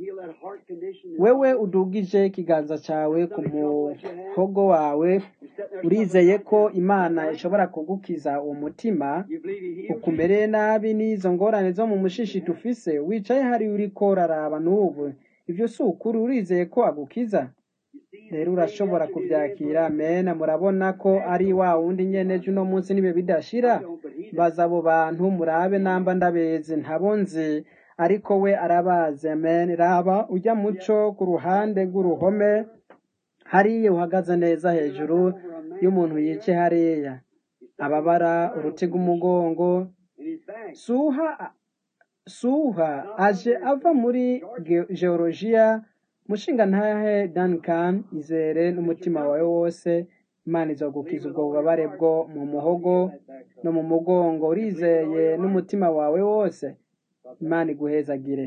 wewe udugije ikiganza cawe ku muhogo wawe urizeye ko imana ishobora kugukiza uwo mutima ukumereye nabi n'izo ngorane zo mu mushishi tufise wicaye hari uriko uraraba n'ubu ivyo si ukuri urizeye ko agukiza rero urashobora kuvyakira mena murabona ko ari wa wundi nyene ejo uno munsi nibe bidashira baza abo bantu murabe namba ndabeze ntabo nzi ariko we arabazi amen raba ujya muco ku ruhande rw'uruhome hariya uhagaze neza hejuru y'umuntu yicaye hariya ababara uruti rw'umugongo suha suha aje ava muri geologiya mushinga ntahe Duncan izere n'umutima wawe wose imana izogukiza ubwo bubabare bwo mu muhogo no mu mugongo urizeye n'umutima wawe wose imana iguhezagire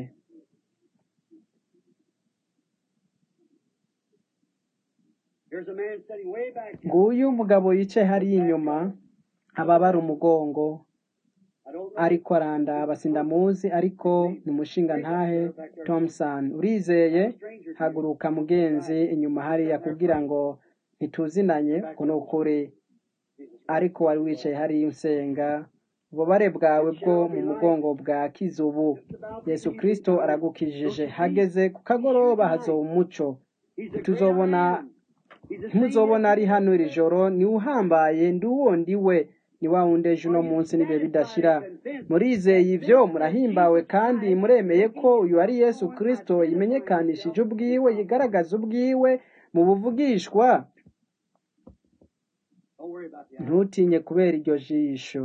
nguyu umugabo yicaye hariya inyuma ababara umugongo ariko arandaba sindamuzi ariko ni umushinga ntahe Thompson urizeye haguruka mugenzi inyuma hariya kugira ngo ntituzinanye kuno ukuri ariko wari wicaye hariya usenga ububare bwawe bwo mu mugongo bwa kizubu yesu kirisito aragukijije hageze ku kagoroba hazoba umuco tuzobona ntimuzobona ari hano iri joro niwe uhambaye ndi uwo ndi we ni wa wundi ejo uno munsi n'ibihe bidashira murizeye ibyo murahimbawe kandi muremeye ko uyu ari yesu kirisito yimenyekanishije ubwiwe yigaragaza ubwiwe mu buvugishwa ntutinye kubera iryo jisho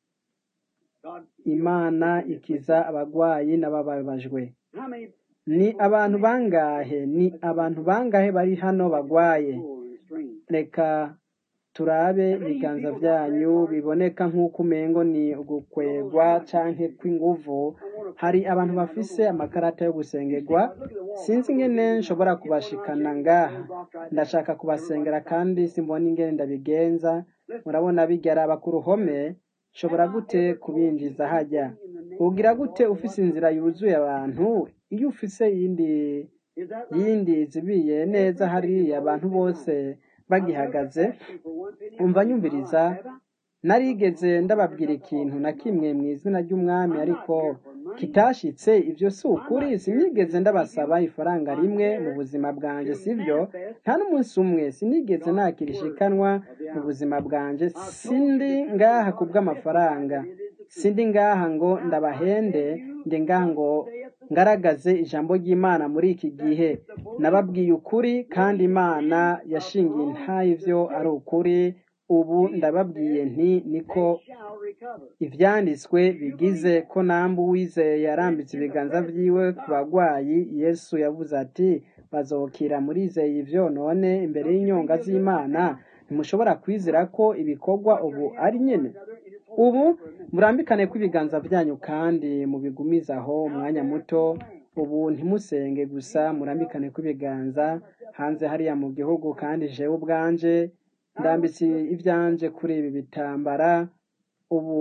imana ikiza abagwayi n'abababajwe ni abantu bangahe ni abantu bangahe bari hano bagwaye reka turabe ibiganza byanyu biboneka nk'uko umengo ni ugukwegwa canke kw'inguvu hari abantu bafise amakarata yo gusengerwa sinzi ingene nshobora kubashikana ngaha ndashaka kubasengera kandi simbona ingene ndabigenza murabona bigaraba ku ruhome nshobora gute kubinjiza hajya ugira gute ufise inzira yuzuye abantu iyo ufise yindi yindi zibiye neza hariya abantu bose bagihagaze umva nyumviriza narigeze ndababwira ikintu na kimwe mu izina ry'umwami ariko kitashitse ibyo si ukuri sinigeze ndabasaba ifaranga rimwe mu buzima bwanjye sibyo nta n'umunsi umwe sinigeze nakira ishikanwa mu buzima bwanjye sindi ngaha ku bw'amafaranga sindi ngaha ngo ndabahende ndi ngaha ngo ngaragaze ijambo ry'imana muri iki gihe nababwiye ukuri kandi imana yashingiye ntayivyo ari ukuri ubu ndababwiye nti niko ivyanditswe bigize ko namba uwizeye yarambitse ibiganza vyiwe ku bagwayi yesu yavuze ati bazokira murizeye ivyo none imbere y'inyonga z'imana ntimushobora kwizera ko ibikorwa ubu ari nyene ubu murambikane kw'ibiganza byanyu kandi mubigumize aho umwanya muto ubu ntimusenge gusa murambikane kw'ibiganza hanze hariya mu gihugu kandi jewe ubwanje ndambitse ivyanje kuri ibi bitambara ubu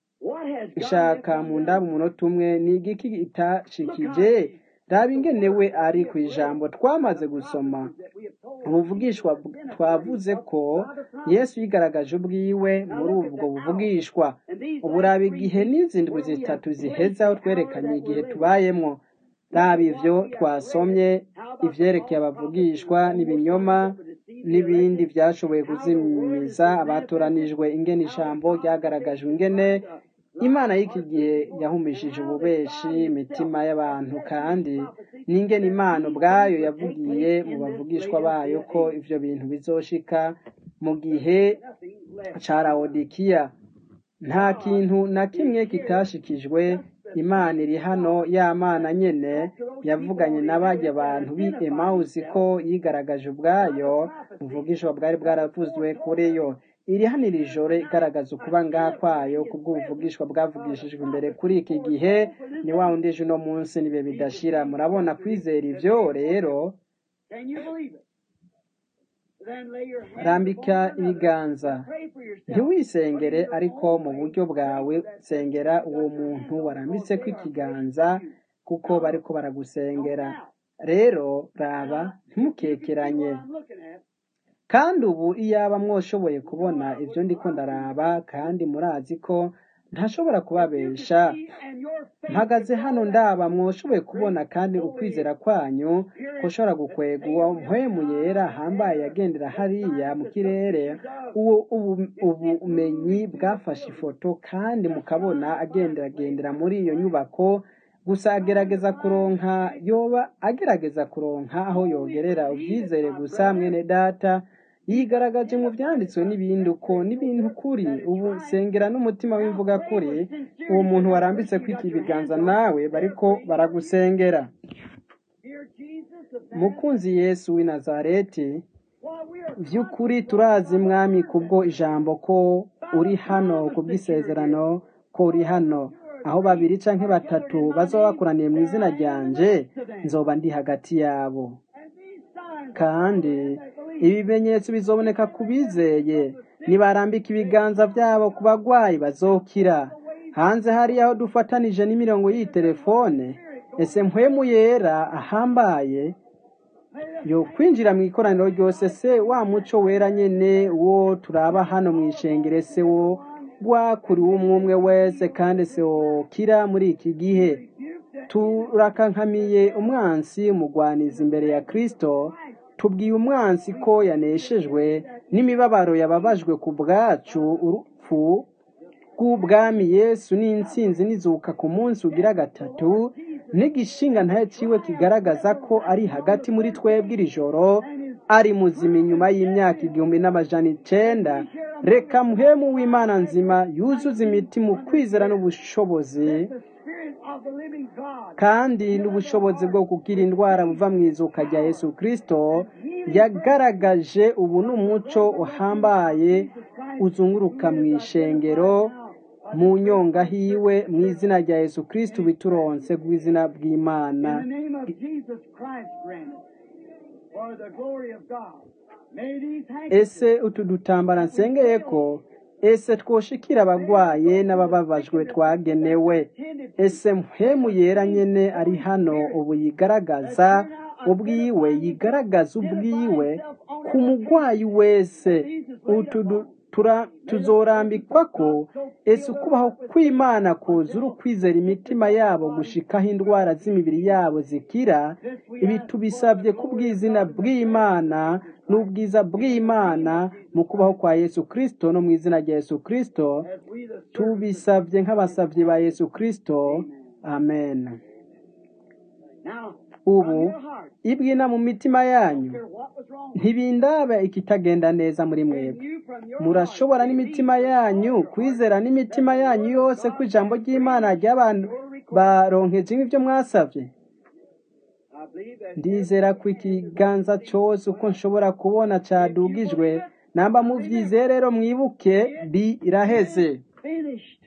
ishaka mu ndabo umunota umwe ni igiki itashikije raba ingenewe ari ku ijambo twamaze gusoma ubuvugishwa twavuze ko yesu yigaragaje ubwiwe muri ubwo buvugishwa ubu raba igihe n'izindwi zitatu zihezaho twerekanye igihe tubayemwo raba ivyo twasomye ivyerekeye abavugishwa n'ibinyoma n'ibindi byashoboye kuzimiza abatoranijwe ingene ijambo ryagaragajwe ingene imana y'iki gihe yahumishije ububeshi imitima y'abantu kandi n'ingene imana ubwayo yavugiye mu bavugishwa bayo ko ivyo bintu bizoshika mu gihe ca lawodikiya nta kintu na kimwe kitashikijwe imana iri hano ya mana nyene yavuganye n'abarya abantu b'i emawusi ko yigaragaje ubwayo ubuvugishwa bwari bwaravuzwe kuri yo iri hano iri joro igaragaza ukuba ngaha kwayo kubw'ubuvugishwa bwavugishijwe imbere kuri iki gihe ni wa wundi ejo uno munsi nibe bidashira murabona kwizera ivyo rero Can you believe it? Then lay your hands rambika upon one another. ibiganza Pray for yourself. ntiwisengere ariko mu buryo bwawe sengera uwo muntu warambitse ko ikiganza kuko bariko baragusengera rero raba ntimukekeranye I'm looking at. kandi ubu iyaba mwoshoboye kubona ibyo ndiko ndaraba kandi murazi ko ntashobora kubabesha And your faith mpagaze hano ndaba mwoshoboye kubona kandi ukwizera kwanyu kushobora gukwega uwo mpwemu yera hambaye yagendera hariya mu kirere uwo ubu- ubumenyi bwafashe ifoto kandi mukabona agenderagendera muri iyo nyubako gusa agerageza kuronka yoba agerageza kuronka aho yogerera ubyizere gusa mwene data yigaragaje mu byanditswe n'ibindi uko n'ibintu kuri ubu sengera n'umutima w'imvuga kuri uwo muntu warambitse kwiki ibiganza nawe bariko baragusengera Dear Jesus, the man, mukunzi yesu w'i nazareti while we are by'ukuri turazi mwami kubwo ijambo ko uri hano kubw'isezerano ko uri hano aho babiri canke batatu bazoba bakoraniye mu izina ryanje nzoba ndi hagati yabo and these signs kandi ibimenyetso bizoboneka ku bizeye nibarambika ibiganza byabo ku bagwayi bazokira hanze hariya aho dufatanije n'imirongo y'iyi telefone ese mpwemu yera ahambaye yo kwinjira mu ikoraniro ryose se wa muco wera nyene wo turaba hano mu ishengere se wo wakuriwe umwe umwe wese kandi se wokira muri iki gihe turakankamiye umwansi umugwaniza imbere ya kristo tubwiye umwansi ko yaneshejwe n'imibabaro yababajwe ku bwacu urupfu bw'ubwami yesu n'intsinzi n'izuka ku munsi ugira gatatu n'igishinga ntayo ciwe kigaragaza ko ari hagati muri twebwe iri joro ari muzima inyuma y'imyaka igihumbi n'amajana icenda reka muhemu w'imana nzima yuzuze imitima ukwizera n'ubushobozi the Spirit of the living God. kandi n'ubushobozi bwo gukira indwara buva mu izuka rya yesu kristo yagaragaje ubu n'umuco uhambaye uzunguruka mu ishengero mu nyonga hiwe mu izina rya yesu kristo bituronse rw'izina bw'imana In the name of Jesus Christ, grant it. For the glory of God. May these handkerchiefs ese utu dutambara nsengeye ko ese twoshikira abagwaye n'abababajwe twagenewe ese mpemu yera nyene ari hano ubu yigaragaza ubwiwe yigaragaza ubwiwe ku mugwayi wese utu du- tura- tuzorambikwa ko ese ukubaho kw'imana kuzura ukwizera imitima yabo gushikaho indwara z'imibiri yabo zikira ibi tubisabye kubw'izina bw'imana n'ubwiza bw'imana mu kubaho kwa yesu kristo no mu izina rya yesu kristo as we the tubisabye nk'abasabyi ba yesu kristo amen now ubu from your heart, ibwina mu mitima yanyu hear what was wrong. ntibindaba ikitagenda neza muri mwebwe You from your murashobora n'imitima yanyu kwizera n'imitima yanyu yose ko ijambo ry'imana ry'abantu baronkeje nk'ibyo mwasabye I believe ndizera ko ikiganza cyose uko nshobora kubona cadugijwe namba muvyizeye rero mwibuke biraheze finished.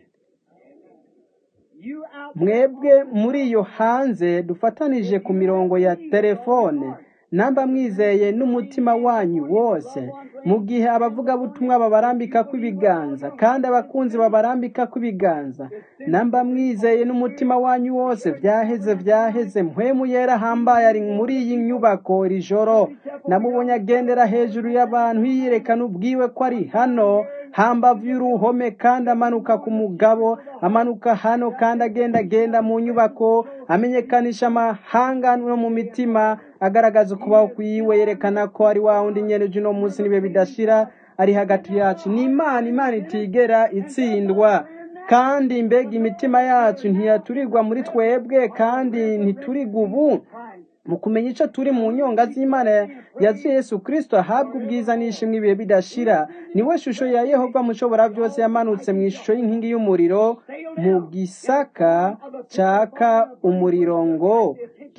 You out mwebwe muri iyo hanze dufatanije ku mirongo ya telefone namba mwizeye n'umutima wanyu wose mu gihe abavugabutumwa babarambika kw'ibiganza kandi abakunzi babarambika kw'ibiganza namba mwizeye n'umutima wanyu wose vyaheze vyaheze mpwemu yera hambaye ari muri iyi nyubako iri joro namubonye agendera hejuru y'abantu yiyerekana ubwiwe ko ari hano hambavu y'uruhome kandi amanuka ku mugabo amanuka hano kandi agenda agenda mu nyubako amenyekanisha amahanga no mu mitima agaragaza ukubaho kwiwe yerekana ko ari wa wundi nyene uno munsi nibe bidashira ari hagati yacu ni imana imana itigera itsindwa kandi mbega imitima yacu ntiyaturirwa muri twebwe kandi ntiturirwa ubu mu kumenya icyo turi mu nyonga z'imana ya yesu kirisito ahabwa ubwiza n'ishimwe ibihe bidashira niwe shusho ya yehova mushobora byose yamanutse mu ishusho y'inkingi y'umuriro mu gisaka cyaka umuriro ngo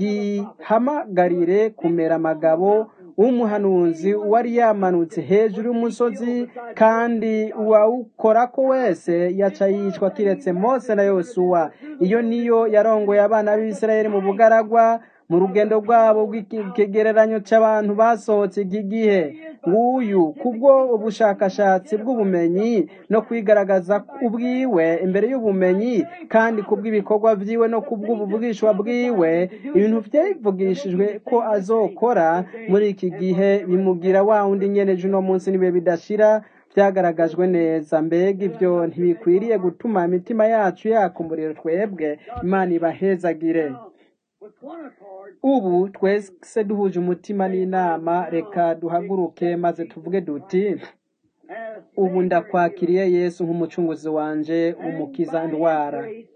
gihamagarire kumera amagabo w'umuhanuzi wari yamanutse hejuru y'umusozi kandi uwawukorako wese yaca yicwa kiretse mose na yosuwa iyo niyo yarongoye abana b'isirayeli mu bugaragwa mu rugendo rwabo rw'ikigereranyo cy'abantu basohotse iki gihe nguyu kubwo ubushakashatsi bw'ubumenyi no kwigaragaza ubwiwe imbere y'ubumenyi kandi kubw'ibikorwa byiwe no kubw'ubuvugishwa bwiwe ibintu byavugishijwe ko azokora muri iki gihe bimugira wa wundi nyeneje uno munsi nibe bidashira byagaragajwe neza mbega ibyo ntibikwiriye gutuma imitima yacu yaka umuriro twebwe imana ibahezagire with one accord ubu twese duhuje umutima n'inama reka duhaguruke maze tuvuge duti as ubu ndakwakiriye yesu nk'umucunguzi wanje umukiza indwara grace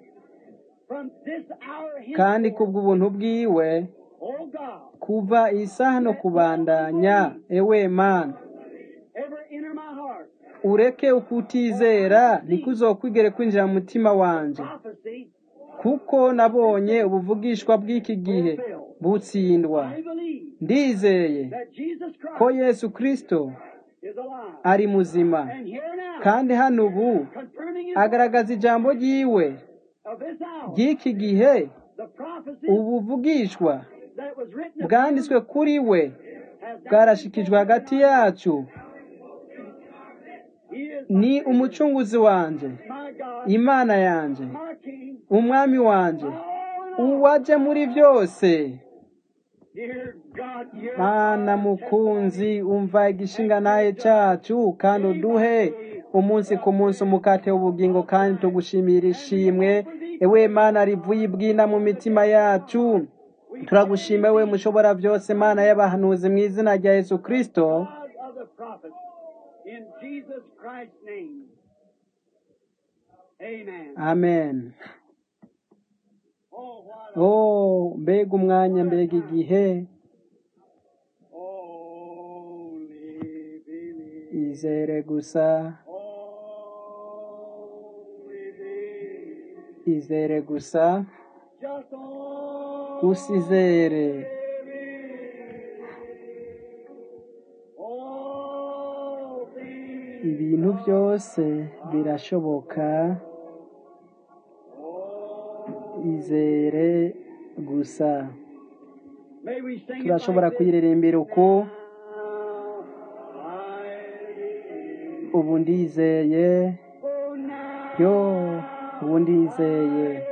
from this hour henceforth, kandi kubw'ubuntu bwiwe oh God, kuva iyi saha no kubandanya ewe mana ever enter my heart. ureke ukutizera ntikuzokwigere kwinjira mu mutima wanje Prophecy, kuko nabonye ubuvugishwa bw'iki gihe butsindwa I believe ndizeye that Jesus ko Christ yesu kristo is alive. ari muzima And here now, kandi hano ubu confirming his agaragaza ijambo ryiwe of this hour, ry'iki gihe the prophecy ubuvugishwa that was written bwanditswe kuri we has now bwarashikijwe hagati yacu He is ni umucunguzi wanje my God, imana yanje my King, umwami wanje oh, uwaje muri byose dear God, you're mana mukunzi umva igishinga naye cyacu kandi uduhe umunsi ku munsi umukate w'ubugingo kandi tugushimira ishimwe ewe mana rivuye ibwina mu mitima yacu turagushime we mushobora byose mana y'abahanuzi mu izina rya yesu kristo God of the prophets. In Jesus Christ's name. Amen. amen Oh, what a, oh mbega umwanya mbega igihe only believe. izere gusa Only believe. izere gusa Just only usizere all things. ibintu byose birashoboka izere gusa May we sing it turashobora like this. kuyiririmbira uku Now I believe. ubu ndizeye Oh, now yo ubu ndizeye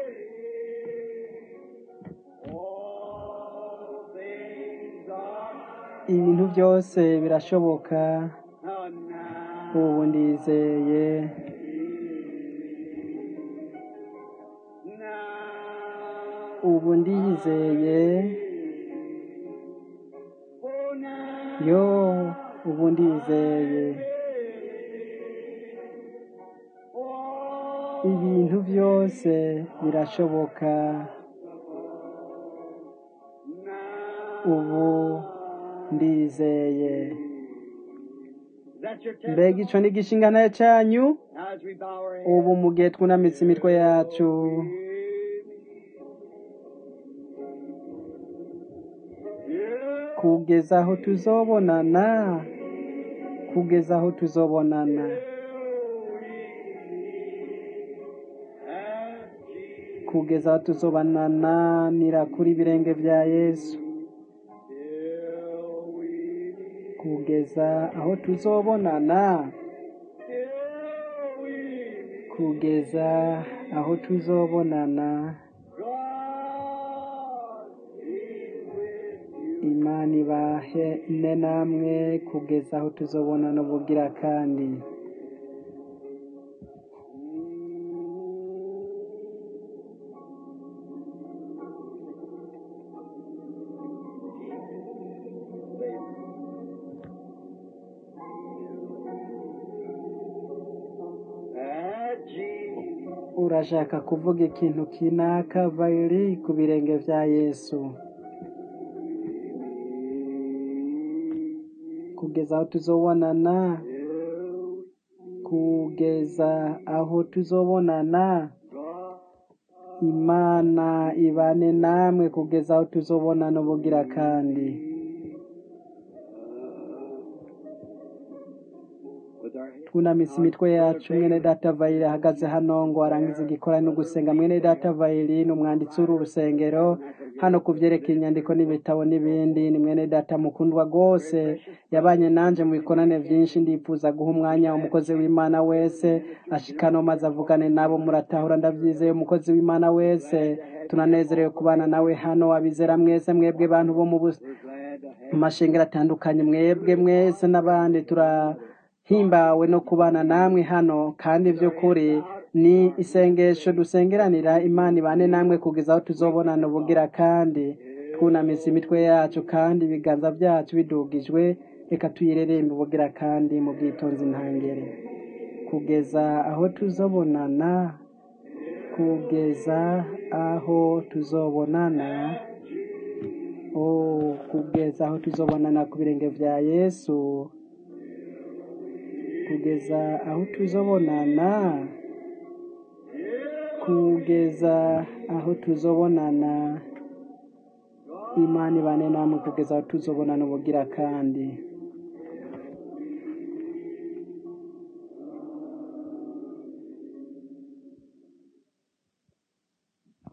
all things are ibintu byose birashoboka now, now. ubu ndizeye Now, ubu ndizeye oh, now. yo ubu ndizeye Oh, ibintu byose birashoboka now. ubu ndizeye Is that your mbega testimony? icyo ni igishingano cyanyu Now as we bow our heads. ubu mu gihe twunamitse imitwe yacu kugeza aho tuzobonana kugeza aho tuzobonana kugeza aho tuzobonana kuri ibirenge bya yesu kugeza aho tuzobonana kugeza aho tuzobonana imana ibahene namwe kugeza aho tuzobonana ubugira kandi urashaka kuvuga ikintu kinaka vayiri ku birenge bya yesu kugeza aho tuzobonana kugeza aho tuzobonana imana ibane namwe kugeza aho tuzobonana ubugira kandi twunamitse imitwe yacu mwene data vayiri ahagaze hano ngo arangize igikora no gusenga mwene data vayiri ni umwanditsi w'uru rusengero hano ku byerekeye inyandiko n'ibitabo n'ibindi ni mwene data mukundwa rwose yabanye nanjye mu bikorane byinshi ndifuza guha umwanya umukozi w'imana wese ashikano maze avugane nabo muratahura ndabyizeye umukozi w'imana wese tunanezerewe kubana nawe hano abizera mwese mwebwe bantu bo mu mashengero atandukanye mwebwe mwese n'abandi tura himbawe no kubana namwe hano kandi by'ukuri ni isengesho dusengeranira imana ibane namwe kugeza aho tuzobonana ubugira kandi twunamitse imitwe yacu kandi ibiganza byacu bidugijwe reka tuyirerembe ubugira kandi mu bwitonzi ntangere kugeza aho tuzobonana kugeza aho tuzobonana oh kugeza aho tuzobonana ku birenge bya yesu kugeza aho tuzobonana kugeza aho tuzobonana imana ibane namwe kugeza aho tuzobonana ubugira kandi